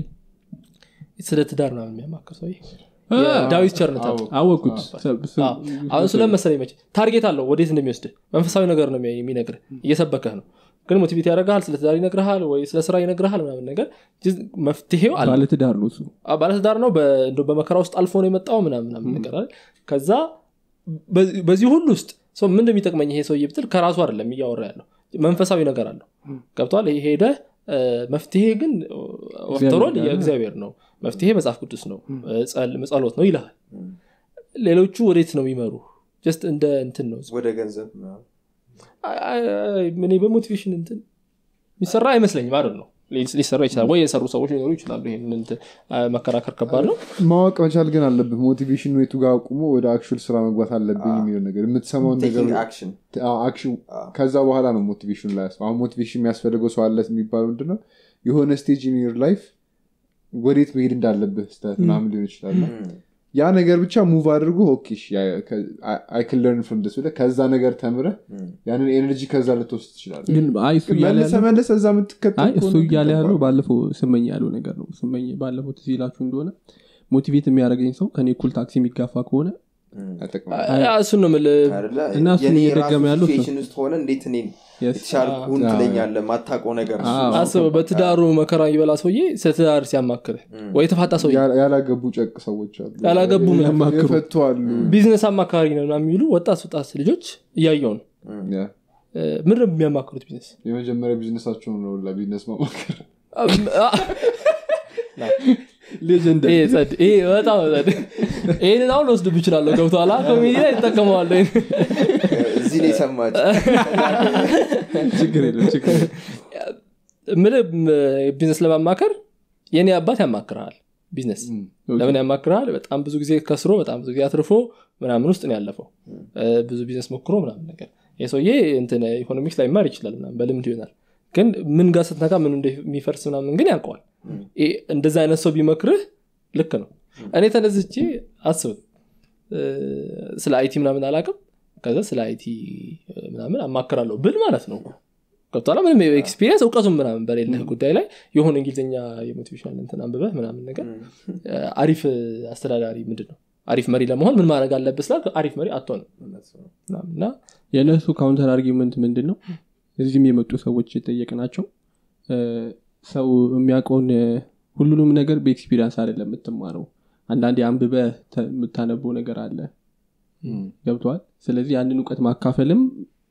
ስለ ትዳር ምናምን የሚያማክር ሰው ዳዊት ቸርነት አለ። አወቁት አዎ። አሁን ስለመሰለ ይመች ታርጌት አለው ወዴት እንደሚወስድህ መንፈሳዊ ነገር ነው የሚ- የሚነግርህ እየሰበከህ ነው ግን ሞቲቬት ያደርግሃል ስለ ትዳር ይነግርሃል ወይ ስለ ስራ ይነግርሃል ምናምን ነገር ጅዝ- መፍትሄው አለ ባለትዳር ነው እሱ አዎ፣ ባለትዳር ነው በ- እንደው በመከራ ውስጥ አልፎ ነው የመጣው ምናምን ምናምን ነገር አይደል? ከዛ በዚህ- በዚህ ሁሉ ውስጥ ሰው ምን እንደሚጠቅመኝ ይሄ ሰውዬ ብትል ከራሱ አይደለም እያወራ ያለው መንፈሳዊ ነገር አለው ገብቷል ይሄ ሄደ መፍትሄ ግን ወፍተሮል ጋር ነው። የእግዚአብሔር ነው መፍትሄ መጽሐፍ ቅዱስ ነው ጸል- ጸሎት ነው ይልሃል ሌሎቹ ወዴት ነው የሚመሩ ጀስት እንደ እንትን ነው ወደ ገንዘብ ምናምን። አይ- አይ- እኔ በሞቲቬሽን እንትን የሚሰራ አይመስለኝም አይደል ነው ሊ- ሊሰራ ይችላል ወይ የሰሩ ሰዎች ሊኖሩ ይችላሉ ይሄን እንትን አ- መከራከር ከባድ ነው ማወቅ መቻል ግን አለብህ ሞቲቬሽን የቱ ጋር አቁሞ ወደ አክቹል ስራ መግባት አለብኝ የሚለው ነገር የምትሰማውን ነገር Taking action። አዎ፣ አክሽን ከዛ በኋላ ነው ሞቲቬሽን ላይ አሁን ሞቲቬሽን የሚያስፈልገው ሰው አለ የሚባለው ምንድነው የሆነ ስቴጅ ኢን ዮር ላይፍ ወዴት መሄድ እንዳለብህ ስተት ምናምን ሊሆን ይችላል እና ም። ያ ነገር ብቻ ሙቭ አድርጎ አይክን ለርን ፍሮም ደስ ብለህ ከዛ ነገር ተምረህ ያንን ኤነርጂ ከዛ ልትወስድ ትችላለ ግን አይ እሱ እያለ መልሰ ያለው- መለሰ እዛ የምትከተል አይ እሱ ከሆነ እያለ ያለው ይገባል። ባለፈው ስመኝ ያለው ነገር ነው ስመኝ ባለፈው ትዝ ይላችሁ እንደሆነ ሞቲቬት የሚያደርገኝ ሰው ከኔ እኩል ታክሲ የሚጋፋ ከሆነ አይጠቅምም። እሱን ነው የምልህ አይደለ? እና እሱን የኔ እየደገመ ራሱ ያለው እሱ- ሲቹዌሽን ውስጥ ሆነ እንዴት እኔን Yes. የተሻልኩን አዎ። ትለኛለህ ማታውቀው ነገር እሱ አዎ። ነው። አስበው በትዳሩ መከራ ይበላ ሰውዬ ስለ ትዳር ሲያማክርህ ወይ የተፋታ ሰውዬ ያ- ያላገቡ ጨቅ ሰዎች አሉ ያላገቡ ምን ያማክሩ? የፈቱ አሉ ቢዝነስ አማካሪ ነው ምናምን የሚሉ ወጣት ወጣት ልጆች እያየው ነው ያ። ምን ነው የሚያማክሩት ቢዝነስ የመጀመሪያ ቢዝነሳቸውን ነው ለቢዝነስ ማማከር ሌጀንድ ይሄ ጸድ ይሄ በጣም ጸድ ይህንን አሁን ወስድብ ይችላለሁ ገብተኋላ ኮሚዲ ላይ ይጠቀመዋለሁ ይሄን። እዚህ ላይ ሰማች ችግር የለም ችግር የለም። ምልህ ቢዝነስ ለማማከር የኔ አባት ያማክርሃል ቢዝነስ ለምን ያማክርሃል በጣም ብዙ ጊዜ ከስሮ በጣም ብዙ ጊዜ አትርፎ ምናምን ውስጥ ነው ያለፈው እ፣ ብዙ ቢዝነስ ሞክሮ ምናምን ነገር ይህ ሰውዬ እንትን ኢኮኖሚክስ ላይ ማር ይችላል ምናምን በልምድ ይሆናል ግን ምን ጋር ስትነካ ምን እንደሚፈርስ ምናምን ግን ያውቀዋል ይሄ እንደዛ አይነት ሰው ቢመክርህ ልክ ነው እኔ ተነዝቼ አስብ እ፣ ስለ አይቲ ምናምን አላቅም ከዛ ስለ አይቲ ምናምን አማክራለሁ ብል ማለት ነው ገብቷላ ምንም ኤክስፒሪየንስ እውቀቱም ምናምን በሌለህ ጉዳይ ላይ የሆነ እንግሊዝኛ የሞቲቬሽናል እንትን አንብበህ ምናምን ነገር እ፣ አሪፍ አስተዳዳሪ ምንድን ነው አሪፍ መሪ ለመሆን ምን ማድረግ አለብህ ስላል አሪፍ መሪ አትሆንም ምናምን እና የእነሱ ካውንተር አርጊመንት ምንድን ነው እዚህም የመጡ ሰዎች የጠየቅናቸው እ፣ ሰው የሚያውቀውን እ፣ ሁሉንም ነገር በኤክስፒሪንስ አይደለም የምትማረው አንዳንዴ አንብበ የምታነበው ነገር አለ ገብተዋል ስለዚህ ያንን እውቀት ማካፈልም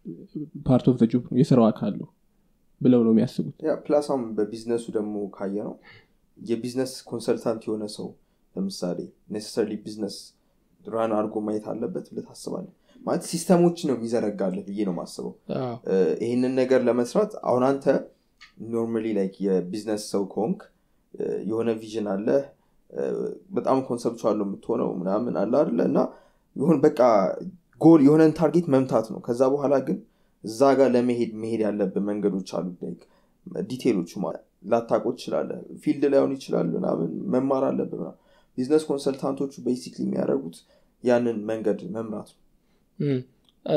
ፓርት ኦፍ ጆብ ነው የስራው አካል ነው ብለው ነው የሚያስቡት ያ ፕላስ አሁን በቢዝነሱ ደግሞ ካየ ነው የቢዝነስ ኮንሰልታንት የሆነ ሰው ለምሳሌ ኔሰሰርሊ ቢዝነስ ራን አድርጎ ማየት አለበት ብለህ ታስባለህ ማለት ሲስተሞች ነው የሚዘረጋለህ ብዬ ነው ማስበው አዎ፣ እ፣ ይህንን ነገር ለመስራት አሁን አንተ ኖርማሊ ላይክ የቢዝነስ ሰው ከሆንክ እ፣ የሆነ ቪዥን አለ እ፣ በጣም ኮንሰፕቹዋል ነው የምትሆነው ምናምን አለ አለ እና ይሁን በቃ ጎል የሆነን ታርጌት መምታት ነው ከዛ በኋላ ግን እዛ ጋር ለመሄድ መሄድ ያለብን መንገዶች አሉ like ዲቴሎቹ ማለት ላታቆ ትችላለ ፊልድ ላይሆን ይችላል ምናምን መማር አለብን ምናምን ቢዝነስ ኮንሰልታንቶቹ ቤሲክሊ የሚያደርጉት ያንን መንገድ መምራት ነው እም፣ እ፣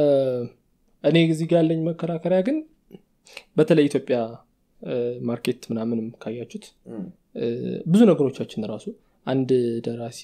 እኔ እዚህ ጋር ያለኝ መከራከሪያ ግን በተለይ ኢትዮጵያ እ፣ ማርኬት ምናምንም ካያችሁት እም፣ እ፣ ብዙ ነገሮቻችን ራሱ አንድ ደራሲ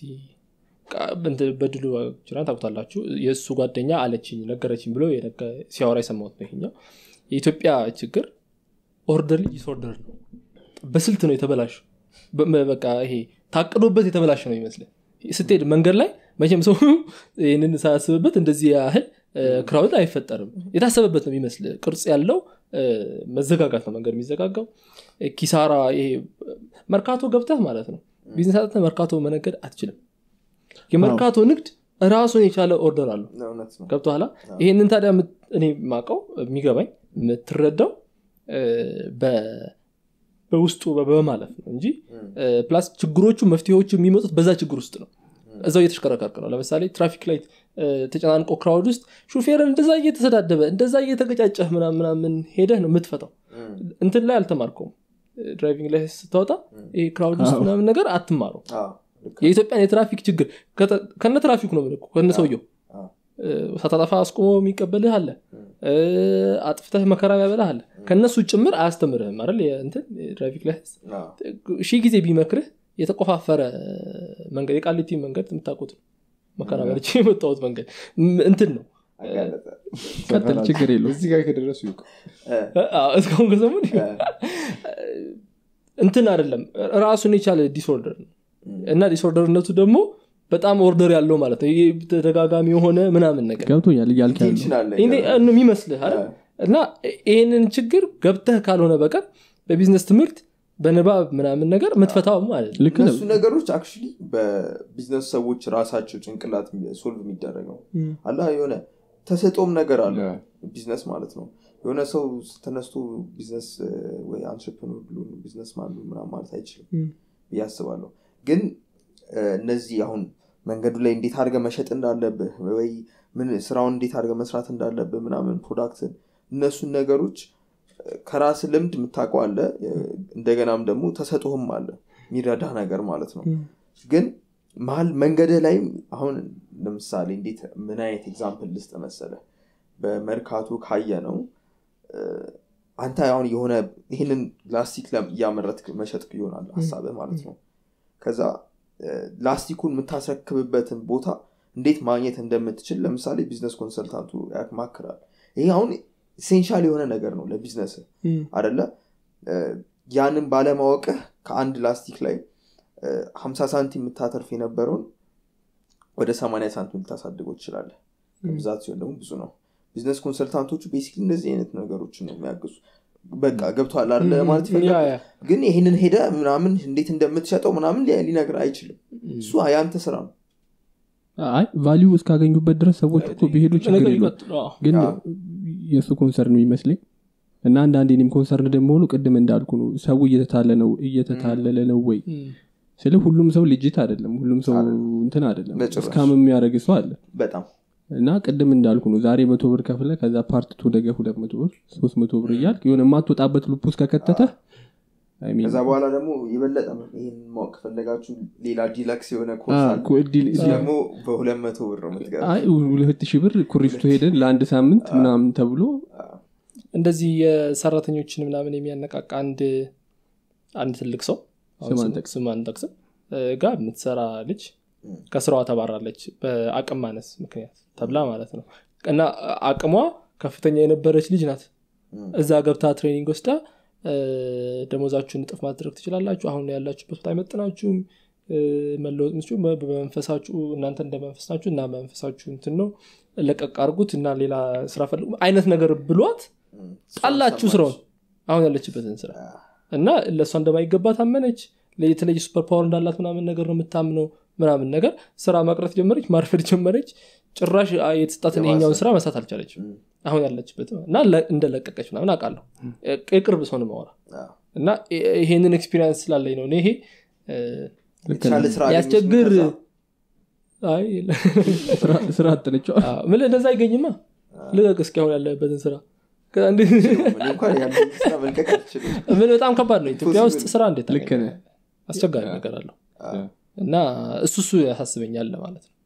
ቃ- እንትን በድሉ ጅራን ታቁታላችሁ የእሱ ጓደኛ አለችኝ ነገረችኝ ብሎ የነገ- ሲያወራ የሰማሁት ነው ይሄኛው የኢትዮጵያ ችግር ኦርደር ዲስኦርደር ነው በስልት ነው የተበላሹ በቃ ይሄ ታቅዶበት የተበላሸ ነው ይመስል ስትሄድ መንገድ ላይ መቼም ሰው ይህንን ሳያስብበት እንደዚህ ያህል ክራውድ አይፈጠርም የታሰበበት ነው የሚመስል ቅርጽ ያለው እ፣ መዘጋጋት ነው መንገድ የሚዘጋጋው እ፣ ኪሳራ ይሄ መርካቶ ገብተህ ማለት ነው ቢዝነስ አጥተህ መርካቶ መነገድ አትችልም የመርካቶ ንግድ ራሱን የቻለ ኦርደር አለው እውነት ነው ገብቶኋላ ይሄንን ታዲያ የምት- እኔ ማቀው የሚገባኝ የምትረዳው እ፣ በ- በውስጡ በ- በማለፍ ነው እንጂ እ፣ ፕላስ ችግሮቹ መፍትሄዎቹ የሚመጡት በዛ ችግር ውስጥ ነው እዛው እየተሽከረከርክ ነው ለምሳሌ ትራፊክ ላይት እ፣ ተጨናንቆ ክራውድ ውስጥ ሹፌርን እንደዛ እየተሰዳደበ እንደዛ እየተገጫጨህ ምናምን ምናምን ሄደህ ነው የምትፈታው እንትን ላይ አልተማርከውም ድራይቪንግ ላይ ስታወጣ ይሄ ክራውድ ውስጥ ምናምን ነገር አትማረው አዎ፣ ልክ ነው። የኢትዮጵያን የትራፊክ ችግር ከተ- ከነ ትራፊኩ ነው የምልህ እኮ፣ ከነ ሰውየው አዎ። እ፣ ሳታጠፋ አስቆሞ የሚቀበልህ አለ እ፣ አጥፍተህ መከራ ያበላህ አለ ከእነሱ ጭምር አያስተምርህም አይደል የእንትን የትራፊክ ላይ አዎ፣ ሺህ ጊዜ ቢመክርህ የተቆፋፈረ መንገድ የቃሊቲ መንገድ የምታውቁት ነው መከራ በልቼ የመጣሁት መንገድ ም- እንትን ነው አጋለጠ። ቀጥል ችግር የለው እዚህ ጋር ከደረሱ ይውቅ እ፣ አ- እስካሁን ከሰሙን እ፣ እንትን አይደለም ራሱን የቻለ ዲስኦርደር ነው እና ዲስኦርደርነቱ ደግሞ በጣም ኦርደር ያለው ማለት ነው ይሄ ተደጋጋሚ የሆነ ምናምን ነገር ገብቶኛል እያልክ ያለው ኢንቴንሽን አለ ይሄ ነው የሚመስልህ አይደል? እና ይህንን ችግር ገብተህ ካልሆነ በቀር በቢዝነስ ትምህርት በንባብ ምናምን ነገር የምትፈታው ማለት ነው ልክ ነው እነሱ ነገሮች አክቹሊ በቢዝነስ ሰዎች ራሳቸው ጭንቅላት ሶልቭ የሚደረገው አላ የሆነ ተሰጦም ነገር አለ ያ። ቢዝነስ ማለት ነው የሆነ ሰው ተነስቶ ቢዝነስ እ፣ ወይ አንትርፕኖር ብሎ ቢዝነስ ማን ምናምን ማለት አይችልም ም። ብዬ አስባለሁ ግን እ፣ እነዚህ አሁን መንገዱ ላይ እንዴት አድርገ መሸጥ እንዳለብህ ወይ ምን ስራውን እንዴት አድርገ መስራት እንዳለብህ ምናምን ፕሮዳክትን እነሱን ነገሮች እ፣ ከራስ ልምድ የምታውቀው አለ እ፣ እንደገናም ደግሞ ተሰጥቶም አለ የሚረዳ ነገር ማለት ነው ግን መሀል መንገድህ ላይም አሁን ለምሳሌ እንዴት ምን አይነት ኤግዛምፕል ልስጥ መሰለ በመርካቶ ካየ ነው አንተ አሁን የሆነ ይህንን ላስቲክ ለም- እያመረትክ መሸጥ ይሆናል ሀሳብህ ማለት ነው ከዛ እ፣ ላስቲኩን የምታስረክብበትን ቦታ እንዴት ማግኘት እንደምትችል ለምሳሌ ቢዝነስ ኮንሰልታንቱ ያማክራል ይሄ አሁን ኢሴንሻል የሆነ ነገር ነው ለቢዝነስ አደለ እ፣ ያንን ባለማወቅህ ከአንድ ላስቲክ ላይ እ፣ 50 ሳንቲም የምታተርፍ የነበረውን ወደ 80 ሳንቲም ልታሳድገው ትችላለህ ብዛት ሲሆን ደግሞ ብዙ ነው ቢዝነስ ኮንሰልታንቶቹ ቤሲክ እንደዚህ አይነት ነገሮችን ነው የሚያግዙ በቃ ገብቷል አለ ማለት ያ ይፈልጋል ያ ግን ይህንን ሄደ ምናምን እንዴት እንደምትሸጠው ምናምን ሊ- ሊነግር አይችልም እሱ የአንተ ስራ ነው አይ ቫሊዩ እስካገኙበት ድረስ ሰዎች እኮ ቢሄዱ ችግር ነገር የለውም ይቀጥሉ አዎ። ግን አዎ። የእሱ ኮንሰርን የሚመስለኝ እና አንዳንዴ እኔም ኮንሰርን ደግሞ ሆኑ ቅድም እንዳልኩ ነው ሰው እየተታለ ነው እየተታለለ ነው ወይ እም፣ ስለ ሁሉም ሰው ልጅት አይደለም ሁሉም ሰው እንትን አይደለም በጭራሽ። እስካም የሚያደርግ ሰው አለ በጣም እና ቅድም እንዳልኩ ነው ዛሬ መቶ ብር ከፍለ ከዛ ፓርት ቱ ነገ ሁለት መቶ ብር ሶስት መቶ ብር እያልክ የሆነ የማትወጣበት ሉፕ ውስጥ ከከተተ I mean፣ ከዛ በኋላ ደግሞ የበለጠ ይህን ማወቅ ከፈለጋችሁ ሌላ ዲለክስ የሆነ አ፣ ኮርስ አለ እኮ እድል- እሱ ደግሞ በሁለት መቶ ብር ነው የምትገባ አይ ሁለት ሺህ ብር ኩሪፍቱ ሄደን ለአንድ ሳምንት ምናምን ተብሎ እንደዚህ የሰራተኞችን ምናምን የሚያነቃቃ አንድ አንድ ትልቅ ሰው አሁን ስም ስም- አንጠቅስም። ስም አንጠቅስም እ፣ ጋር የምትሰራ ልጅ ከስራዋ ተባራለች በአቅም ማነስ ምክንያት ተብላ ማለት ነው እና አቅሟ ከፍተኛ የነበረች ልጅ ናት እዛ ገብታ ትሬኒንግ ወስዳ እ፣ ደሞዛችሁን እጥፍ ማድረግ ትችላላችሁ አሁን ያላችሁበት ቦታ አይመጥናችሁም እ፣ መለወጥ ምችሉ በመንፈሳችሁ እናንተ እንደ መንፈስ ናችሁ እና መንፈሳችሁ እንትን ነው ለቀቅ አርጉት እና ሌላ ስራ ፈልጉ አይነት ነገር ብሏት ጣላችሁ ስራውን አሁን ያለችበትን ስራ እና ለእሷ እንደማይገባ ታመነች የተለየ ሱፐር ፓወር እንዳላት ምናምን ነገር ነው የምታምነው ምናምን ነገር ስራ ማቅረት ጀመረች ማርፈድ ጀመረች ጭራሽ አ- የተሰጣትን የባሰ። ይሄኛውን ስራ መስራት አልቻለችም አሁን ያለችበት እና ለ- እንደለቀቀች ምናምን አውቃለሁ የቅርብ ሰው ነው ማወራ እና ይ- ይሄንን ኤክስፒሪንስ ስላለኝ ነው እኔ ይሄ እ፣ የተሻለ ስራ አገኘች ያስቸግር ከዛ። አይ ስራ- ስራ አጥነቸው አዎ፣ ምን እንደዛ አይገኝማ ልቀቅ እስኪ አሁን ያለበትን ስራ ከዛ እንዴ- እኔ እንኳን ያንን ስራ መልቀቅ አልችልም ምን በጣም ከባድ ነው ኢትዮጵያ ውስጥ ስራ እንዴት ልክ ታገኛለህ? ነህ አስቸጋሪ ነገር አለው እና እሱ እሱ ያሳስበኛል ማለት ነው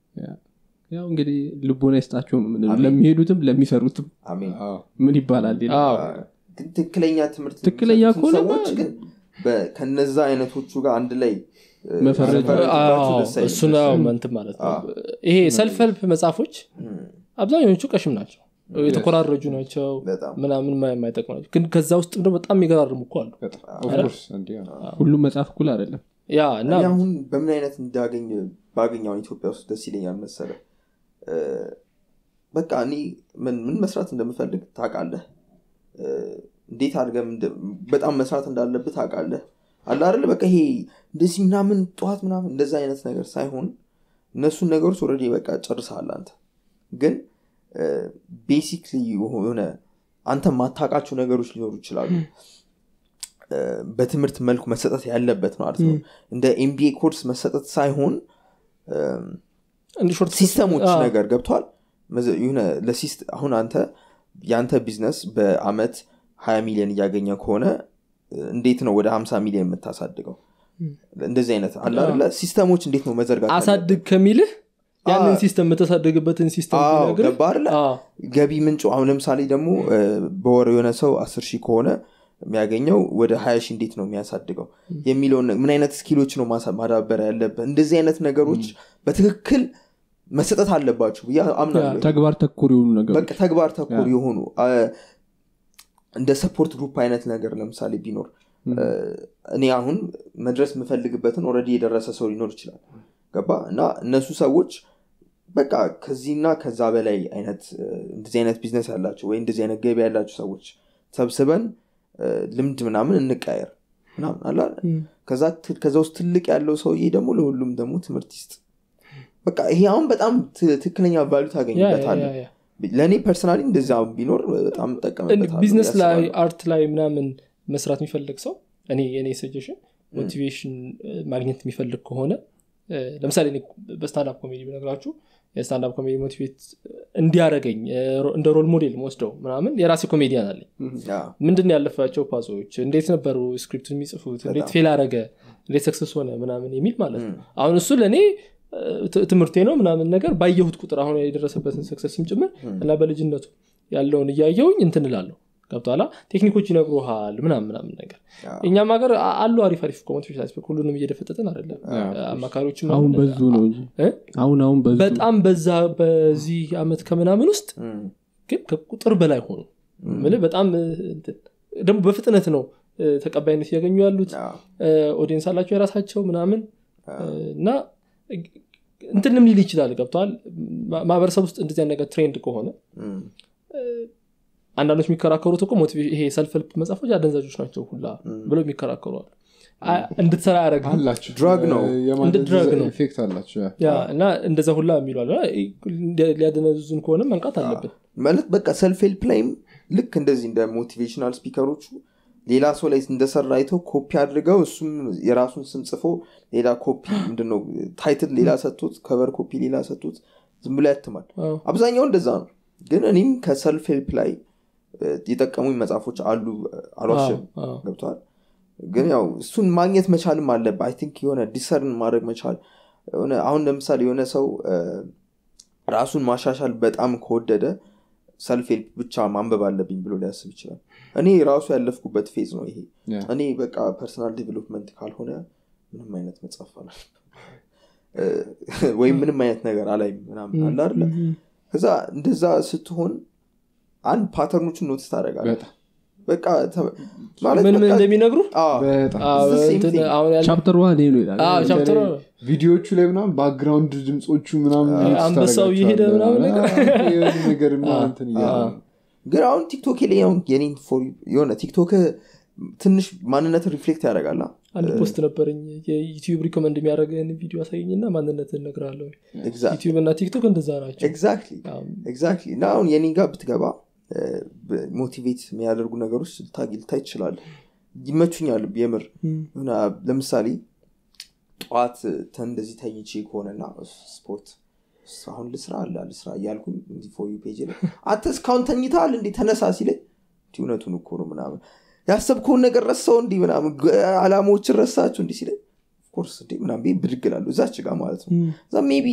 ያው እንግዲህ ልቦና ይስጣቸው ነው የምንለው። ለሚሄዱትም ለሚሰሩትም አሜን አዎ። ምን ይባላል ሌላ? አዎ ግን ትክክለኛ ትምህርት ትክክለኛ የሚሰጡትን ከሆነማ- ሰዎች ግን በ- ከነዛ አይነቶቹ ጋር አንድ ላይ እ፣ መፈረጅ- መፈረጅባቸው ደስ አይልም። እሱ ነው እንትን ማለት ነው ይሄ ሰልፍ ሄልፕ መጽሐፎች እም፣ አብዛኞቹ ቀሽም ናቸው የተኮራረጁ ናቸው በጣም ምናምን ማ- የማይጠቅሙ ናቸው ግን ከዛ ውስጥ ደግሞ በጣም የሚገራርሙ እኮ አሉ በጣም of course፣ እንዲህ ነው። ሁሉም መጽሐፍ እኩል አይደለም ያ እና እኔ አሁን በምን አይነት እንዳገኝ ባገኘውን ኢትዮጵያ ውስጥ ደስ ይለኛል መሰለ እ፣ በቃ እኔ ምን ምን መስራት እንደምፈልግ ታውቃለህ እ፣ እንዴት አድርገህ እንደ- በጣም መስራት እንዳለብህ ታውቃለህ አለ አይደለ በቃ ይሄ እንደዚህ ምናምን ጠዋት ምናምን እንደዛ አይነት ነገር ሳይሆን እነሱን ነገሮች ኦልሬዲ በቃ ጨርሰሃል አንተ ግን ቤሲክሊ የሆነ አንተ ማታውቃቸው ነገሮች ሊኖሩ ይችላሉ እ፣ በትምህርት መልኩ መሰጠት ያለበት ማለት ነው እንደ ኤምቢኤ ኮርስ መሰጠት ሳይሆን እም፣ እንዲህ ሾርት ሲስተሞች አዎ። ነገር ገብቷል መዘ- የሆነ ለሲስት አሁን አንተ የአንተ ቢዝነስ በአመት 20 ሚሊዮን እያገኘ ከሆነ እ፣ እንዴት ነው ወደ 50 ሚሊዮን የምታሳድገው እንደዚህ አይነት አለ አይደለ ሲስተሞች እንዴት ነው መዘርጋት አሳድግ ከሚልህ ያንን አዎ። ሲስተም የምተሳደግበትን ሲስተም አዎ፣ ቢነግርህ፣ ገባ አይደለ? አዎ፣ ገቢ ምንጩ አሁን ለምሳሌ ደግሞ እ፣ በወር የሆነ ሰው አስር ሺህ ከሆነ የሚያገኘው ወደ ሀያ ሺህ እንዴት ነው የሚያሳድገው የሚለውን ነ- ምን አይነት ስኪሎች ነው ማሳ- ማዳበር ያለበት እንደዚህ አይነት ነገሮች በትክክል መሰጠት አለባቸው ብዬ አምናለሁ ተግባር ተኮር የሆኑ ነገሮች በቃ ተግባር ተኮር የሆኑ አ፣ እንደ ሰፖርት ግሩፕ አይነት ነገር ለምሳሌ ቢኖር እ፣ እኔ አሁን መድረስ የምፈልግበትን ኦልሬዲ የደረሰ ሰው ሊኖር ይችላል ገባ እና እነሱ ሰዎች በቃ ከዚህና ከዛ በላይ አይነት እ፣ እንደዚህ አይነት ቢዝነስ ያላቸው ወይ እንደዚህ አይነት ገቢ ያላቸው ሰዎች ሰብስበን እ፣ ልምድ ምናምን እንቃየር ምናምን አለ አይደል? እም፣ ከዛ ት- ከዛ ውስጥ ትልቅ ያለው ሰውዬ ደግሞ ለሁሉም ደግሞ ትምህርት ይስጥ በቃ ይሄ አሁን በጣም ት- ትክክለኛ ቫሉ ያ፣ ያ፣ ታገኝበታለን ያ፣ ያ። ለእኔ ፐርሰናሊ እንደዛ ቢኖር በጣም ጠቀምበታለሁ ቢዝነስ ብዬ ላይ አስባለሁ። አርት ላይ ምናምን መስራት የሚፈልግ ሰው እኔ የኔ ሰጀሽን ሞቲቬሽን ማግኘት የሚፈልግ ከሆነ እ፣ ለምሳሌ እኔ በስታንዳፕ ኮሜዲ ብነግራችሁ የስታንዳፕ ኮሜዲ ሞቲቬት እንዲያደረገኝ እንደ ሮል ሞዴል ወስደው ምናምን የራሴ ኮሜዲያን አለኝ ያ፣ ምንድን ነው ያለፋቸው ፓዞች እንዴት ነበሩ ስክሪፕት የሚጽፉት እንዴት ፌል አረገ እንዴት ሰክሰስ ሆነ ምናምን የሚል ማለት ነው አሁን እሱ ለእኔ እ፣ ት- ትምህርቴ ነው ምናምን ነገር ባየሁት ቁጥር አሁን የደረሰበትን ሰክሰስም ጭምር እና በልጅነቱ ያለውን እያየውኝ እንትን እላለሁ ገብቶሃል ቴክኒኮች ይነግሩሃል ምናምን ምናምን ነገር ያ። እኛም ሀገር አ- አሉ አሪፍ አሪፍ ኮሞቲቬሽን አስፔክት ሁሉንም እየደፈጠጥን አይደለም አማካሪዎችም አሁን አሉ። በዙ ነው እንጂ እ? አሁን አሁን በዙ በጣም በዛ በዚህ አመት ከምናምን ውስጥ እም፣ ግን ከቁጥር በላይ ሆኑ ምልህ በጣም እ፣ እንትን ደግሞ በፍጥነት ነው እ፣ ተቀባይነት እያገኙ ያሉት ያ፣ ኦዲየንስ አላቸው የራሳቸው ምናምን እ፣ እና እንትንም ሊል ይችላል ገብተዋል ማህበረሰብ ውስጥ እንደዚህ አይነት ነገር ትሬንድ ከሆነ እም፣ አንዳንዶች የሚከራከሩት እኮ ሞቲቬሽን ይሄ ሰልፍ ሄልፕ መጽሐፎች አደንዛዦች ናቸው ሁላ ብለው የሚከራከሩ አሉ አ- እንድትሰራ ያደረግ አላቸው ድራግ ነው። እንደ የማደንዘዝ ድራግ ነው። ኢፌክት አላቸው ያ። ያ እና እንደዛ ሁላ የሚሉ አሉ እና ሊያደነዙን ከሆነ መንቃት አለብን ማለት በቃ ሰልፍ ሄልፕ ላይም ልክ እንደዚህ እንደ ሞቲቬሽናል ስፒከሮቹ ሌላ ሰው ላይ እንደሰራ አይተው ኮፒ አድርገው እሱም የራሱን ስም ጽፎ ሌላ ኮፒ ምንድነው ታይትል ሌላ ሰጥቶት ከቨር ኮፒ ሌላ ሰጥቶት ዝም ብሎ ያትማል አዎ። አብዛኛው እንደዛ ነው ግን እኔም ከሰልፍ ሄልፕ ላይ እ፣ የጠቀሙኝ መጽሐፎች አሉ አልዋሽም አዎ፣ አዎ። ገብተዋል ግን ያው እሱን ማግኘት መቻልም አለብህ አይ ቲንክ የሆነ ዲሰርን ማድረግ መቻል የሆነ አሁን ለምሳሌ የሆነ ሰው እ፣ ራሱን ማሻሻል በጣም ከወደደ ሰልፍ ሄልፕ ብቻ ማንበብ አለብኝ ብሎ ሊያስብ ይችላል እኔ ራሱ ያለፍኩበት ፌዝ ነው ይሄ ያ። እኔ በቃ ፐርሰናል ዴቨሎፕመንት ካልሆነ ምንም አይነት መጽሐፍ አላል ወይም ምንም አይነት ነገር አላይም ምናምን አለ አይደለ ከዛ እንደዛ ስትሆን አንድ ፓተርኖችን ኖትስ ታደረጋለ በጣም በቃ ተ- ማለት ምን ምን በቃ- እንደሚነግሩ አዎ፣ በጣም አዎ፣ It's the same እንትን thing. አሁን ያለ ቻፕተር ዋን ይሄ ነው ይላል አዎ፣ ቻፕተር በተለይ ቪዲዮዎቹ ላይ ምናምን ባክግራውንድ ድምፆቹ ምናምን አዎ፣ mix አንበሳው እየሄደ ታደርጋቸዋለህ። ምናምን ነገር። አዎ፣ የሆነ ነገር ምናምን እንትን እያለ አዎ። ነው። ግን አሁን ቲክቶክ ላይ አሁን የኔን for you- የሆነ ቲክቶክ ትንሽ ማንነትን ሪፍሌክት ያደርጋል አንድ ፖስት ነበረኝ የዩቲዩብ ሪኮመንድ የሚያደርገን ቪዲዮ አሳየኝና ማንነት እነግርሃለሁ ዩቲዩብ እና ቲክቶክ እንደዛ ናቸው ኤግዛክትሊ አዎ። ኤግዛክትሊ እና አሁን የኔ ጋር ብትገባ ሞቲቬት የሚያደርጉ ነገሮች ልታግ ልታይ ትችላል ይመቹኛል የምር የሆነ ለምሳሌ ጠዋት ተ- እንደዚህ ተኝቼ ከሆነና ስፖርት አሁን ልስራ አለ ልስራ እያልኩኝ እንዲህ ፎር ዩ ፔጅ ላይ አንተ እስካሁን ተኝተሃል እንዲህ ተነሳ ሲለኝ እንዲህ እውነቱን እኮ ነው ምናምን ያሰብከውን ነገር ረሳው እንዲህ ምናምን ግ- አላማዎችን ረሳችሁ እንዲህ ሲለኝ ኦፍኮርስ እንዲህ ምናምን ብዬ ብድግ እላለሁ እዛች ጋር ማለት ነው እዛ ሜቢ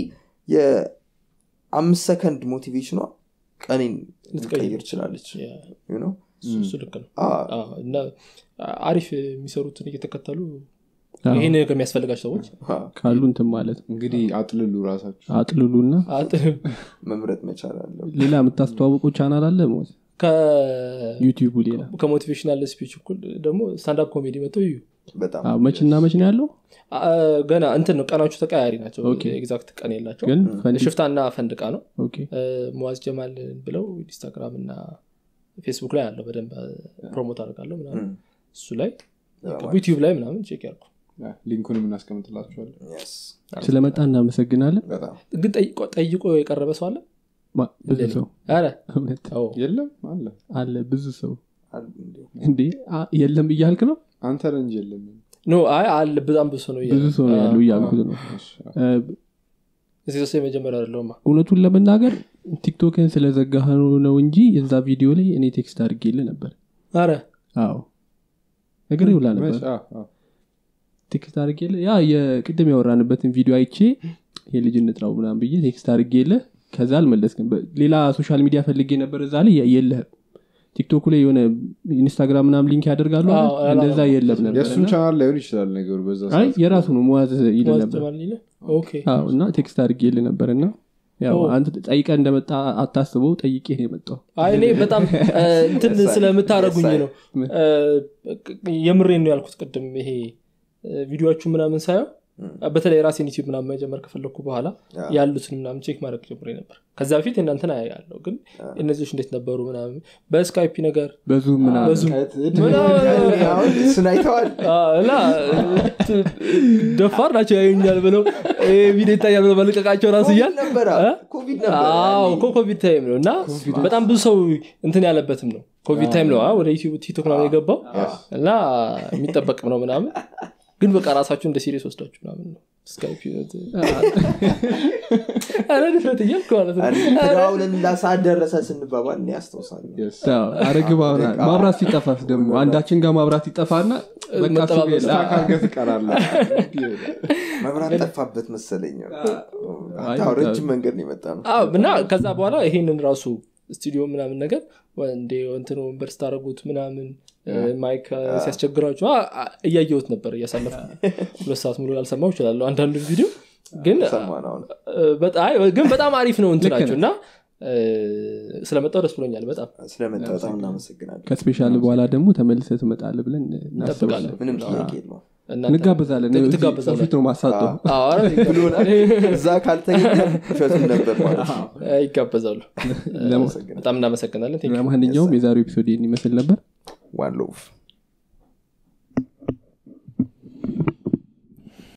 የአምስት ሰከንድ ሞቲቬሽኗ ቀኔን ልትቀይር ልትቀይር ትችላለች ያ፣ you know? እሱ- እሱ ልክ ነው አዎ፣ አዎ፣ እና አሪፍ የሚሰሩትን እየተከተሉ አዎ። ይሄ ነገር የሚያስፈልጋቸው ሰዎች አዎ፣ ካሉ እንትን ማለት ነው እንግዲህ አጥልሉ ራሳችሁ አጥልሉና አጥ- መምረጥ መቻል አለው ሌላ የምታስተዋውቁ ቻናል አለ ሞት ከ- ዩቲዩቡ ሌላ ከሞቲቬሽናል ስፒች እኩል ደግሞ ስታንዳፕ ኮሜዲ መጥተው እዩ በጣም አዎ፣ መችና መች ነው ያለው አ- ገና እንትን ነው ቀናቸው ተቀያሪ ናቸው ኦኬ። ኤግዛክት ቀን የላቸው ግን ፈንዲ ሽፍታና ፈንድቃ ነው ኦኬ እ፣ ሙዋዝ ጀማል ብለው ኢንስታግራም እና ፌስቡክ ላይ አለው በደንብ ፕሮሞት አድርጋለሁ ምናምን እም፣ እሱ ላይ ዩቲዩብ ላይ ምናምን ቼክ ያርኩ ያ፣ ሊንኩንም እናስቀምጥላችኋለን yes፣ ስለመጣ እናመሰግናለን በጣም ግን ጠይቆ- ጠይቆ የቀረበ ሰው አለ ማ- ብዙ ሰው ኧረ እውነት አዎ። የለም አለ አለ ብዙ ሰው አሉ እንዲሁ። እንዴ አ- የለም እያልክ ነው አንተ ነህ እንጂ የለም ኖ አይ አለ በጣም ብዙ ሰው ነው ብዙ ሰው ነው ያሉ እያልኩት ነው እሺ፣ እ፣ እዚህ ሰው የመጀመሪያ አይደለሁማ እውነቱን ለመናገር ቲክቶክን ስለዘጋህ ነው እንጂ የዛ ቪዲዮ ላይ እኔ ቴክስት አድርጌል ነበር አረ አዎ እግር ይውላ ነበር መች- አዎ፣ አዎ። ቴክስት አድርጌል ያ የቅድም ያወራንበትን ቪዲዮ አይቼ የልጅነት ነው ምናም ብዬ ቴክስት አድርጌለ ከዛ አልመለስክም በ- ሌላ ሶሻል ሚዲያ ፈልጌ ነበር እዛ ላይ የ- የለህም ቲክቶኩ ላይ የሆነ ኢንስታግራም ምናም ሊንክ ያደርጋሉ አይደል? አዎ፣ እንደዛ የለም ነበር የእሱም እና- ቻናል ላይሆን ይችላል ነገሩ በዛ አይ ሰዓት። የራሱ ነው መዋዝ ይል ሙዋዝ ነበር ጀማል ይለ ኦኬ አዎ እና ቴክስት አድርጌል ነበር እና ያው ኦ። አንተ ጠይቀ እንደመጣ አታስበው ጠይቄ ነው የመጣው አይ እኔ በጣም እ፣ እንትን Yes, I- ስለምታደረጉኝ yes, I- ነው እ፣ የምሬን ነው ያልኩት ቅድም ይሄ እ፣ ቪዲዮዎቹ ምናምን ሳየው በተለይ ራሴን ዩቲዩብ ምናምን መጀመር ከፈለግኩ በኋላ ያ። ያሉትን ምናምን ቼክ ማድረግ ጀምሬ ነበር ከዛ በፊት እናንተን ያለው ግን እነዚዎች እንዴት ነበሩ ምናምን በስካይፒ ነገር በዙም ምናምን በዙም ከት- ምናምን አሁን እሱን አይተዋል አዎ፣ እና ት- ደፋር ናቸው ያዩኛል ብለው ይሄ ቪዲዮ ይታያል ብለው መልቀቃቸው ራሱ እያል ኮቪድ ነበረ እ? ኮቪድ ነበረ አዎ ያኔ። እኮ ኮቪድ ታይም ነው እና በጣም ብዙ ሰው እንትን ያለበትም ነው ኮቪድ ታይም ነው አ፣ ወደ ዩቲዩብ ቲክቶክ ምናምን የገባው እና የሚጠበቅም ነው ምናምን ግን በቃ ራሳችሁ እንደ ሲሪየስ ወስዳችሁ ምናምን ነው ስካይፕ ህይወት ኧረ ድፍረት እያልኩ ማለት ነው ትዳውልን ላሰዓት ደረሰ ስንባባል እኔ ያስታውሳለሁ Yes. አረግባ ማብራት ሲጠፋስ ደግሞ አንዳችን ጋር ማብራት ይጠፋና በቃ እሱ መጠባበቅ የለ። ስታክ አድርገህ ትቀራለህ። መብራት ጠፋበት መሰለኝ አይ፣ አዎ፣ ረጅም መንገድ ነው የመጣ ነው አዎ፣ እና ከዛ በኋላ ይሄንን ራሱ ስቱዲዮ ምናምን ነገር እንደ እንትን ወንበር ስታደረጉት ምናምን ማይክ ሲያስቸግራችሁ አ- አ- እያየሁት ነበር እያሳለፍ ሁለት ሰዓት ሙሉ ላልሰማው ይችላለሁ አንዳንዱ ቪዲዮ ግን ሰማን አሁን በጣ- አይ፣ ግን በጣም አሪፍ ነው እንትናችሁ እና ስለመጣው ደስ ብሎኛል በጣም ስለመጣ በጣም እናመሰግናለን ከስፔሻል በኋላ ደግሞ ተመልሰ ትመጣለ ብለን እናስባለን እንጠብቃለን ምንም ጥያቄ የለውም እናንተ- እንጋበዛለን ትግ- እዚህ ትጋበዛለን። ፊት ነው ማሳጠው አዎ፣ ኧረ ይጋበዛሉ። እዛ ካልተገኘ ውሸቱን ነበር ማለት ነው ይጋበዛሉ እናመሰግናለን በጣም እናመሰግናለን Thank you። ለማንኛውም የዛሬው ኤፒሶድ ይህን ይመስል ነበር ዋን ሎቭ